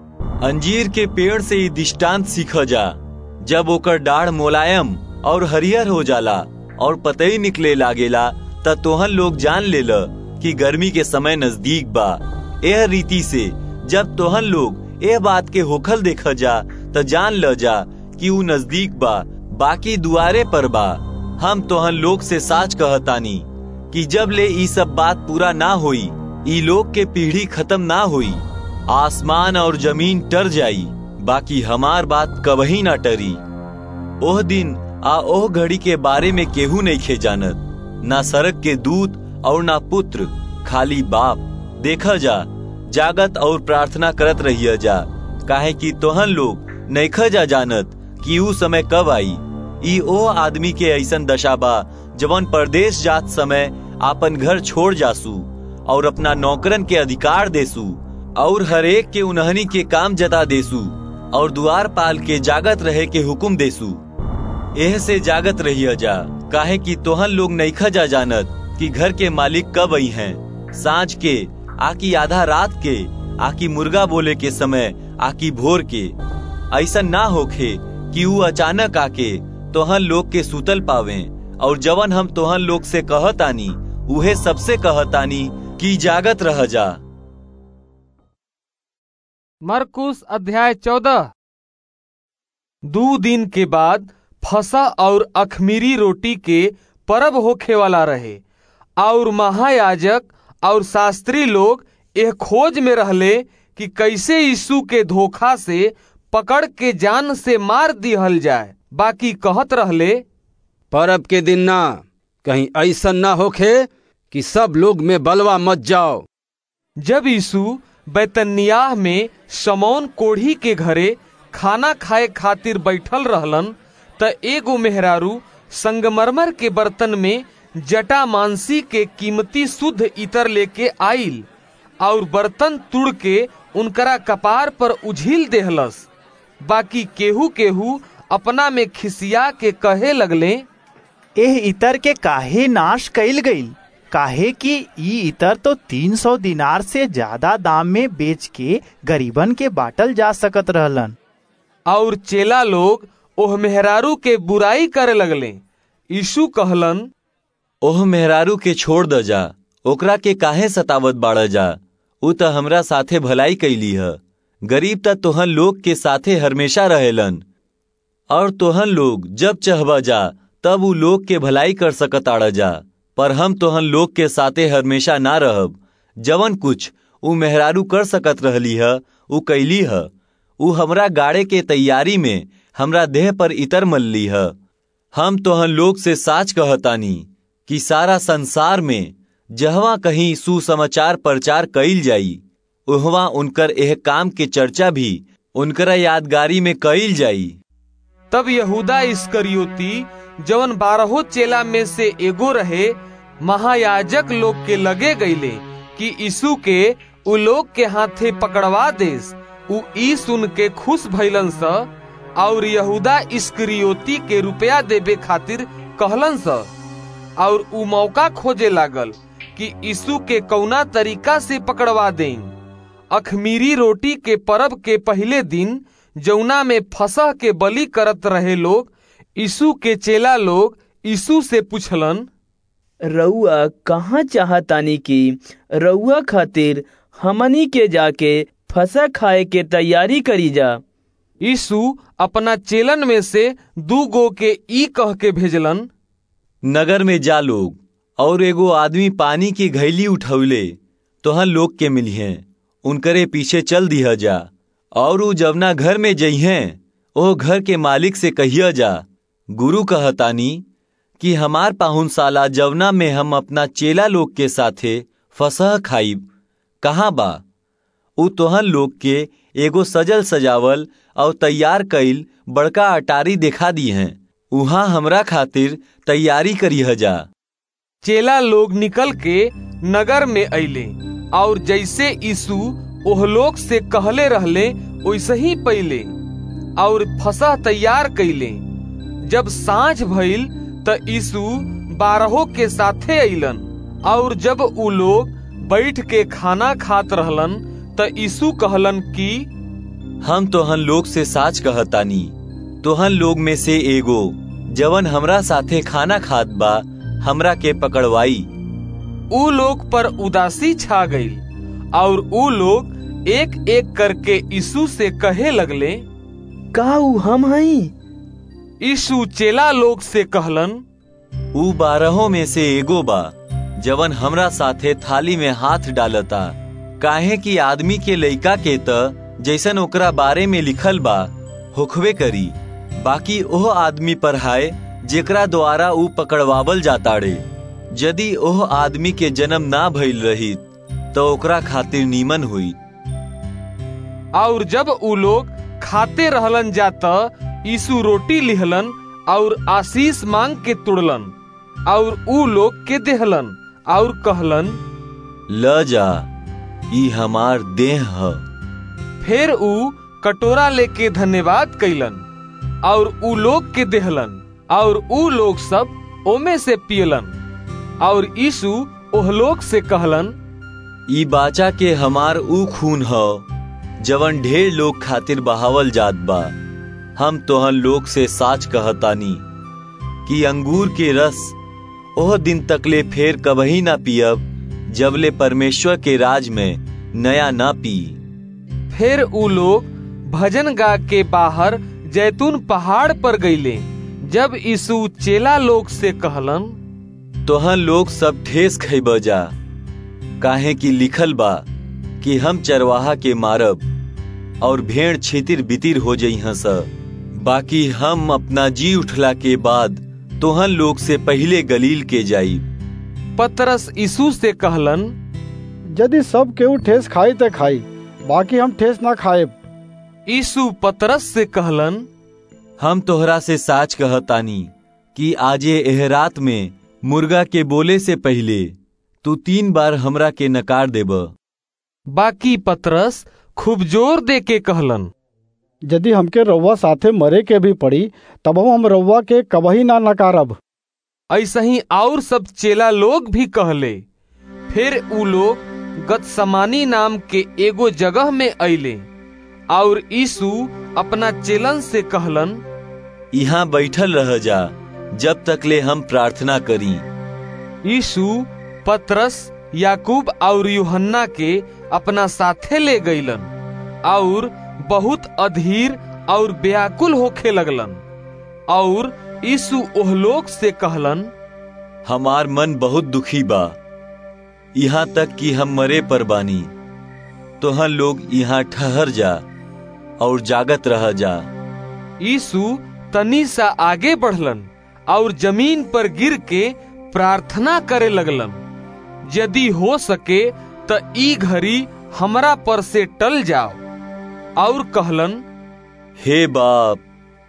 अंजीर के पेड़ से ही दृष्टांत सीख जा जब ओकर डाढ़ मोलायम और हरियर हो जाला और पतई निकले लागेला त तोहन लोग जान ले ल कि गर्मी के समय नजदीक बा यह रीति से जब तोहन लोग यह बात के होखल देख जा त जान ल जा कि ऊ नजदीक बा बाकी दुआरे पर बा हम तोहन लोग से साच कहतानी कि जब ले ई सब बात पूरा ना होई ई लोग के पीढ़ी खत्म ना होई आसमान और जमीन टर जाई बाकी हमार बात कबही ना टरी ओह दिन आ ओह घड़ी के बारे में केहू नहीं खे जानत ना सड़क के दूत और ना पुत्र खाली बाप देखा जा जागत और प्रार्थना करत रहिए जा काहे कि तोहन लोग नैखा जा जानत कि ऊ समय कब आई ई ओ आदमी के ऐसन दशा बा जवन परदेश जात समय आपन घर छोड़ जासू और अपना नौकरन के अधिकार देसू और हरेक के उन्हनी के काम जता देसू और दुआर पाल के जागत रहे के हुक्म देसू एह से जागत रहिए जा काहे कि तोहन लोग नैखा जा जानत कि घर के मालिक कब आई हैं सांझ के आकी आधा रात के आकी मुर्गा बोले के समय आकी भोर के ऐसा ना होखे कि ऊ अचानक आके तोहन लोग के सुतल पावे और जवन हम तोहन लोग से कहतानी उहे सबसे कहतानी कि जागत रह जा मरकुस अध्याय चौदह दो दिन के बाद फसा और अखमीरी रोटी के परब होखे वाला रहे और महायाजक और शास्त्री लोग यह खोज में रहले कि कैसे यीशु के धोखा से पकड़ के जान से मार दिहल जाए बाकी कहत रहले परब के दिन ना कहीं ऐसा ना होखे कि सब लोग में बलवा मत जाओ जब यीशु बैतनियाह में समौन कोढ़ी के घरे खाना खाए खातिर बैठल रहलन त एगो मेहरारू संगमरमर के बर्तन में जटा मांसी के कीमती शुद्ध इतर लेके आइल और बर्तन तुड़ के उनकरा कपार पर उझिल देहलस बाकी केहू केहू अपना में खिसिया के कहे लगले एह इतर के काहे नाश कैल गईल काहे कि ई इतर तो तीन सौ दिनार से ज्यादा दाम में बेच के गरीबन के बाटल जा सकत रहलन और चेला लोग ओह मेहरारू के बुराई करे लगले यीशु कहलन ओह मेहरारू के छोड़ द जा ओकरा के काहे सतावत बाड़ जा उ त हमरा साथे भलाई कैली है गरीब त तोहन लोग के साथे हमेशा रहेलन और तोहन लोग जब चहबा जा तब उ लोग के भलाई कर सकत आड़ जा पर हम तोहन लोग के साथे हमेशा ना रहब जवन कुछ उ मेहरारू कर सकत रहली है उ कैली है उ हमरा गाड़े के तैयारी में हमरा देह पर इतर मल्ली है हम तोहन लोग से साच कहतानी कि सारा संसार में जहवा कहीं सुसमाचार प्रचार कईल जाई उहवा उनकर एह काम के चर्चा भी उनकरा यादगारी में कईल जाई तब यहूदा इस्करियोती जवन बारहो चेला में से एगो रहे महायाजक लोग के लगे गईले कि यीशु के उ लोग के हाथे पकड़वा देस उ ई सुन के खुश भइलन स और यहूदा इस्करियोती के रुपया देवे खातिर कहलन स और उ मौका खोजे लागल कि यीशु के कौना तरीका से पकड़वा दें अखमीरी रोटी के परब के पहले दिन जौना में फसह के बलि करत रहे लोग यीशु के चेला लोग यीशु से पूछलन रउआ कहाँ चाहतानी की रउआ खातिर हमनी के जाके फसा खाए के तैयारी करी जा यीशु अपना चेलन में से दू गो के ई कह के भेजलन नगर में जा लोग और एगो आदमी पानी की घैली उठौले तोहन लोग के मिलिहे उनकरे पीछे चल दिया जा और उ जवना घर में जइहे ओ घर के मालिक से कहिया जा गुरु कहतानी कि हमार पाहुनशाला जवना में हम अपना चेला लोग के साथे फसह खाइब कहाँ बा उ तोहन लोग के एगो सजल सजावल और तैयार कईल बड़का अटारी देखा दी हैं उहाँ हमरा खातिर तैयारी करिह जा चेला लोग निकल के नगर में अइले और जैसे यीशु ओह लोग से कहले रहले वैसे ही पहले और फसह तैयार कैले जब सांझ भइल त यीशु बारहों के साथे अइलन और जब उ लोग बैठ के खाना खात रहलन त यीशु कहलन कि हम तोहन लोग से साच कहतानी तोहन लोग में से एगो जवन हमरा साथे खाना खात बा हमरा के पकड़वाई उ लोग पर उदासी छा गई और उ लोग एक एक करके यीशु से कहे लगले का उ हम हई यीशु चेला लोग से कहलन उ बारहों में से एगो बा जवन हमरा साथे थाली में हाथ डालता काहे कि आदमी के लइका के त जैसन ओकरा बारे में लिखल बा होखवे करी बाकी ओह आदमी पर हाय जेकरा द्वारा उ पकड़वावल जाताड़े यदि ओह आदमी के जन्म ना भइल रही तो ओकरा खातिर नीमन हुई और जब उ लोग खाते रहलन जाता यीशु रोटी लिहलन और आशीष मांग के तुड़लन और उ लोग के देहलन और कहलन ल जा ई हमार देह ह फिर उ कटोरा लेके धन्यवाद कैलन और उ लोग के देहलन और उ लोग सब ओमे से पियलन और यीशु ओह लोग से कहलन ई बाचा के हमार उ खून ह जवन ढेर लोग खातिर बहावल जात बा हम तोहन लोग से साच कहतानी कि अंगूर के रस ओह दिन तकले फेर कबही ना पियब जबले परमेश्वर के राज में नया ना पी फिर उ लोग भजन गा के बाहर जैतून पहाड़ पर गईले जब यीशु चेला लोग से कहलन तोहन लोग सब ठेस खैब जा काहे कि लिखल बा कि हम चरवाहा के मारब और भेड़ छितिर बितिर हो जई हस बाकी हम अपना जी उठला के बाद तोहन लोग से पहले गलील के जाई पतरस यीशु से कहलन यदि सब केहू ठेस खाई ते खाई बाकी हम ठेस ना खाए यीशु पतरस से कहलन हम तोहरा से साच कहतानी कि आजे एह रात में मुर्गा के बोले से पहले तू तीन बार हमरा के नकार देब बाकी पतरस खूब जोर दे के कहलन यदि हमके रउआ साथे मरे के भी पड़ी तब हम रउआ के कबही ना नकारब ऐसा ही और सब चेला लोग भी कहले फिर उ लोग गतसमानी नाम के एगो जगह में अइले और यीशु अपना चेलन से कहलन यहाँ बैठल रह जा जब तक ले हम प्रार्थना करी यीशु पतरस याकूब और यूहन्ना के अपना साथे ले गईलन और बहुत अधीर और व्याकुल होखे लगलन और यीशु ओह लोग से कहलन हमार मन बहुत दुखी बा यहाँ तक कि हम मरे पर बानी तोहन लोग यहाँ ठहर जा और जागत रह जा यीशु तनी सा आगे बढ़लन और जमीन पर गिर के प्रार्थना करे लगलन यदि हो सके त ई घड़ी हमरा पर से टल जाओ और कहलन हे बाप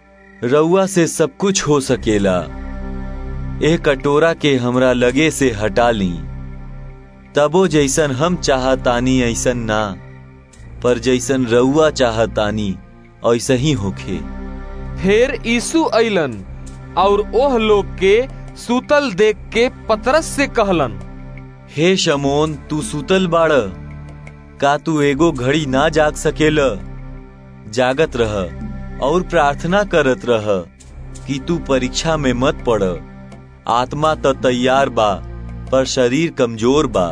रउआ से सब कुछ हो सकेला ए कटोरा के हमरा लगे से हटा ली तबो जैसन हम चाहतानी ऐसन ना पर जैसन रउआ चाहतानी ऐसा ही होखे फिर यीशु अइलन और ओह लोग के सूतल देख के पतरस से कहलन हे शमोन तू सुतल बाड़ का तू एगो घड़ी ना जाग सकेल जागत रह और प्रार्थना करत रह कि तू परीक्षा में मत पड़ आत्मा तो तैयार बा पर शरीर कमजोर बा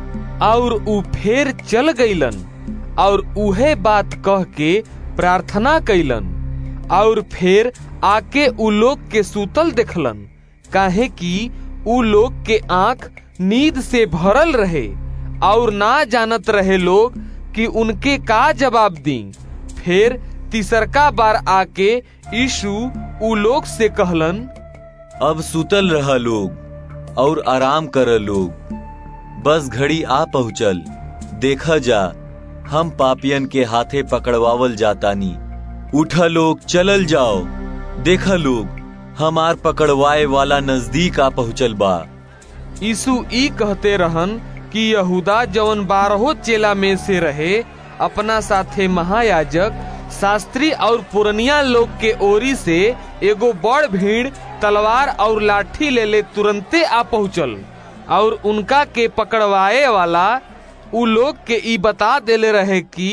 और ऊ फेर चल गईलन और उहे बात कह के प्रार्थना कैलन और फिर आके उ लोग के सूतल देखलन काहे कि उ लोग के आंख नींद से भरल रहे और ना जानत रहे लोग कि उनके का जवाब दी फिर तीसरका बार आके यीशु उ लोग से कहलन अब सुतल रह लोग और आराम कर लोग बस घड़ी आ पहुँचल देखा जा हम पापियन के हाथे पकड़वावल जातानी उठा लोग चलल जाओ देखा लोग हमार पकड़वाए वाला नजदीक आ पहुँचल बा यीशु ई कहते रहन कि यहूदा जवन बारहो चेला में से रहे अपना साथे महायाजक शास्त्री और पुरनिया लोग के ओरी से एगो बड़ भीड़ तलवार और लाठी ले ले तुरंते आ पहुँचल और उनका के पकड़वाए वाला उ लोग के ई बता देले रहे कि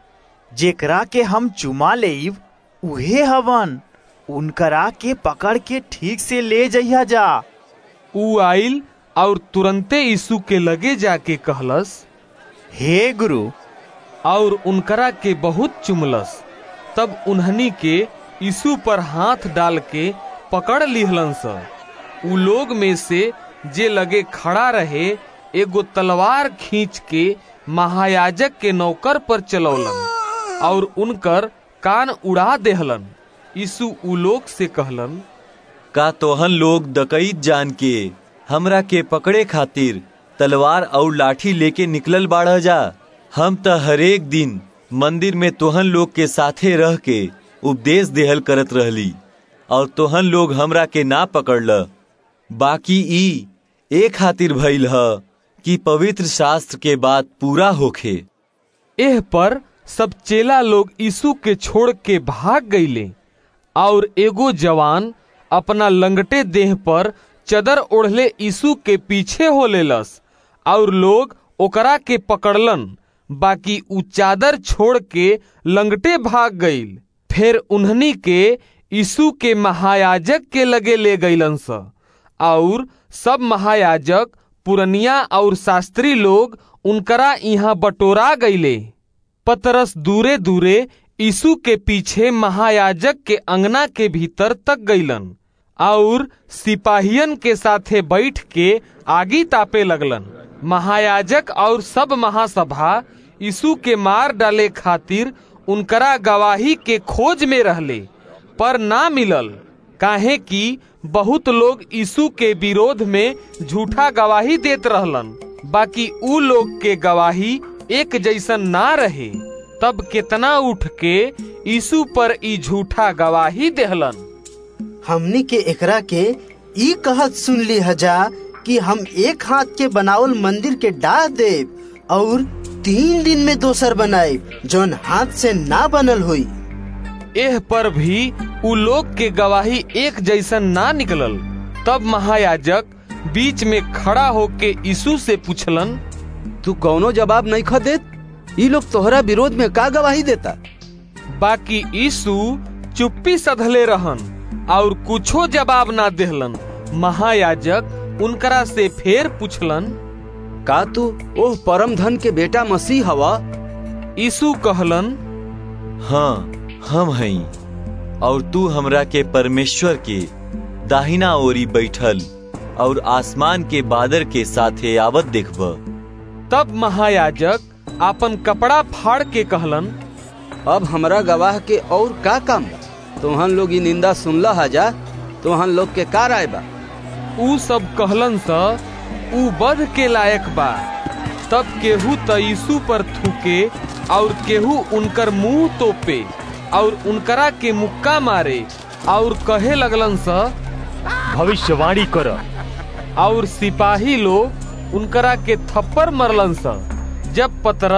जेकरा के हम चुमा लेब उहे हवन उनकरा के पकड़ के ठीक से ले जइया जा उ आइल और तुरंते यीशु के लगे जाके कहलस हे गुरु और उनकरा के बहुत चुमलस तब उन्हनी के यीशु पर हाथ डाल के पकड़ लिहलन स उ लोग में से जे लगे खड़ा रहे एगो तलवार खींच के महायाजक के नौकर पर चलौलन और उनकर कान उड़ा देहलन यीशु उ लोग से कहलन का तोहन लोग दकईत जान के हमरा के पकड़े खातिर तलवार और लाठी लेके निकलल बाढ़ जा हम त हरेक दिन मंदिर में तोहन लोग के साथे रह के उपदेश देहल करत रहली और तोहन लोग हमरा के ना पकड़ल बाकी ई ए खातिर भइल ह कि पवित्र शास्त्र के बात पूरा होखे एह पर सब चेला लोग यीशु के छोड़ के भाग गईले और एगो जवान अपना लंगटे देह पर चदर ओढ़ले यीशु के पीछे हो लेलस और लोग ओकरा के पकड़लन बाकी उ चादर छोड़ के लंगटे भाग गईल फिर उन्हनी के यीशु के महायाजक के लगे ले गईलन स और सब महायाजक पुरनिया और शास्त्री लोग उनकरा यहाँ बटोरा गईले पतरस दूरे दूरे यीशु के पीछे महायाजक के अंगना के भीतर तक गईलन और सिपाहियन के साथे बैठ के आगी तापे लगलन महायाजक और सब महासभा यीशु के मार डाले खातिर उनकरा गवाही के खोज में रहले पर ना मिलल काहे कि बहुत लोग यीशु के विरोध में झूठा गवाही देत रहलन बाकी उ लोग के गवाही एक जैसन ना रहे तब कितना उठ के यीशु पर ई झूठा गवाही देहलन हमनी के एकरा के ई कहत सुन ली हजा कि हम एक हाथ के बनावल मंदिर के डाह देव और तीन दिन में दोसर बनाए जौन हाथ से ना बनल हुई एह पर भी उ लोग के गवाही एक जैसन ना निकलल तब महायाजक बीच में खड़ा होके यीशु से पूछलन तू कौनो जवाब नहीं ख देत ई लोग तोहरा विरोध में का गवाही देता बाकी यीशु चुप्पी सधले रहन और कुछो जवाब ना देहलन महायाजक उनकरा से फेर पूछलन का तू ओह परम धन के बेटा मसीह हवा यीशु कहलन हाँ हम हई और तू हमरा के परमेश्वर के दाहिना ओरी बैठल और आसमान के बादर के साथे आवत देखब तब महायाजक आपन कपड़ा फाड़ के कहलन अब हमरा गवाह के और का काम बा तोहन लोग ई निंदा सुनला हजा तोहन लोग के का राय बा उ सब कहलन स उ बध के लायक बा तब केहू त यीशु पर थूके और केहू उनकर मुंह तोपे और उनकरा के मुक्का मारे और कहे लगलन स भविष्यवाणी कर और सिपाही लोग उनकरा के थप्पड़ मरलन स जब पतरस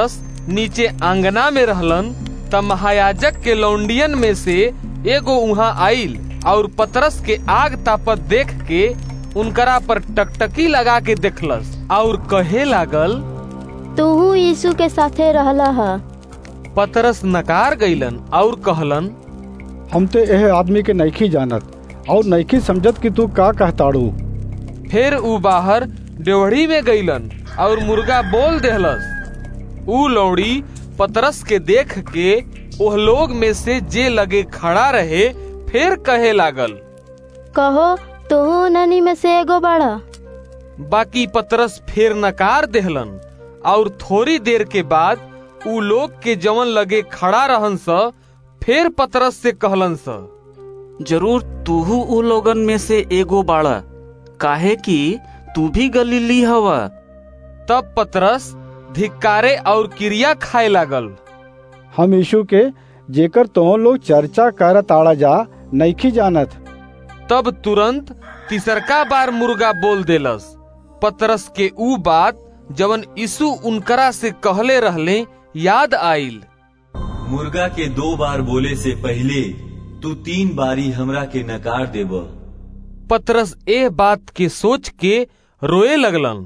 नीचे आंगना में रहलन त महायाजक के लौंडियन में से एगो वहाँ आइल और पतरस के आग तापत देख के उनकरा पर टकटकी लगा के देखलस और कहे लागल तू यीशु के साथे रहला हा पतरस नकार गईलन और कहलन हम ते एह आदमी के नईखी जानत और नईखी समझत कि तू का कहताड़ू फिर ऊ बाहर डेवढ़ी में गईलन और मुर्गा बोल देहलस ऊ लौड़ी पतरस के देख के ओह लोग में से जे लगे खड़ा रहे फिर कहे लागल कहो तू ननी में से एगो बड़ा बाकी पतरस फिर नकार देहलन और थोड़ी देर के बाद ऊ लोग के जवन लगे खड़ा रहन स फिर पतरस से कहलन स जरूर तूहू उ लोगन में से एगो बाड़ा काहे कि तू भी गलीली हवा तब पतरस धिक्कारे और क्रिया खाए लागल हम यीशु के जेकर तो लोग चर्चा करत आड़ा जा नईखी जानत तब तुरंत तीसरका बार मुर्गा बोल देलस पतरस के ऊ बात जवन यीशु उनकरा से कहले रहले याद आइल मुर्गा के दो बार बोले से पहले तू तीन बारी हमरा के नकार देब पतरस ए बात के सोच के रोए लगलन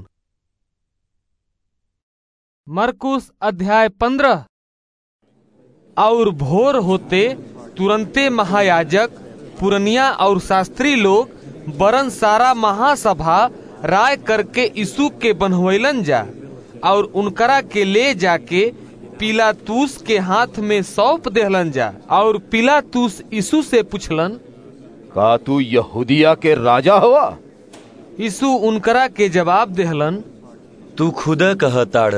मरकुस अध्याय पंद्रह और भोर होते तुरंते महायाजक पुरनिया और शास्त्री लोग बरन सारा महासभा राय करके यीशु के बनवैलन जा और उनकरा के ले जाके पिलातूस के हाथ में सौंप देहलन जा और पिलातूस यीशु से पूछलन का तू यहूदिया के राजा हुआ यीशु उनकरा के जवाब देहलन तू खुद कहताड़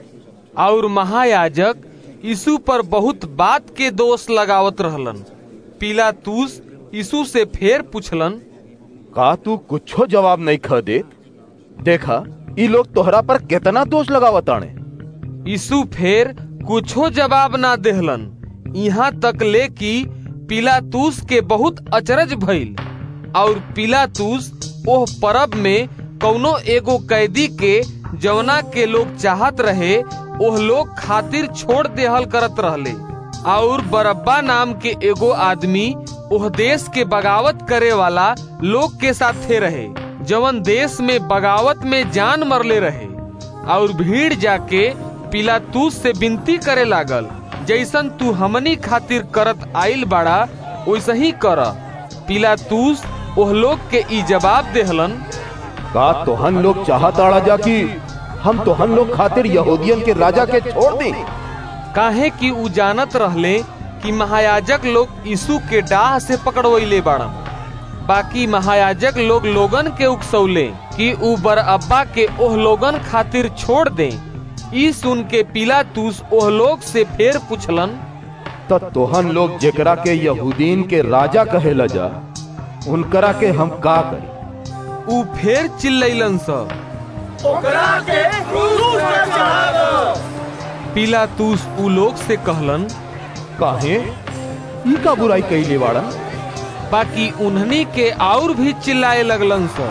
और महायाजक यीशु पर बहुत बात के दोष लगावत रहलन पिलातूस यीशु से फिर पूछलन का तू कुछो जवाब नहीं ख दे देखा ई लोग तोहरा पर कितना दोष लगावताने यीशु फिर कुछो जवाब ना देहलन यहाँ तक ले कि पिलातूस के बहुत अचरज भइल और पिलातूस ओह परब में कौनो एगो कैदी के जवना के लोग चाहत रहे ओह लोग खातिर छोड़ देहल करत रहले और बरब्बा नाम के एगो आदमी ओह देश के बगावत करे वाला लोग के साथे रहे जवन देश में बगावत में जान मरले रहे और भीड़ जाके पिलातूस से विनती करे लागल जैसन तू हमनी खातिर करत आइल बाड़ा वैसे ही कर पिलातूस ओह लोग के ई जवाब देहलन का तोहन लोग चाहताड़ा जा कि हम तोहन लोग खातिर यहूदियन के राजा के छोड़ दे काहे कि उ जानत रहले कि महायाजक लोग यीशु के डाह से पकड़वैले बाड़न बाकी महायाजक लोग लोगन के उकसौले कि उ बरअब्बा के ओह लोगन खातिर छोड़ दे ई सुन के पिलातूस ओह लोग से फिर पूछलन त तोहन लोग जेकरा के यहूदीन के राजा कहेला जा उनकरा के हम का करी उ फिर चिल्लैलन स ओकरा के क्रूस पर चढ़ा दो पिलातूस उ लोग से कहलन काहे ई का बुराई कैले बाड़ा बाकी उन्हनी के और भी चिल्लाए लगलन स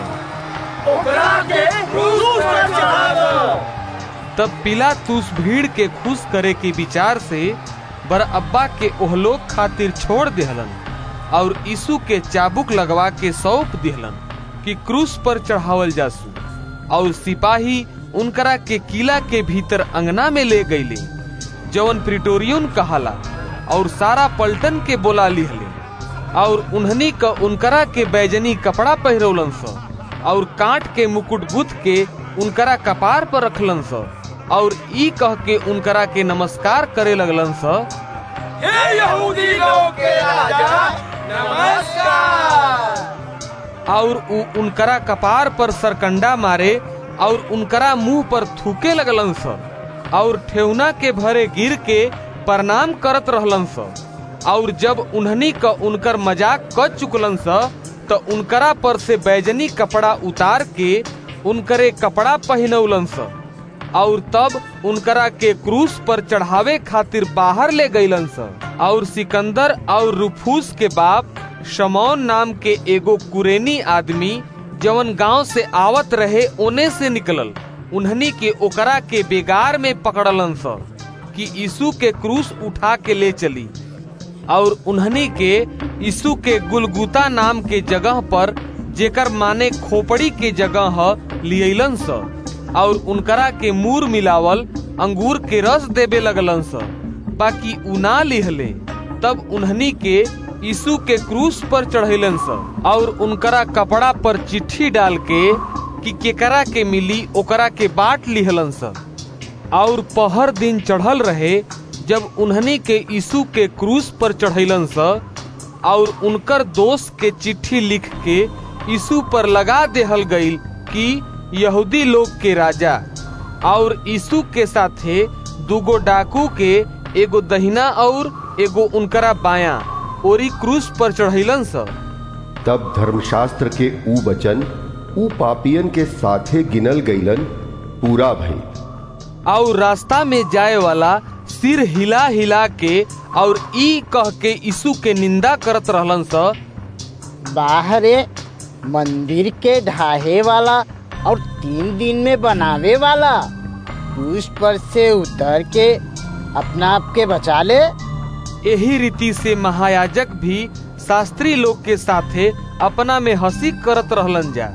ओकरा के क्रूस पर चढ़ा दो तब पिलातूस भीड़ के खुश करे के विचार से बरअब्बा के ओहलोक खातिर छोड़ देहलन और यीशु के चाबुक लगवा के सौंप दिहलन कि क्रूस पर चढ़ावल जासू और सिपाही उनकरा के किला के भीतर अंगना में ले गईले जवन प्रिटोरियन कहाला और सारा पलटन के बोला लिहले और उन्हनी का उनकरा के बैजनी कपड़ा पहरौलन स और काट के मुकुट गुथ के उनकरा कपार पर रखलन स और ई कह के उनकरा के नमस्कार करे लगलन स हे यहूदी लोग के राजा नमस्कार और उ उनकरा कपार पर सरकंडा मारे और उनकरा मुंह पर थूके लगलन स और ठेवना के भरे गिर के प्रणाम करत रहलन स और जब उन्हनी का उनकर मजाक कर चुकलन स तो उनकरा पर से बैजनी कपड़ा उतार के उनकरे कपड़ा पहनौलन स और तब उनकरा के क्रूस पर चढ़ावे खातिर बाहर ले गईलन स और सिकंदर और रुफूस के बाप शमौन नाम के एगो कुरेनी आदमी जवन गांव से आवत रहे ओने से निकलल उन्हनी के ओकरा के बेगार में पकड़लन स कि यीशु के क्रूस उठा के ले चली और उन्हनी के यीशु के गुलगुता नाम के जगह पर जेकर माने खोपड़ी के जगह ह लियलन स और उनकरा के मूर मिलावल अंगूर के रस देवे लगलन स बाकी उना लिहले तब उन्हनी के यीशु के क्रूस पर चढ़ेलन स और उनकरा कपड़ा पर चिट्ठी डाल के कि केकरा के मिली ओकरा के बाट लिहलन स और पहर दिन चढ़ल रहे जब उन्हनी के यीशु के क्रूस पर चढ़ेलन स और उनकर दोस्त के चिट्ठी लिख के यीशु पर लगा देहल गईल कि यहूदी लोग के राजा और यीशु के साथे दूगो डाकू के एगो दहिना और एगो उनकरा बाया ओरी क्रूस पर चढ़ैलन स तब धर्मशास्त्र के ऊ वचन ऊ पापियन के साथे गिनल गईलन पूरा भई और रास्ता में जाए वाला सिर हिला हिला के और ई कह के यीशु के निंदा करत रहलन स बाहरे मंदिर के ढाहे वाला और तीन दिन में बनावे वाला क्रूस पर से उतर के अपना आप के बचा ले यही रीति से महायाजक भी शास्त्री लोग के साथे अपना में हंसी करत रहलन जा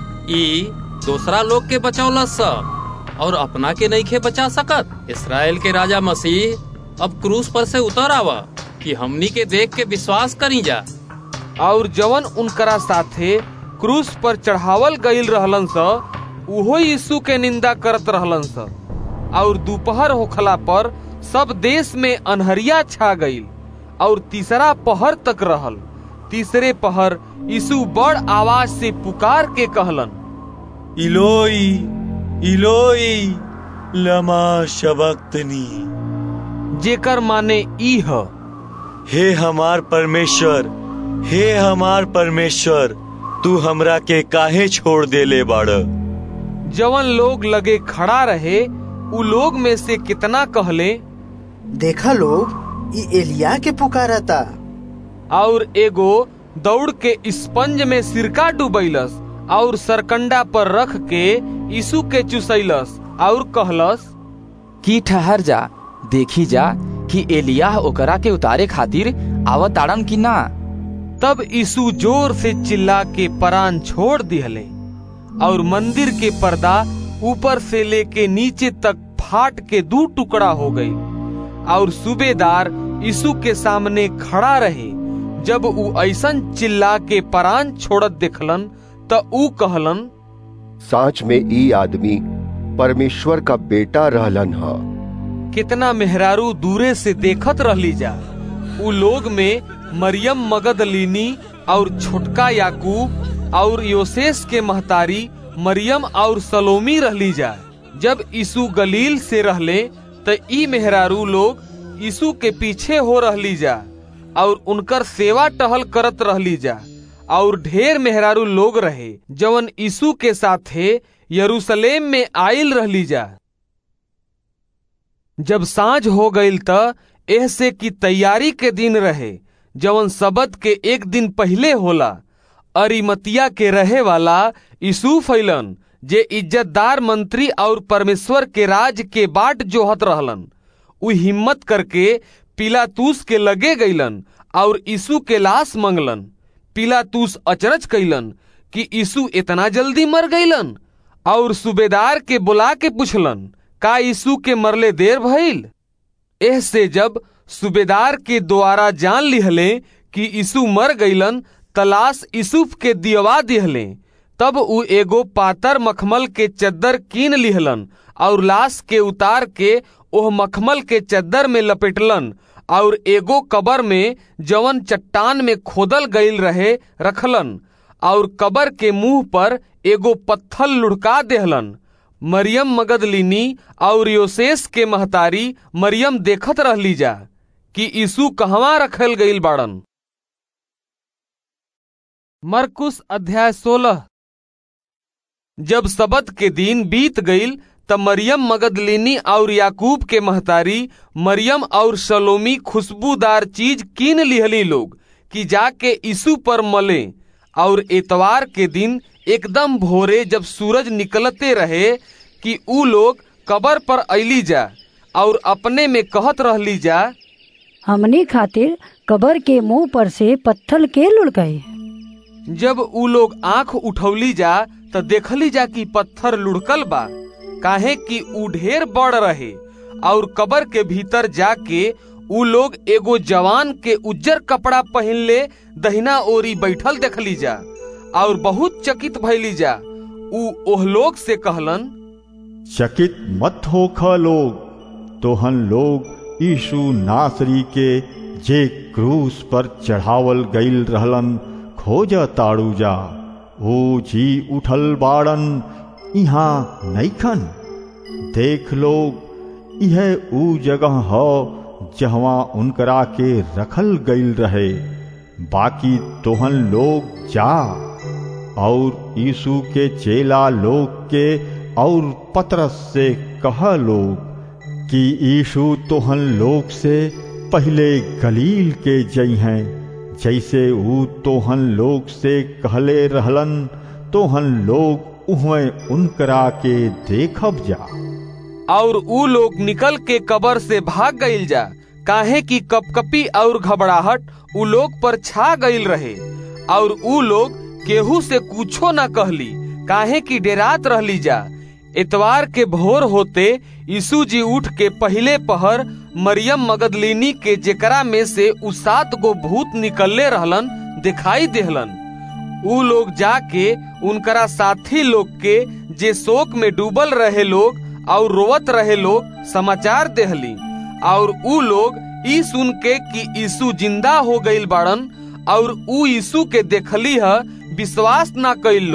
ई दूसरा लोग के बचौला स और अपना के नहीं खे बचा सकत इसराइल के राजा मसीह अब क्रूस पर से उतर आवा कि हमनी के देख के विश्वास करी जा और जवन उनकरा साथे क्रूस पर चढ़ावल गईल रहलन स उहो यीशु के निंदा करत रहलन स और दोपहर होखला पर सब देश में अनहरिया छा गईल और तीसरा पहर तक रहल तीसरे पहर यीशु बड़ आवाज से पुकार के कहलन इलोई इलोई लमा शबक्तनी जेकर माने ई ह हे हमार परमेश्वर हे हमार परमेश्वर तू हमरा के काहे छोड़ देले बाड़ जवन लोग लगे खड़ा रहे उ लोग में से कितना कहले देखा लोग ई एलिया के पुकारा था और एगो दौड़ के स्पंज में सिरका डुबैलस और सरकंडा पर रख के यीशु के चुसैलस और कहलस की ठहर जा देखी जा कि एलिया ओकरा के उतारे खातिर आवत आड़न की ना तब यीशु जोर से चिल्ला के परान छोड़ दिहले और मंदिर के पर्दा ऊपर से लेके नीचे तक फाट के दू टुकड़ा हो गई और सूबेदार यीशु के सामने खड़ा रहे जब ऊ ऐसन चिल्ला के परान छोड़त देखलन त ऊ कहलन साच में ई आदमी परमेश्वर का बेटा रहलन ह कितना मेहरारू दूरे से देखत रहली जा उ लोग में मरियम मगदलिनी और छोटका याकूब और योसेस के महतारी मरियम और सलोमी रहली जा जब यीशु गलील से रहले त ई मेहरारू लोग यीशु के पीछे हो रहली जा और उनकर सेवा टहल करत रहली जा और ढेर मेहरारू लोग रहे जवन यीशु के साथे यरूशलेम में आयल रहली जा जब सांझ हो गईल त एह से की तैयारी के दिन रहे जवन सबद के एक दिन पहले होला अरिमतिया के रहे वाला यीशु फैलन जे इज्जतदार मंत्री और परमेश्वर के राज के बाट जोहत रहलन उ हिम्मत करके पिलातूस के लगे गईलन और यीशु के लाश मंगलन पिलातूस अचरज कैलन कि यीशु इतना जल्दी मर गईलन और सूबेदार के बुला के पूछलन का यीशु के मरले देर भइल एह से जब सूबेदार के द्वारा जान लिहले कि यीशु मर गईलन तलाश यूसुफ के दियवा दिहले तब उ एगो पातर मखमल के चद्दर कीन लिहलन और लाश के उतार के ओह मखमल के चद्दर में लपेटलन और एगो कबर में जवन चट्टान में खोदल गईल रहे रखलन और कबर के मुंह पर एगो पत्थल लुढ़का देहलन मरियम मगदलिनी और योसेस के महतारी मरियम देखत रहली जा कि यीशु कहवा रखल गईल बाड़न मरकुस अध्याय सोलह जब सबत के दिन बीत गईल त मरियम मगदलिनी और याकूब के महतारी मरियम और सलोमी खुशबूदार चीज कीन लिहली लोग कि जाके यीशु पर मले और एतवार के दिन एकदम भोरे जब सूरज निकलते रहे कि ऊ लोग कबर पर ऐली जा और अपने में कहत रहली जा हमनी खातिर कबर के मुंह पर से पत्थर के लुढ़काई जब उ लोग आंख उठौली जा त देखली जा कि पत्थर लुढ़कल बा काहे कि उ ढेर बड़ रहे और कबर के भीतर जाके उ लोग एगो जवान के उज्जर कपड़ा पहनले दहिना ओरी बैठल देखली जा और बहुत चकित भैली जा उ ओह लोग से कहलन चकित मत होख लोग तोहन लोग यीशु नासरी के जे क्रूस पर चढ़ावल गईल रहलन खोज ताड़ू जा ओ जी उठल बाड़न यहाँ नैखन देख लोग यह ऊ जगह ह जहवा उनकरा के रखल गईल रहे बाकी तोहन लोग जा और यीशु के चेला लोग के और पतरस से कह लोग कि यीशु तोहन लोग से पहले गलील के जई हैं जैसे ऊ तोहन लोग से कहले रहलन तोहन लोग उहमें उनकरा के देखब जा और ऊ लोग निकल के कबर से भाग गईल जा काहे कि कपकपी और घबराहट ऊ लोग पर छा गईल रहे और ऊ लोग केहू से कुछो न कहली काहे कि डेरात रहली जा इतवार के भोर होते यीशु जी उठ के पहले पहर मरियम मगदलिनी के जेकरा में से उ सात गो भूत निकलले रहलन दिखाई देहलन उ लोग जाके उनकरा साथी लोग के जे शोक में डूबल रहे लोग और रोवत रहे लोग समाचार देहली और उ लोग ई सुन के कि यीशु जिंदा हो गईल बाड़न और उ यीशु के देखली है विश्वास ना कईल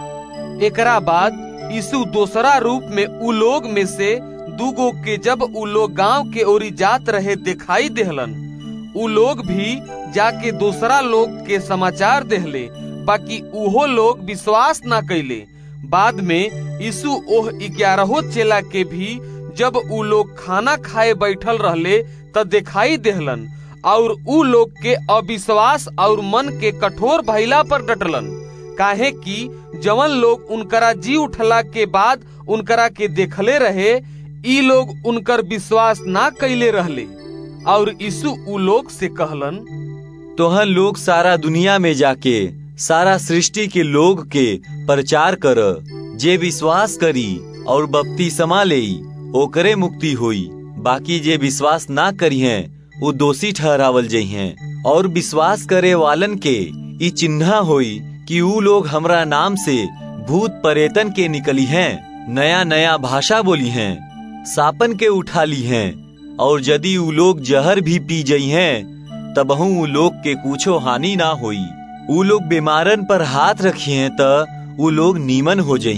लोग एकरा बाद यीशु दोसरा रूप में उ लोग में से दूगो के जब उ लोग गांव के ओरी जात रहे दिखाई देहलन उ लोग भी जाके दूसरा लोग के समाचार देहले बाकी उहो लोग विश्वास ना कैले बाद में यीशु ओह ग्यारहो चेला के भी जब उ लोग खाना खाए बैठल रहले त दिखाई देहलन और उ लोग के अविश्वास और मन के कठोर भैला पर डटलन काहे कि जवन लोग उनकरा जी उठला के बाद उनकरा के देखले रहे ई लोग उनकर विश्वास ना कैले रहले और यीशु उ लोग से कहलन तोहन लोग सारा दुनिया में जाके सारा सृष्टि के लोग के प्रचार कर जे विश्वास करी और बपति समा ले ओकरे मुक्ति होई बाकी जे विश्वास ना करी हैं वो दोषी ठहरावल जई हैं और विश्वास करे वालन के ई चिन्हा होई कि ऊ लोग हमरा नाम से भूत परेतन के निकली हैं नया नया भाषा बोली हैं सापन के उठा ली हैं और यदि ऊ लोग जहर भी पी जई हैं तबहू ऊ लोग के कुछो हानि ना होई ऊ लोग बीमारन पर हाथ रखी हैं त ऊ लोग नीमन हो जई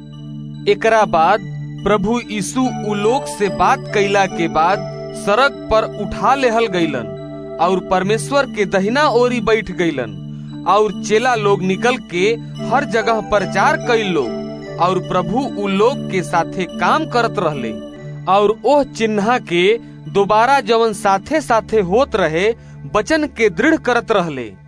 हैं एकरा बाद प्रभु यीशु उ लोग से बात कैला के बाद सड़क पर उठा लेहल गईलन और परमेश्वर के दहिना ओरी बैठ गईलन और चेला लोग निकल के हर जगह प्रचार कई लोग और प्रभु उ लोग के साथे काम करत रहले और ओह चिन्हा के दोबारा जवन साथे साथे होत रहे वचन के दृढ़ करत रहले